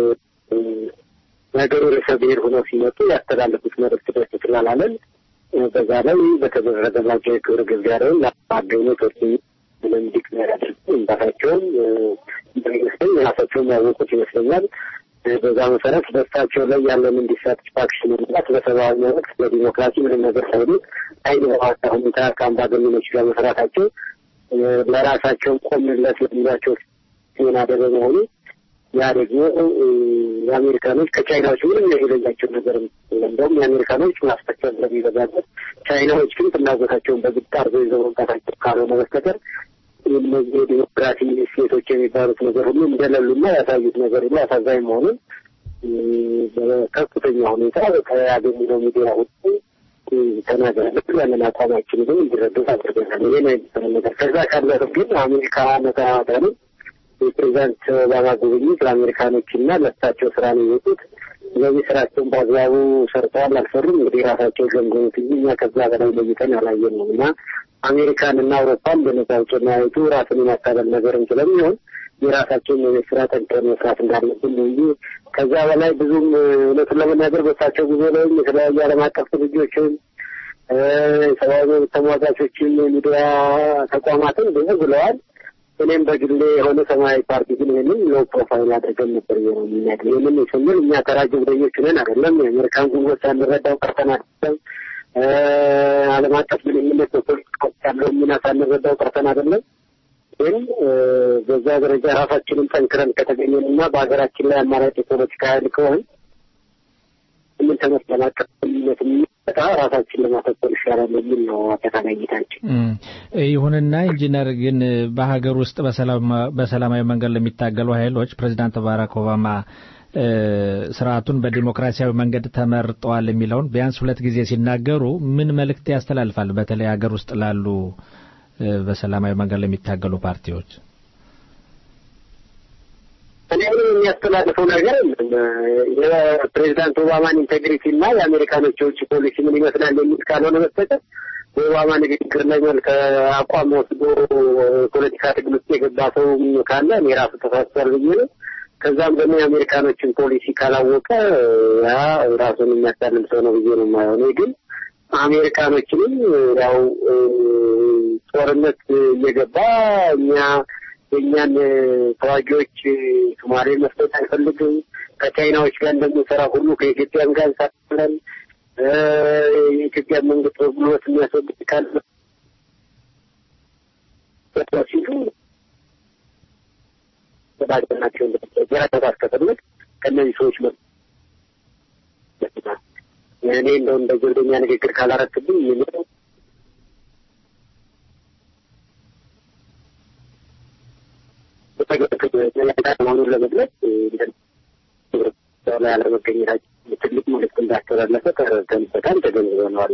ነገሩ ርዕሰ ብሔር ሆነው ሲመጡ ያስተላለፉት መልዕክት ደስ ስላላለን በዛ ላይ በተደረገላቸው የክብር ግብዣውን ለማገኘት ወር ምንም ዲክሌር አድርገው መምጣታቸውን እንደሚመስለኝ የራሳቸውም ያወቁት ይመስለኛል። በዛ መሰረት በእሳቸው ላይ ያለንን ዲሳቲስፋክሽን መምጣት በሰብአዊ መብት በዲሞክራሲ ምንም ነገር ሳይሉ አይን በዋታ ሁኔታ ከአምባገነኖች ጋር መስራታቸው ለራሳቸው ቆምለት ለሚሏቸው ዜና በመሆኑ ያ ደግሞ የአሜሪካኖች ከቻይናዎች ምንም የሌላቸው ነገር እንደውም የአሜሪካኖች ማስፈቸር ስለሚበዛበት ቻይናዎች ግን ፍላጎታቸውን በግድ አድርገው ይዘው መምጣታቸው ካልሆነ በስተቀር እነዚህ የዲሞክራሲ እሴቶች የሚባሉት ነገር ሁሉ እንደሌሉና ያሳዩት ነገር ሁሉ አሳዛኝ መሆኑን በከፍተኛ ሁኔታ ከያገኘነው ሚዲያ ውጭ ተናግረናል። ያንን አቋማችን ግን እንዲረዱት አድርገናል። ይሄ ነው የሚሰራ ነገር። ከዛ ካለፈ ግን አሜሪካ ነተናተኑ የፕሬዚዳንት ኦባማ ጉብኝት ለአሜሪካኖች እና ለእሳቸው ስራ ነው የወጡት። ስለዚህ ስራቸውን በአግባቡ ሰርተዋል አልሰሩም እንግዲህ ራሳቸው ገምገሙት እንጂ እኛ ከዛ በላይ ለይተን አላየንም እና አሜሪካን እና አውሮፓን በነጻ ውጭ ማየቱ ራስን የማታለል ነገርም ስለሚሆን የራሳቸውን የቤት ስራ ጠንክረን መስራት እንዳለብን ነው እንጂ ከዛ በላይ ብዙም እውነቱን ለመናገር በሳቸው ጉዞ ላይም የተለያዩ ዓለም አቀፍ ድርጅቶችን ሰብአዊ መብት ተሟጋቾችን የሚዲያ ተቋማትን ብዙ ብለዋል። እኔም በግሌ የሆነ ሰማያዊ ፓርቲ ግን ይህንን ሎው ፕሮፋይል አድርገን ነበር ነው የሚናገር። ይህንን ስንል እኛ ተራ ጀብደኞች ነን አይደለም። የአሜሪካን ጉልበት ሳንረዳው ቀርተን አይደለም። ዓለም አቀፍ ግንኙነት በፖለቲካ ውስጥ ያለውን ሚና ሳንረዳው ቀርተን አይደለም። ግን በዛ ደረጃ ራሳችንን ጠንክረን ከተገኘን እና በሀገራችን ላይ አማራጭ የፖለቲካ ኃይል ከሆን ምን ተመስ ለማቀፍ ግንኙነት የሚመጣ ራሳችን ለማተኮር ይሻላል የሚል ነው አጠቃላይ እይታችን። ይሁንና ኢንጂነር ግን በሀገር ውስጥ በሰላማዊ መንገድ ለሚታገሉ ኃይሎች ፕሬዚዳንት ባራክ ኦባማ ስርዓቱን በዲሞክራሲያዊ መንገድ ተመርጠዋል የሚለውን ቢያንስ ሁለት ጊዜ ሲናገሩ ምን መልእክት ያስተላልፋል? በተለይ ሀገር ውስጥ ላሉ በሰላማዊ መንገድ ለሚታገሉ ፓርቲዎች እኔ ምንም የሚያስተላልፈው ነገር የፕሬዚዳንት ኦባማን ኢንቴግሪቲ እና የአሜሪካኖች የውጭ ፖሊሲ ምን ይመስላል የሚል ካልሆነ በስተቀር በኦባማ ንግግር ላይ መልክ አቋም ወስዶ ፖለቲካ ትግል ውስጥ የገባ ሰው ካለ እኔ ራሱ ተሳስቷል ብዬ ነው። ከዛም ደግሞ የአሜሪካኖችን ፖሊሲ ካላወቀ ያ ራሱን የሚያታልል ሰው ነው ብዬ ነው የማየው። እኔ ግን አሜሪካኖችንም ያው ጦርነት እየገባ እኛ የእኛን ተዋጊዎች ሶማሌ መስጠት አይፈልግም። ከቻይናዎች ጋር እንደምንሰራ ሁሉ ከኢትዮጵያም ጋር እንሰራለን። የኢትዮጵያ መንግስት በጉልበት የሚያስወግድ ካለ ሲሉ ናቸው ራሳት ከፈለግ ከእነዚህ ሰዎች እኔ እንደው እንደ ጀብደኛ ንግግር ካላረክብኝ የሚለው መሆኑን ለመግለጽ ላይ አለመገኘታችን ትልቅ መልዕክት እንዳስተላለፈ ተረድተንበታል፣ ተገንዝበነዋል።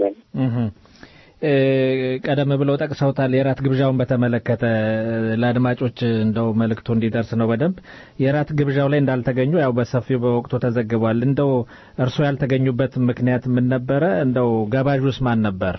ቀደም ብለው ጠቅሰውታል። የራት ግብዣውን በተመለከተ ለአድማጮች እንደው መልእክቱ እንዲደርስ ነው በደንብ የራት ግብዣው ላይ እንዳልተገኙ ያው በሰፊው በወቅቱ ተዘግቧል። እንደው እርስዎ ያልተገኙበት ምክንያት ምን ነበረ? እንደው ጋባዡስ ማን ነበር?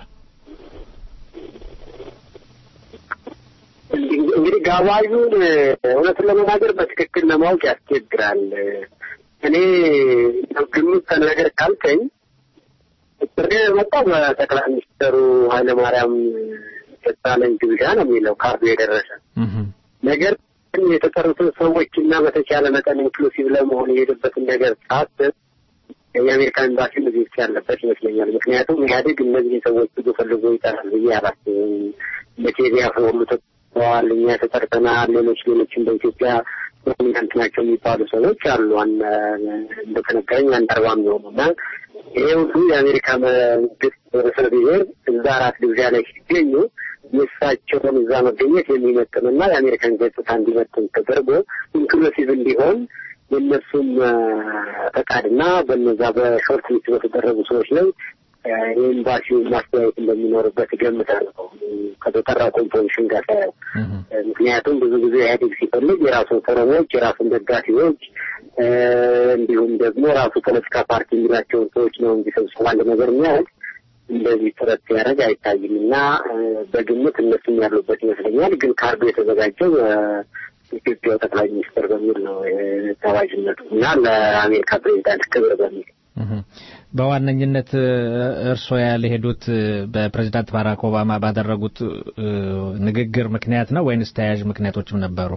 እንግዲህ ጋባዡን እውነቱን ለመናገር በትክክል ለማወቅ ያስቸግራል። እኔ ግምት ተናገር ካልከኝ ጥሪ የመጣው በጠቅላይ ሚኒስትሩ ኃይለማርያም ደሳለኝ ግብዣ ነው የሚለው ካርዱ የደረሰ ነገር ግን የተጠሩትን ሰዎች እና በተቻለ መጠን ኢንክሉሲቭ ለመሆን የሄደበትን ነገር ሳስብ የአሜሪካ ኤምባሲ እዚህ ውስጥ ያለበት ይመስለኛል። ምክንያቱም ኢህአዴግ እነዚህ ሰዎች ብዙ ፈልጎ ይጠራል ብዬ አላስብም። በኬንያ ሁሉ ተጠርተዋል፣ እኛ ተጠርተናል። ሌሎች ሌሎችም በኢትዮጵያ ፕሮሚናንት ናቸው የሚባሉ ሰዎች አሉ። እንደተነገረኝ አንድ አርባ የሚሆኑ እና ይሄ ሁሉ የአሜሪካ መንግስት ርዕሰ ብሔር እዛ አራት ግብዣ ላይ ሲገኙ የእሳቸውን እዛ መገኘት የሚመጥንና የአሜሪካን ገጽታ እንዲመጥን ተደርጎ ኢንክሉሲቭ እንዲሆን የእነሱም ፈቃድና በነዛ በሾርት ሊስት በተደረጉ ሰዎች ላይ የኤምባሲው ማስተያየት እንደሚኖርበት እገምታለሁ ከተጠራ ኮምፖዚሽን ጋር ሳየው። ምክንያቱም ብዙ ጊዜ ኢህአዴግ ሲፈልግ የራሱን ፎረሞች፣ የራሱን ደጋፊዎች እንዲሁም ደግሞ ራሱ ፖለቲካ ፓርቲ የሚላቸውን ሰዎች ነው እንጂ ሰብስቦ አንድ ነገር የሚያደርግ እንደዚህ ጥረት ሲያደርግ አይታይም እና በግምት እነሱም ያሉበት ይመስለኛል። ግን ካርዱ የተዘጋጀው ኢትዮጵያው ጠቅላይ ሚኒስትር በሚል ነው ተዋጅነቱ እና ለአሜሪካ ፕሬዚዳንት ክብር በሚል በዋነኝነት እርስዎ ያልሄዱት በፕሬዚዳንት ባራክ ኦባማ ባደረጉት ንግግር ምክንያት ነው ወይንስ ተያያዥ ምክንያቶችም ነበሩ?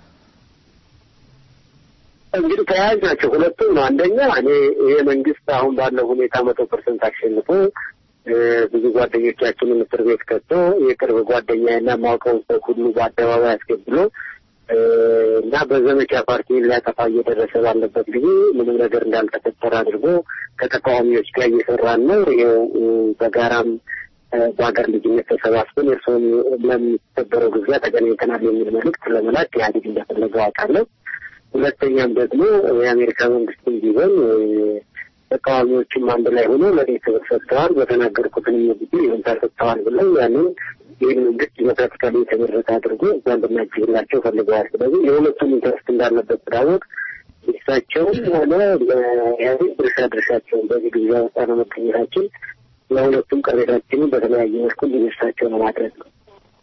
እንግዲህ ተያያዥ ናቸው ሁለቱም ነው። አንደኛ እኔ ይሄ መንግስት አሁን ባለው ሁኔታ መቶ ፐርሰንት አሸንፎ ብዙ ጓደኞቻችንን እስር ቤት ከቶ የቅርብ ጓደኛዬና ማውቀውን ሰው ሁሉ በአደባባይ አስገብሎ እና በዘመቻ ፓርቲን ሊያጠፋ እየደረሰ ባለበት ጊዜ ምንም ነገር እንዳልተፈጠረ አድርጎ ከተቃዋሚዎች ጋር እየሰራን ነው። ይኸው በጋራም በሀገር ልጅነት ተሰባስበን እርስዎም ለሚከበረው ግብዣ ተገናኝተናል የሚል መልእክት ለመላክ ኢህአዴግ እንደፈለገው አውቃለሁ። ሁለተኛም ደግሞ የአሜሪካ መንግስትም ቢሆን ተቃዋሚዎችም አንድ ላይ ሆኖ ለእኔ ክብር ሰጥተዋል፣ በተናገርኩትን ጊዜ ይሁንታ ሰጥተዋል ብለው ያንን ይህን መንግስት ዲሞክራቲካሊ የተመረጠ አድርጎ እዛ እንድናጅብላቸው ፈልገዋል። ስለዚህ የሁለቱም ኢንተረስት እንዳለበት ስላወቅ እሳቸውም ሆነ ለኢህአዴግ ድርሻ ድርሻቸውን በዚህ ግብዣ ውስጥ አለመገኘታችን ለሁለቱም ቅሬታችንን በተለያየ መልኩ እንዲነሳቸው ነው ማድረግ ነው።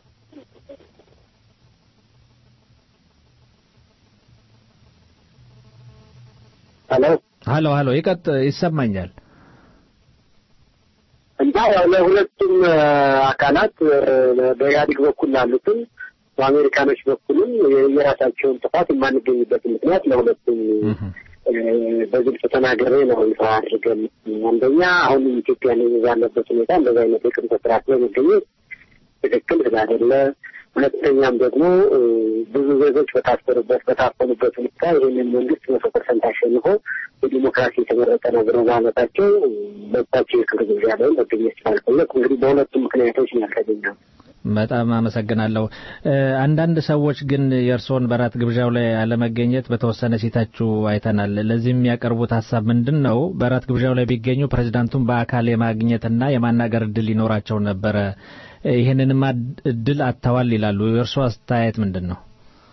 ሄሎ ሀሎ ሀሎ ይቀጥ ይሰማኛል። እና ያው ለሁለቱም አካላት በኢህአዴግ በኩል ላሉትም በአሜሪካኖች በኩልም የራሳቸውን ጥፋት የማንገኝበት ምክንያት ለሁለቱም በግልጽ ተናገሬ ነው ይፋ አድርገን አንደኛ አሁን ኢትዮጵያ ባለበት ሁኔታ እንደዚህ አይነት የቅርብ ስርዓት ላይ መገኘት ትክክል ስላይደለ፣ ሁለተኛም ደግሞ ብዙ ዜጎች በታሰሩበት በታፈኑበት ሁኔታ ይህንን መንግስት መቶ ፐርሰንት አሸንፎ በዲሞክራሲ የተመረጠ ነው ብለው ማለታቸው መብታቸው የክብር ግብዣ ላይ መገኘት ስላልፈለግ እንግዲህ በሁለቱም ምክንያቶች ነው ያልተገኘው። በጣም አመሰግናለሁ። አንዳንድ ሰዎች ግን የእርስዎን በራት ግብዣው ላይ አለመገኘት በተወሰነ ሲታችሁ አይተናል። ለዚህ የሚያቀርቡት ሀሳብ ምንድን ነው? በራት ግብዣው ላይ ቢገኙ ፕሬዚዳንቱን በአካል የማግኘትና የማናገር እድል ይኖራቸው ነበረ። ይህንንም እድል አጥተዋል ይላሉ። የእርስዎ አስተያየት ምንድን ነው?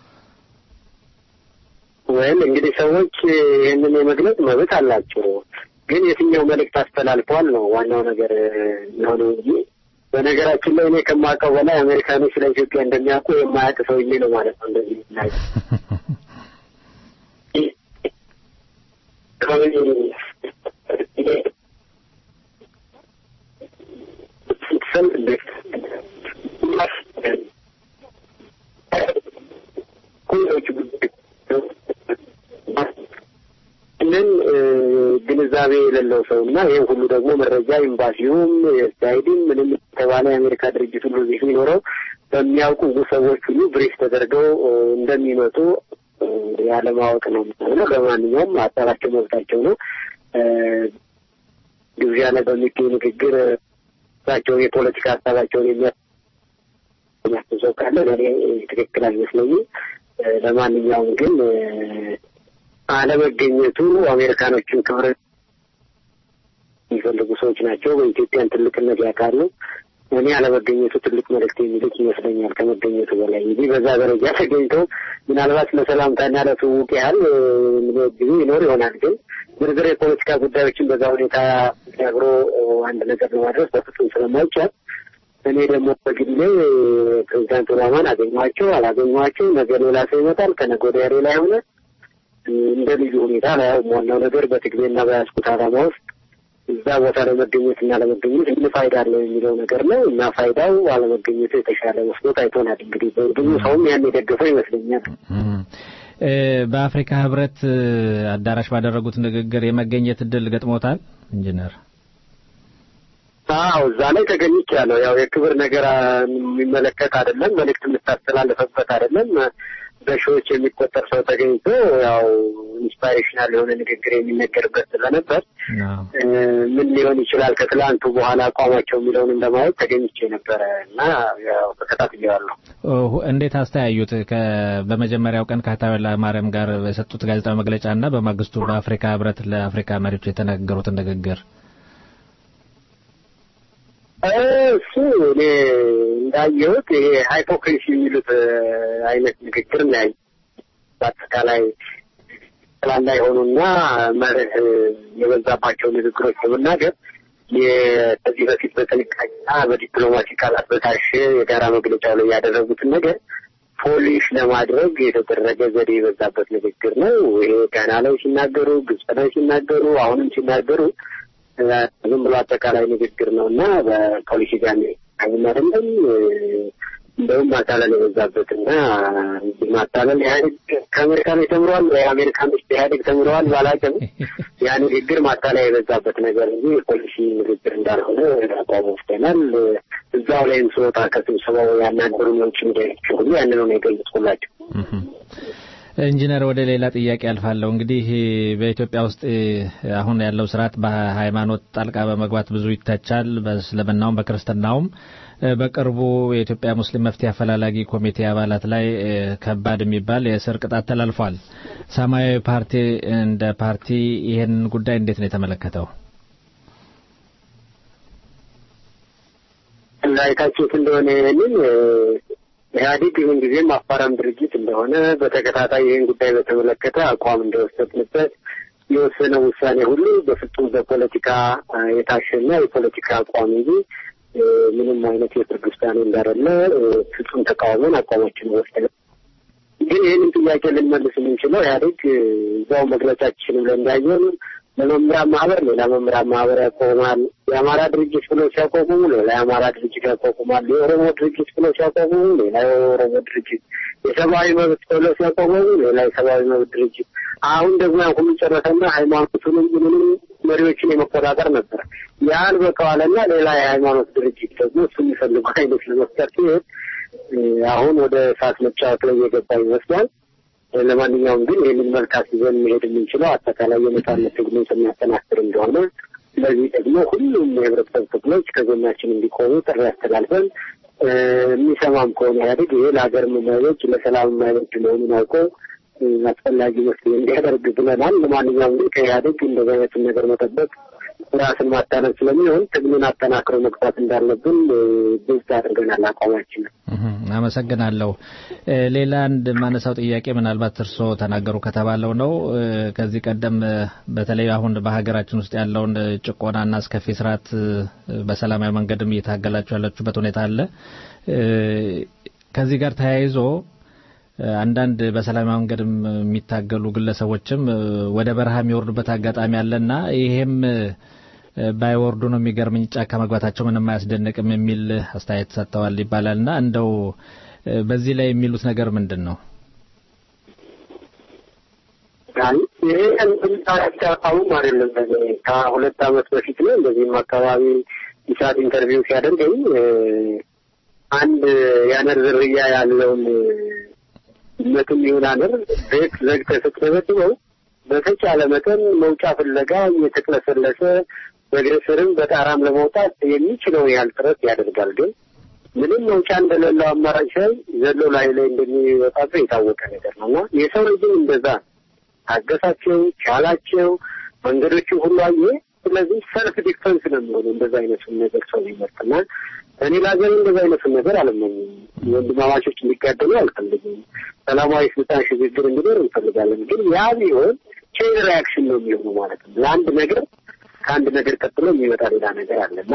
ወይም እንግዲህ ሰዎች ይህንን የመግለጽ መብት አላቸው። ግን የትኛው መልእክት አስተላልፈዋል ነው ዋናው ነገር የሆነው እንጂ በነገራችን ላይ እኔ ከማውቀው በላይ አሜሪካኖች ስለ ኢትዮጵያ እንደሚያውቁ የማያውቅ ሰውዬ ነው ማለት ነው። እንደዚህ ላይ ግንዛቤ የሌለው ሰው እና ይህን ሁሉ ደግሞ መረጃ ኤምባሲውም ኤስአይዲም ምንም የተባለ የአሜሪካ ድርጅት ሁሉ እዚህ የሚኖረው በሚያውቁ ሰዎች ሁሉ ብሪፍ ተደርገው እንደሚመጡ ያለማወቅ ነው የሚሆነው። ለማንኛውም ሀሳባቸው መብታቸው ነው። ግብዣ ላይ በሚገኝ ንግግር እሳቸውን የፖለቲካ ሀሳባቸውን የሚያስብ ሰው ካለ ለእኔ ትክክል አይመስለኝም። ለማንኛውም ግን አለመገኘቱ አሜሪካኖችን ክብር የሚፈልጉ ሰዎች ናቸው። በኢትዮጵያን ትልቅነት ያውቃሉ። እኔ አለመገኘቱ ትልቅ መልእክት የሚልክ ይመስለኛል ከመገኘቱ በላይ እንጂ በዛ ደረጃ ተገኝተው ምናልባት ለሰላምታና ለትውውቅ ያህል ጊዜ ይኖር ይሆናል። ግን ዝርዝር የፖለቲካ ጉዳዮችን በዛ ሁኔታ ተናግሮ አንድ ነገር ለማድረስ በፍጹም ስለማይቻል እኔ ደግሞ በግሌ ፕሬዚዳንት ኦባማን አገኘኋቸው አላገኘኋቸው፣ ነገ ሌላ ሰው ይመጣል፣ ከነገ ወዲያ ሌላ የሆነ እንደ ልዩ ሁኔታ ላይ ዋናው ነገር በትግሌና በያዝኩት ዓላማ ውስጥ እዛ ቦታ ላይ መገኘት እና ለመገኘት ምን ፋይዳ አለው የሚለው ነገር ነው እና ፋይዳው አለመገኘቱ የተሻለ መስሎ ታይቶናል። እንግዲህ ብዙ ሰውም ያን የደገፈው ይመስለኛል። በአፍሪካ ህብረት አዳራሽ ባደረጉት ንግግር የመገኘት እድል ገጥሞታል ኢንጂነር? አዎ እዛ ላይ ተገኝቻለሁ። ያው የክብር ነገር የሚመለከት አይደለም፣ መልእክት የምታስተላልፈበት አይደለም። በሺዎች የሚቆጠር ሰው ተገኝቶ ያው ኢንስፓይሬሽናል የሆነ ንግግር የሚነገርበት ስለነበር ምን ሊሆን ይችላል ከትላንቱ በኋላ አቋማቸው የሚለውን እንደማየት ተገኝቼ ነበረ እና ያው ተከታትዬዋለሁ። እንዴት አስተያዩት? በመጀመሪያው ቀን ከአቶ ኃይለማርያም ጋር የሰጡት ጋዜጣዊ መግለጫ እና በማግስቱ በአፍሪካ ህብረት ለአፍሪካ መሪዎች የተናገሩትን ንግግር እሱ እኔ እንዳየሁት ይሄ ሃይፖክሪሲ የሚሉት አይነት ንግግር ነው ያየሁት። በአጠቃላይ ጠቅላላ የሆኑና መርህ የበዛባቸው ንግግሮች በመናገር ከዚህ በፊት በጥንቃቄና በዲፕሎማሲ ቃላት በታሸ የጋራ መግለጫው ላይ ያደረጉትን ነገር ፖሊሽ ለማድረግ የተደረገ ዘዴ የበዛበት ንግግር ነው። ይሄ ጋና ላይ ሲናገሩ፣ ግብጽ ላይ ሲናገሩ፣ አሁንም ሲናገሩ ዝም ብሎ አጠቃላይ ንግግር ነው እና በፖሊሲ ጋር አይም አይደለም። እንደውም ማታለል የበዛበት እና ማታለል ኢህአዴግ ከአሜሪካኖች ተምረዋል ወይ አሜሪካኖች ኢህአዴግ ተምረዋል ባላውቅም ያ ንግግር ማታለያ የበዛበት ነገር እንጂ የፖሊሲ ንግግር እንዳልሆነ አቋም ወስደናል። እዛው ላይም ስወጣ ከስብሰባው ያናገሩ የውጭ ሚዲያዎች ሁሉ ያንን ነው የገለጽኩላቸው። ኢንጂነር ወደ ሌላ ጥያቄ አልፋለሁ። እንግዲህ በኢትዮጵያ ውስጥ አሁን ያለው ስርዓት በሃይማኖት ጣልቃ በመግባት ብዙ ይተቻል፣ በእስልምናውም በክርስትናውም። በቅርቡ የኢትዮጵያ ሙስሊም መፍትሄ አፈላላጊ ኮሚቴ አባላት ላይ ከባድ የሚባል የእስር ቅጣት ተላልፏል። ሰማያዊ ፓርቲ እንደ ፓርቲ ይህን ጉዳይ እንዴት ነው የተመለከተው? እንዳይታችሁት እንደሆነ ይህንን ኢህአዴግ ይሁን ጊዜም አፋራም ድርጅት እንደሆነ በተከታታይ ይህን ጉዳይ በተመለከተ አቋም እንደወሰድንበት የወሰነው ውሳኔ ሁሉ በፍጹም በፖለቲካ የታሸና የፖለቲካ አቋም እንጂ ምንም አይነት የፍርድ ውሳኔ እንዳደለ ፍጹም ተቃውመን አቋማችን ወስደን ግን ይህንን ጥያቄ ልንመልስ የምንችለው ኢህአዴግ እዛው መግለጫችን ብለን እንዳየን ለመምህራን ማህበር ሌላ መምህራን ማህበር ያቆማል። የአማራ ድርጅት ብለው ሲያቋቁሙ ሌላ የአማራ ድርጅት ያቋቁማል። የኦሮሞ ድርጅት ብለው ሲያቋቁሙ ሌላ የኦሮሞ ድርጅት፣ የሰብአዊ መብት ብለው ሲያቋቁሙ ሌላ የሰብአዊ መብት ድርጅት። አሁን ደግሞ ያን ሁሉ ጨረሰና ሃይማኖቱንም ምንም መሪዎችን የመቆጣጠር ነበር። ያን በቀዋለና ሌላ የሃይማኖት ድርጅት ደግሞ እሱ የሚፈልጉ አይነት ለመፍጠር ሲሄድ አሁን ወደ እሳት መጫወት ላይ የገባ ይመስላል። ለማንኛውም ግን ይህንን መልካት ይዘን መሄድ የምንችለው አጠቃላይ የነጻነት ትግሉን ስናጠናክር እንደሆነ ስለዚህ ደግሞ ሁሉም የህብረተሰብ ክፍሎች ከጎናችን እንዲቆሙ ጥሪ አስተላልፈን የሚሰማም ከሆነ ኢህአዴግ ይሄ ለሀገር የማይበጅ ለሰላም የማይበጅ መሆኑን አውቆ አስፈላጊ መፍትሄ እንዲያደርግ ብለናል። ለማንኛውም ግን ከኢህአዴግ እንደዚህ አይነቱን ነገር መጠበቅ ራስን ማታለል ስለሚሆን ትግሉን አጠናክሮ መግፋት እንዳለብን ግልጽ አድርገናል አቋማችንን። አመሰግናለሁ። ሌላ አንድ ማነሳው ጥያቄ ምናልባት እርስዎ ተናገሩ ከተባለው ነው። ከዚህ ቀደም በተለይ አሁን በሀገራችን ውስጥ ያለውን ጭቆናና አስከፊ ስርዓት በሰላማዊ መንገድም እየታገላችሁ ያላችሁበት ሁኔታ አለ። ከዚህ ጋር ተያይዞ አንዳንድ በሰላማዊ መንገድ የሚታገሉ ግለሰቦችም ወደ በረሃ የሚወርዱበት አጋጣሚ አለና ይሄም ባይወርዱ ነው የሚገርምኝ ጫካ መግባታቸው ምንም አያስደንቅም የሚል አስተያየት ሰጥተዋል ይባላልና እንደው በዚህ ላይ የሚሉት ነገር ምንድን ነው? አይ ይሄ አሁን አይደለም ከሁለት ዓመት በፊት ነው እንደዚህም አካባቢ ኢሳት ኢንተርቪው ሲያደርገኝ አንድ የአነር ዝርያ ያለውን መትም ይሁን አነር ቤት ዘግተህ ስትደበድበው በተቻለ መጠን መውጫ ፍለጋ እየተቅለሰለሰ በእግር ስርም በጣራም ለመውጣት የሚችለውን ያህል ጥረት ያደርጋል። ግን ምንም መውጫ እንደሌለው አማራጭ ሳይ ዘሎ ላይ ላይ እንደሚወጣበት የታወቀ ነገር ነው እና የሰው ልጅም እንደዛ ታገሳቸው፣ ቻላቸው፣ መንገዶችን ሁሉ አየ። ስለዚህ ሰልፍ ዲፈንስ ነው የሚሆነው እንደዛ አይነቱን ነገር ሰው ይመርጥና እኔ ለሀገር እንደዛ አይነቱን ነገር አልመኝም። ወንድማማቾች እንዲጋደሉ አልፈልግም። ሰላማዊ ስልጣን ሽግግር እንዲኖር እንፈልጋለን። ግን ያ ቢሆን ቼን ሪያክሽን ነው የሚሆኑ ማለት ነው። ለአንድ ነገር ከአንድ ነገር ቀጥሎ የሚመጣ ሌላ ነገር አለና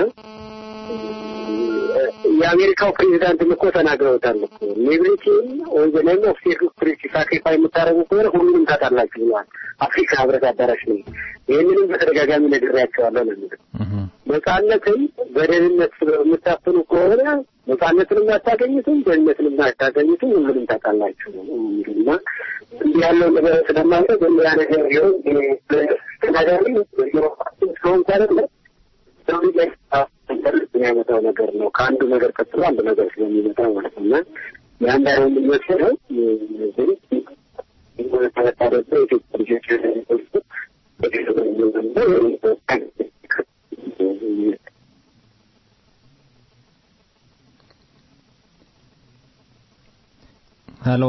የአሜሪካው ፕሬዚዳንት እኮ ተናግረውታል እኮ ሊብሪቲን ወይ ዘኔም ኦፍ ሴኩሪቲ ሳክሪፋይ የምታደርጉ ከሆነ ሁሉንም ታጣላችሁ ብለዋል። አፍሪካ ህብረት አዳራሽ ነው። ይህንንም በተደጋጋሚ ነግሬያቸዋለሁ ነው የሚለው። ነጻነትን በደህንነት የምታፍኑ ከሆነ ነጻነትንም አታገኙትም፣ ደህንነትንም አታገኙትም፣ ሁሉንም ታጣላችሁ ነው የሚሉና እንዲህ ያለው ነገር ስለማለት ያ ነገር ቢሆን ተናጋሪ ስለሆን ካደለ የሚያመጣው ነገር ነው። ከአንዱ ነገር ቀጥሎ አንድ ነገር ስለሚመጣ ማለት ነው እና የአንድ አይሆን የሚመስለው ግን ተመታደበ የኢትዮጵያ ልጆች ሄሎ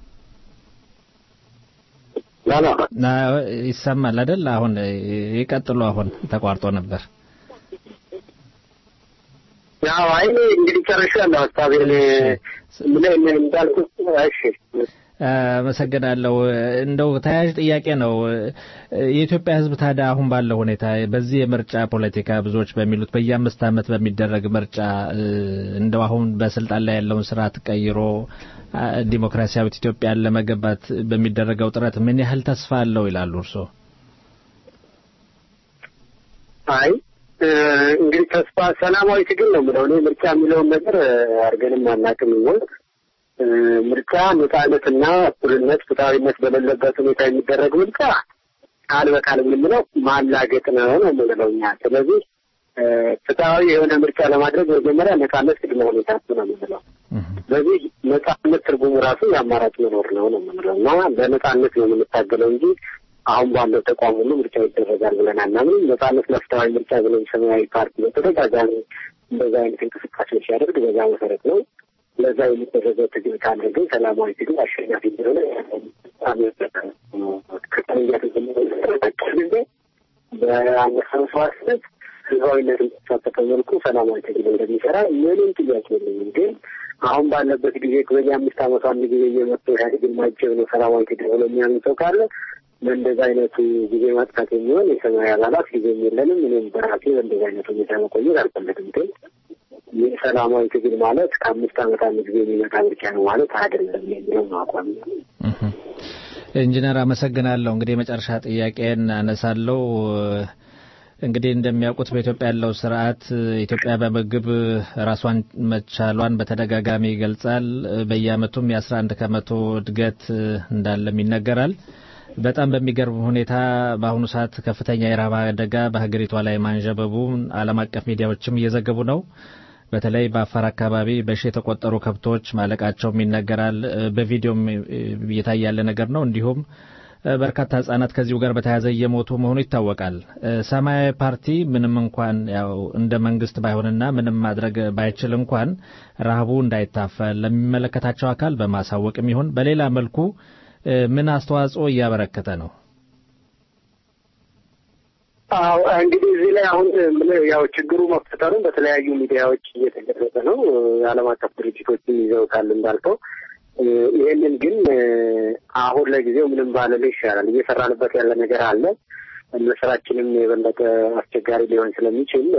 ይሰማል አይደል? አሁን ይቀጥሉ። አሁን ተቋርጦ ነበር። ያው አይ እንግዲህ ጨርሻለሁ ሀሳቤን ምን እንዳልኩት። እሺ አመሰግናለሁ። እንደው ተያያዥ ጥያቄ ነው። የኢትዮጵያ ሕዝብ ታዲያ አሁን ባለው ሁኔታ በዚህ የምርጫ ፖለቲካ ብዙዎች በሚሉት በየአምስት ዓመት በሚደረግ ምርጫ እንደው አሁን በስልጣን ላይ ያለውን ስርዓት ቀይሮ ዲሞክራሲያዊት ኢትዮጵያን ለመገንባት በሚደረገው ጥረት ምን ያህል ተስፋ አለው ይላሉ እርስዎ? አይ እንግዲህ ተስፋ ሰላማዊ ትግል ነው የምለው እኔ ምርጫ የሚለውን ነገር አድርገንም አናውቅም ይሆን ምርጫ ነጻነትና እኩልነት ፍትሐዊነት በሌለበት ሁኔታ የሚደረግ ምርጫ ቃል በቃል የምንለው ማላገጥ ነው ነው የምንለው እኛ ስለዚህ ፍትሐዊ የሆነ ምርጫ ለማድረግ መጀመሪያ ነጻነት ቅድመ ሁኔታ ነው የምንለው ስለዚህ ነጻነት ትርጉሙ ራሱ የአማራጭ መኖር ነው ነው የምንለው እና በነጻነት ነው የምንታገለው እንጂ አሁን ባለው ተቋም ሁሉ ምርጫ ይደረጋል ብለን አናምንም። ነጻነት ለፍትሐዊ ምርጫ ብለን ሰማያዊ ፓርቲ በተደጋጋሚ እንደዛ አይነት እንቅስቃሴዎች ሲያደርግ በዛ መሰረት ነው። ለዛ የሚደረገው ትግል ካለ ግን ሰላማዊ ትግል አሸናፊ እንደሆነ ጊዜ በአንበሳ መስዋዕትነት ህዝባዊነት በተሳተፈ መልኩ ሰላማዊ ትግል እንደሚሰራ ምንም ጥያቄ የለኝም። ግን አሁን ባለበት ጊዜ በየ አምስት ዓመቱ አንድ ጊዜ እየመጡ ኢህአዴግን ማጀብ ነው ሰላማዊ ትግል ብሎ የሚያምን ሰው ካለ በእንደዛ አይነቱ ጊዜ ማጥፋት የሚሆን የሰማያዊ አባላት ጊዜም የለንም። እኔም በራሴ በእንደዛ አይነቱ ሁኔታ መቆየት አልፈለግም። ግን ይህ ሰላማዊ ትግል ማለት ከአምስት ዓመት አንድ ጊዜ የሚመጣ ምርጫ ነው ማለት አይደለም የሚለው ነው አቋም። ኢንጂነር አመሰግናለሁ። እንግዲህ የመጨረሻ ጥያቄን አነሳለሁ። እንግዲህ እንደሚያውቁት በኢትዮጵያ ያለው ስርዓት ኢትዮጵያ በምግብ ራሷን መቻሏን በተደጋጋሚ ይገልጻል። በየአመቱም የአስራ አንድ ከመቶ እድገት እንዳለም ይነገራል። በጣም በሚገርም ሁኔታ በአሁኑ ሰዓት ከፍተኛ የረሃብ አደጋ በሀገሪቷ ላይ ማንዣበቡን ዓለም አቀፍ ሚዲያዎችም እየዘገቡ ነው። በተለይ በአፋር አካባቢ በሺ የተቆጠሩ ከብቶች ማለቃቸውም ይነገራል። በቪዲዮም እየታየ ያለ ነገር ነው። እንዲሁም በርካታ ህጻናት ከዚሁ ጋር በተያያዘ እየሞቱ መሆኑ ይታወቃል። ሰማያዊ ፓርቲ ምንም እንኳን ያው እንደ መንግስት ባይሆንና ምንም ማድረግ ባይችል እንኳን ረሃቡ እንዳይታፈል ለሚመለከታቸው አካል በማሳወቅም ይሁን በሌላ መልኩ ምን አስተዋጽኦ እያበረከተ ነው? አዎ እንግዲህ እዚህ ላይ አሁን ያው ችግሩ መፈጠሩን በተለያዩ ሚዲያዎች እየተገለጸ ነው። የዓለም አቀፍ ድርጅቶችም ይዘውታል እንዳልከው። ይህንን ግን አሁን ለጊዜው ምንም ባለል ይሻላል። እየሰራንበት ያለ ነገር አለ። መስራችንም የበለጠ አስቸጋሪ ሊሆን ስለሚችል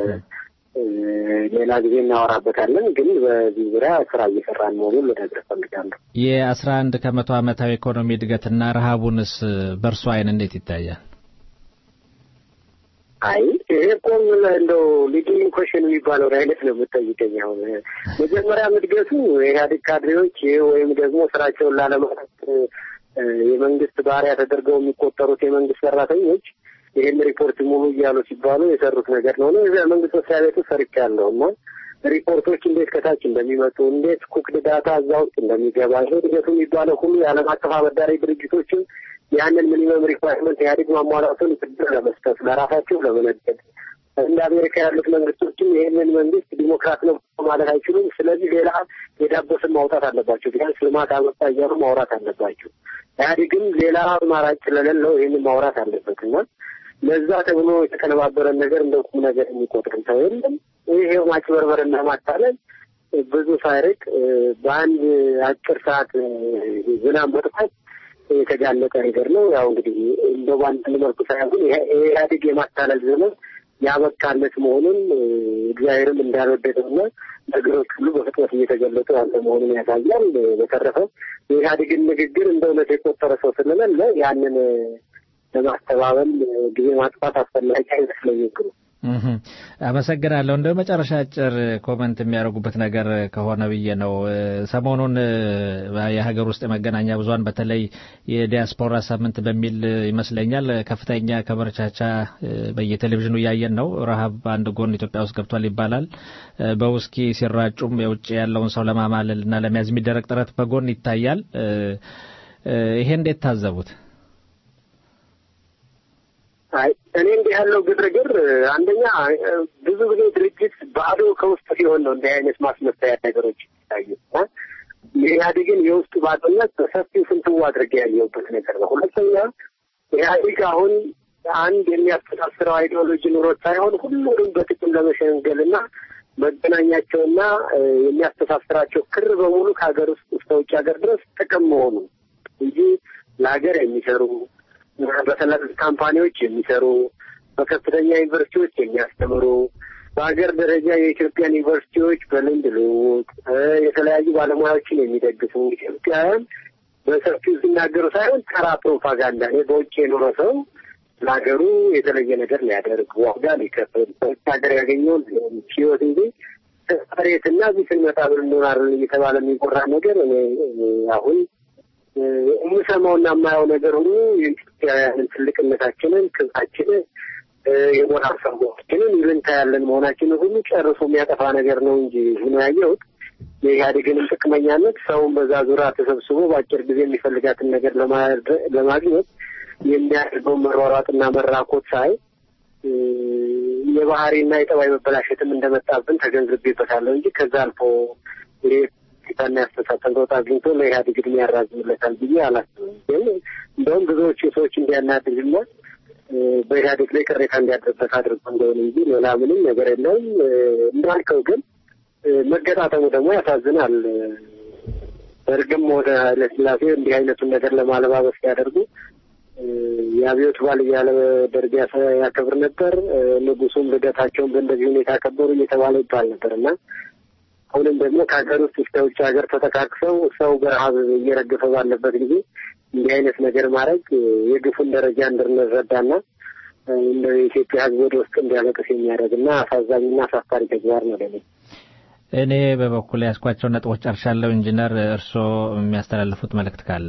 ሌላ ጊዜ እናወራበታለን። ግን በዚህ ዙሪያ ስራ እየሰራን መሆኑን ልነግርህ እፈልጋለሁ። የአስራ አንድ ከመቶ ዓመታዊ ኢኮኖሚ እድገትና ረሃቡንስ በእርሶ አይን እንዴት ይታያል? አይ ይሄ እኮ እንደው ሊዲንግ ኮሽን የሚባለው አይነት ነው የምጠይቀኝ። አሁን መጀመሪያም እድገቱ የኢህአዴግ ካድሬዎች ወይም ደግሞ ስራቸውን ላለማለት የመንግስት ባሪያ ተደርገው የሚቆጠሩት የመንግስት ሰራተኞች ይህን ሪፖርት ሙሉ እያሉ ሲባሉ የሰሩት ነገር ነው። እዚያ መንግስት መስሪያ ቤቱ ሰርቻለሁ እና ሪፖርቶች እንዴት ከታች እንደሚመጡ እንዴት ኩክድ ዳታ እዛ ውስጥ እንደሚገባ ይሄ እድገቱ የሚባለው ሁሉ የዓለም አቀፍ አበዳሪ ድርጅቶችን ያንን ሚኒመም ሪኳርመንት ኢህአዴግ ማሟላቱን ብድር ለመስጠት ለራሳቸው ለመነገድ እንደ አሜሪካ ያሉት መንግስቶችም ይህንን መንግስት ዲሞክራት ነው ማለት አይችሉም። ስለዚህ ሌላ የዳቦስን ማውጣት አለባቸው። ቢያንስ ልማት አመጣ እያሉ ማውራት አለባቸው። ኢህአዴግም ሌላ አማራጭ ስለሌለው ይህንን ማውራት አለበት እና ለዛ ተብሎ የተቀነባበረን ነገር እንደ ቁም ነገር የሚቆጥርም ሰው የለም። ይሄው ማጭበርበርና ማታለል ብዙ ሳይርቅ በአንድ አጭር ሰዓት ዝናብ መጥፋት የተጋለጠ ነገር ነው። ያው እንግዲህ እንደው በአንድ መልኩ ሳይሆን ኢህአዴግ የማታለል ዘመን ያበቃለት መሆኑን እግዚአብሔርም እንዳልወደደውና ነገሮች ሁሉ በፍጥነት እየተገለጡ ያለ መሆኑን ያሳያል። በተረፈ የኢህአዴግን ንግግር እንደ እውነት የቆጠረ ሰው ስለሌለ ያንን ለማስተባበል ጊዜ ማጥፋት አስፈላጊ አይመስለኝም። አመሰግናለሁ። እንደ መጨረሻ አጭር ኮመንት የሚያደርጉበት ነገር ከሆነ ብዬ ነው። ሰሞኑን የሀገር ውስጥ የመገናኛ ብዙኃን በተለይ የዲያስፖራ ሳምንት በሚል ይመስለኛል ከፍተኛ ከመረቻቻ በየቴሌቪዥኑ እያየን ነው። ረሃብ በአንድ ጎን ኢትዮጵያ ውስጥ ገብቷል ይባላል። በውስኪ ሲራጩም የውጭ ያለውን ሰው ለማማለል እና ለመያዝ የሚደረግ ጥረት በጎን ይታያል። ይሄ እንዴት ታዘቡት? አይ እኔ እንዲህ ያለው ግርግር አንደኛ ብዙ ጊዜ ድርጅት ባዶ ከውስጥ ሲሆን ነው እንዲህ አይነት ማስመሰያ ነገሮች ይታዩት እና የኢህአዴግን የውስጥ ባዶነት በሰፊው ፍንትው አድርጌ ያየሁበት ነገር ነው። ሁለተኛ ኢህአዴግ አሁን አንድ የሚያስተሳስረው አይዲዮሎጂ ኑሮት ሳይሆን ሁሉንም በጥቅም ለመሸንገል እና መገናኛቸውና የሚያስተሳስራቸው ክር በሙሉ ከሀገር ውስጥ እስከ ውጭ ሀገር ድረስ ጥቅም መሆኑ እንጂ ለሀገር የሚሰሩ በትላልቅ ካምፓኒዎች የሚሰሩ በከፍተኛ ዩኒቨርሲቲዎች የሚያስተምሩ በሀገር ደረጃ የኢትዮጵያን ዩኒቨርሲቲዎች በልምድ ልውውጥ የተለያዩ ባለሙያዎችን የሚደግፉ ኢትዮጵያውያን በሰፊው ሲናገሩ ሳይሆን ተራ ፕሮፓጋንዳ እኔ በውጭ የኖረ ሰው ለሀገሩ የተለየ ነገር ሊያደርግ ዋጋ ሊከፍል በውጭ ሀገር ያገኘውን ህይወት እንጂ መሬትና እዚህ ስንመጣ ምን እንሆናለን እየተባለ የሚቆራ ነገር እኔ አሁን የምሰማውና የማየው ነገር ሁሉ የኢትዮጵያውያንን ትልቅነታችንን፣ ክብራችንን፣ የሞራል ሰዎችንን ይልንታ ያለን መሆናችንን ሁሉ ጨርሶ የሚያጠፋ ነገር ነው እንጂ ሆኖ ያየሁት የኢህአዴግንም ጥቅመኛነት ሰውን በዛ ዙሪያ ተሰብስቦ በአጭር ጊዜ የሚፈልጋትን ነገር ለማግኘት የሚያደርገውን መሯሯጥና መራኮት ሳይ የባህሪና የጠባይ መበላሸትም እንደመጣብን ተገንዝቤበታለሁ እንጂ ከዛ አልፎ ጌታና ያስተሳሰብ ለውጥ አግኝቶ ለኢህአዴግ እድሜ ያራዝምለታል ብዬ አላስብም። ግን እንደውም ብዙዎቹ ሰዎች እንዲያናድድና በኢህአዴግ ላይ ቅሬታ እንዲያድርበት አድርጎ እንደሆነ እንጂ ሌላ ምንም ነገር የለውም። እንዳልከው ግን መገጣጠሙ ደግሞ ያሳዝናል። ደርግም ወደ ኃይለሥላሴ እንዲህ አይነቱን ነገር ለማለባበስ ሲያደርጉ የአብዮት በዓል እያለ ደርግ ያከብር ነበር። ንጉሱም ልደታቸውን በእንደዚህ ሁኔታ ያከበሩ እየተባለ ይባል ነበር እና አሁንም ደግሞ ከሀገር ውስጥ እስከ ውጭ ሀገር ተጠቃቅሰው ሰው በረሀብ እየረገፈ ባለበት ጊዜ እንዲህ አይነት ነገር ማድረግ የግፉን ደረጃ እንድንረዳና እንደ የኢትዮጵያ ሕዝብ ወደ ውስጥ እንዲያለቅስ የሚያደርግና አሳዛኝና አሳፋሪ ተግባር ነው ለኔ። እኔ በበኩል ያስኳቸው ነጥቦች ጨርሻለሁ። ኢንጂነር እርስዎ የሚያስተላልፉት መልእክት ካለ?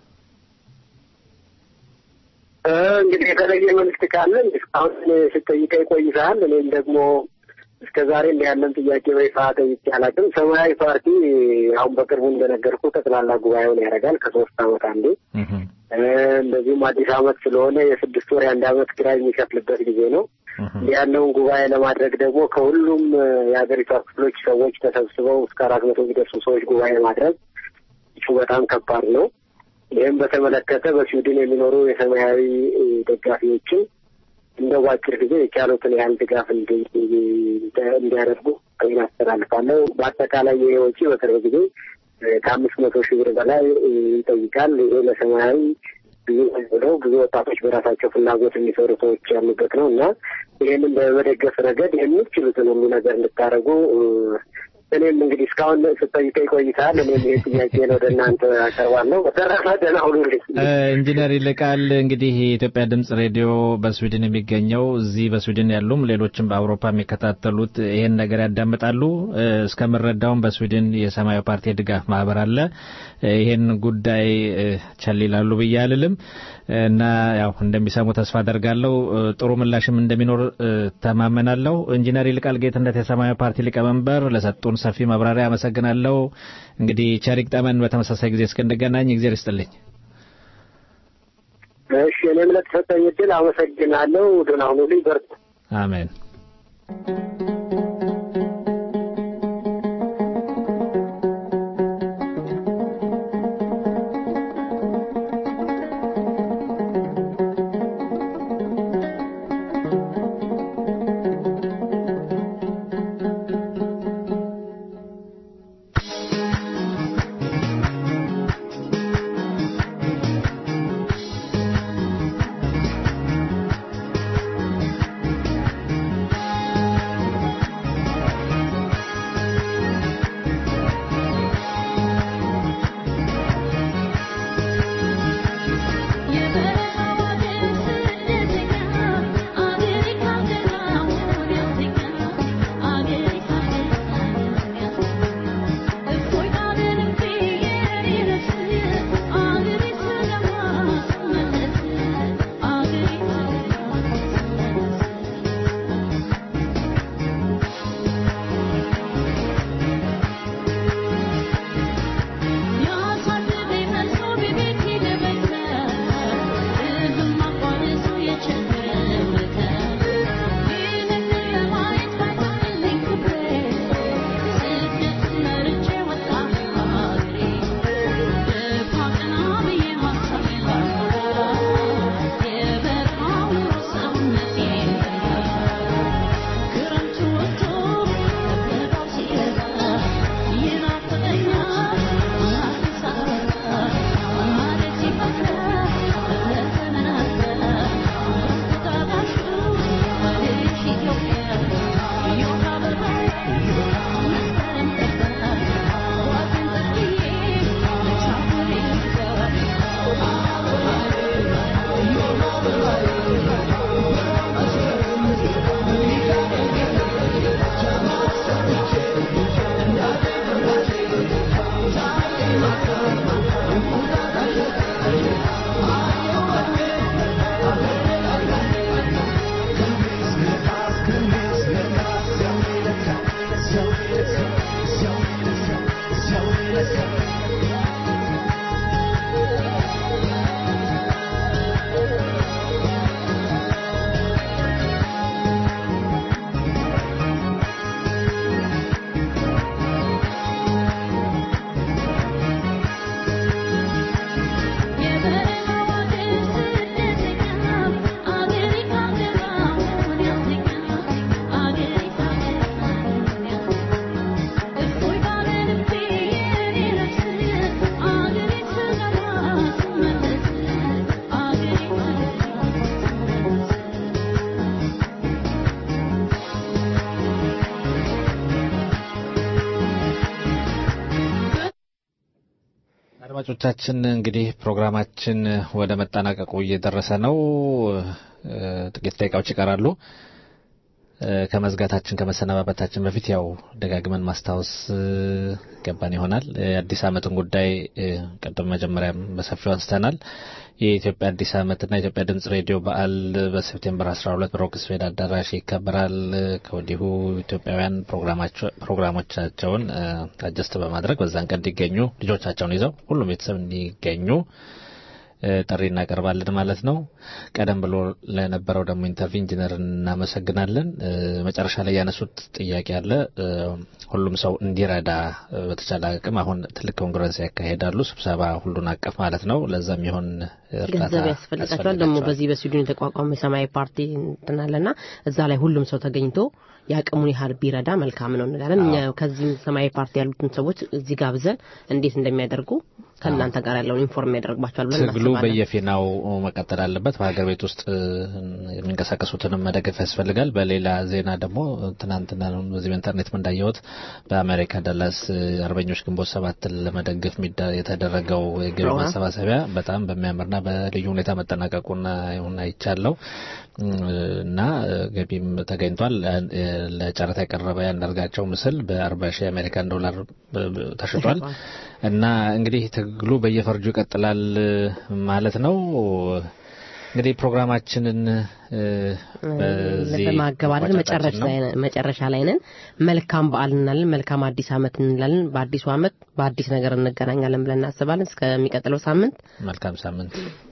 እንግዲህ የተለየ መልእክት ካለ እስካሁን ስጠይቀኝ ቆይተሃል። እኔም ደግሞ እስከ ዛሬ እንዲህ ያለን ጥያቄ በይፋ ጠይቄ አላውቅም። ሰማያዊ ፓርቲ አሁን በቅርቡ እንደነገርኩ ጠቅላላ ጉባኤውን ያደርጋል ከሶስት ዓመት አንዴ። እንደዚሁም አዲስ ዓመት ስለሆነ የስድስት ወር የአንድ ዓመት ኪራይ የሚከፍልበት ጊዜ ነው። እንዲህ ያለውን ጉባኤ ለማድረግ ደግሞ ከሁሉም የሀገሪቷ ክፍሎች ሰዎች ተሰብስበው እስከ አራት መቶ የሚደርሱ ሰዎች ጉባኤ ማድረግ እሱ በጣም ከባድ ነው። ይህም በተመለከተ በስዊድን የሚኖሩ የሰማያዊ ደጋፊዎችን እንደ ባጭር ጊዜ የቻሉትን ያህል ድጋፍ እንዲያደርጉ ይህን አስተላልፋለሁ። በአጠቃላይ ይሄ ወጪ በቅርብ ጊዜ ከአምስት መቶ ሺህ ብር በላይ ይጠይቃል። ይሄ ለሰማያዊ ብዙ ብለው ብዙ ወጣቶች በራሳቸው ፍላጎት የሚሰሩ ሰዎች ያሉበት ነው እና ይህንን በመደገፍ ረገድ የምትችሉትን ሁሉ ነገር እንድታደርጉ እኔም እንግዲህ እስካሁን ስጠይቀኝ ቆይተሃል። እኔም ይህ ጥያቄ ወደ እናንተ አቀርባለሁ። በተረፈ ደህና ሁኑልኝ። ኢንጂነር ይልቃል እንግዲህ የኢትዮጵያ ድምጽ ሬዲዮ በስዊድን የሚገኘው እዚህ በስዊድን ያሉም ሌሎችም በአውሮፓ የሚከታተሉት ይሄን ነገር ያዳምጣሉ። እስከምረዳውም በስዊድን የሰማያዊ ፓርቲ የድጋፍ ማህበር አለ። ይሄን ጉዳይ ቸል ይላሉ ብዬ አልልም እና ያው እንደሚሰሙ ተስፋ አደርጋለሁ። ጥሩ ምላሽም እንደሚኖር ተማመናለሁ። ኢንጂነር ይልቃል ጌትነት የሰማያዊ ፓርቲ ሊቀመንበር ለሰጡን ሰፊ ማብራሪያ አመሰግናለሁ። እንግዲህ ቸሪክ ጠመን በተመሳሳይ ጊዜ እስክንገናኝ እግዜር ይስጥልኝ። እሺ፣ እኔም ለተሰጠኝ እድል አመሰግናለሁ። ደህና ሁኑልኝ። በርቱ። አሜን። አድማጮቻችን እንግዲህ ፕሮግራማችን ወደ መጠናቀቁ እየደረሰ ነው። ጥቂት ደቂቃዎች ይቀራሉ። ከመዝጋታችን ከመሰነባበታችን በፊት ያው ደጋግመን ማስታወስ ገባን ይሆናል። የአዲስ ዓመትን ጉዳይ ቅድም መጀመሪያም በሰፊው አንስተናል። የኢትዮጵያ አዲስ ዓመትና የኢትዮጵያ ድምጽ ሬዲዮ በዓል በሴፕቴምበር 12 በሮክስፌድ አዳራሽ ይከበራል። ከወዲሁ ኢትዮጵያውያን ፕሮግራሞቻቸውን አጀስት በማድረግ በዛን ቀን እንዲገኙ ልጆቻቸውን ይዘው ሁሉም ቤተሰብ እንዲገኙ ጥሪ እናቀርባለን ማለት ነው። ቀደም ብሎ ለነበረው ደግሞ ኢንተርቪው ኢንጂነር እናመሰግናለን። መጨረሻ ላይ ያነሱት ጥያቄ አለ። ሁሉም ሰው እንዲረዳ በተቻለ አቅም አሁን ትልቅ ኮንግረስ ያካሄዳሉ፣ ስብሰባ ሁሉን አቀፍ ማለት ነው። ለዛም ይሆን ገንዘብ ያስፈልጋቸዋል። ደግሞ በዚህ በስዊድን የተቋቋመ የሰማያዊ ፓርቲ እንትናለና እዛ ላይ ሁሉም ሰው ተገኝቶ የአቅሙን ያህል ቢረዳ መልካም ነው እንላለን። እኛ ከዚህም ሰማያዊ ፓርቲ ያሉትን ሰዎች እዚህ ጋብዘን እንዴት እንደሚያደርጉ ከእናንተ ጋር ያለውን ኢንፎርም ያደርግባቸዋል ብለን ትግሉ እናስባለን። በየፊናው መቀጠል አለበት። በሀገር ቤት ውስጥ እ፣ የሚንቀሳቀሱትንም መደገፍ ያስፈልጋል። በሌላ ዜና ደግሞ ትናንትና ነው በዚህ በኢንተርኔት እንዳየሁት በአሜሪካ ዳላስ እ፣ አርበኞች ግንቦት ሰባትን ለመደገፍ ሚዳ- የተደረገው የገቢ ፕሮግራም። ማሰባሰቢያ በጣም በሚያምርና በልዩ ሁኔታ መጠናቀቁና ይሁን አይቻለው እና እ፣ ገቢም ተገኝቷል። እ፣ ለጨረታ የቀረበ ያንዳርጋቸው ምስል በአርባ ሺህ የአሜሪካን ዶላር እ፣ ተሽጧል። እና እንግዲህ ትግሉ በየፈርጁ ይቀጥላል እ፣ ማለት ነው። እንግዲህ ፕሮግራማችንን እ፣ በዚህ በማገባደድ መቋጨታችን መጨረሻ ነው። ላይ ነን- መጨረሻ ላይ ነን። መልካም በዓል እንላለን። መልካም አዲስ ዓመት እንላለን። በአዲሱ ዓመት በአዲስ ነገር እንገናኛለን ብለን እናስባለን። እስከሚቀጥለው ሳምንት መልካም ሳምንት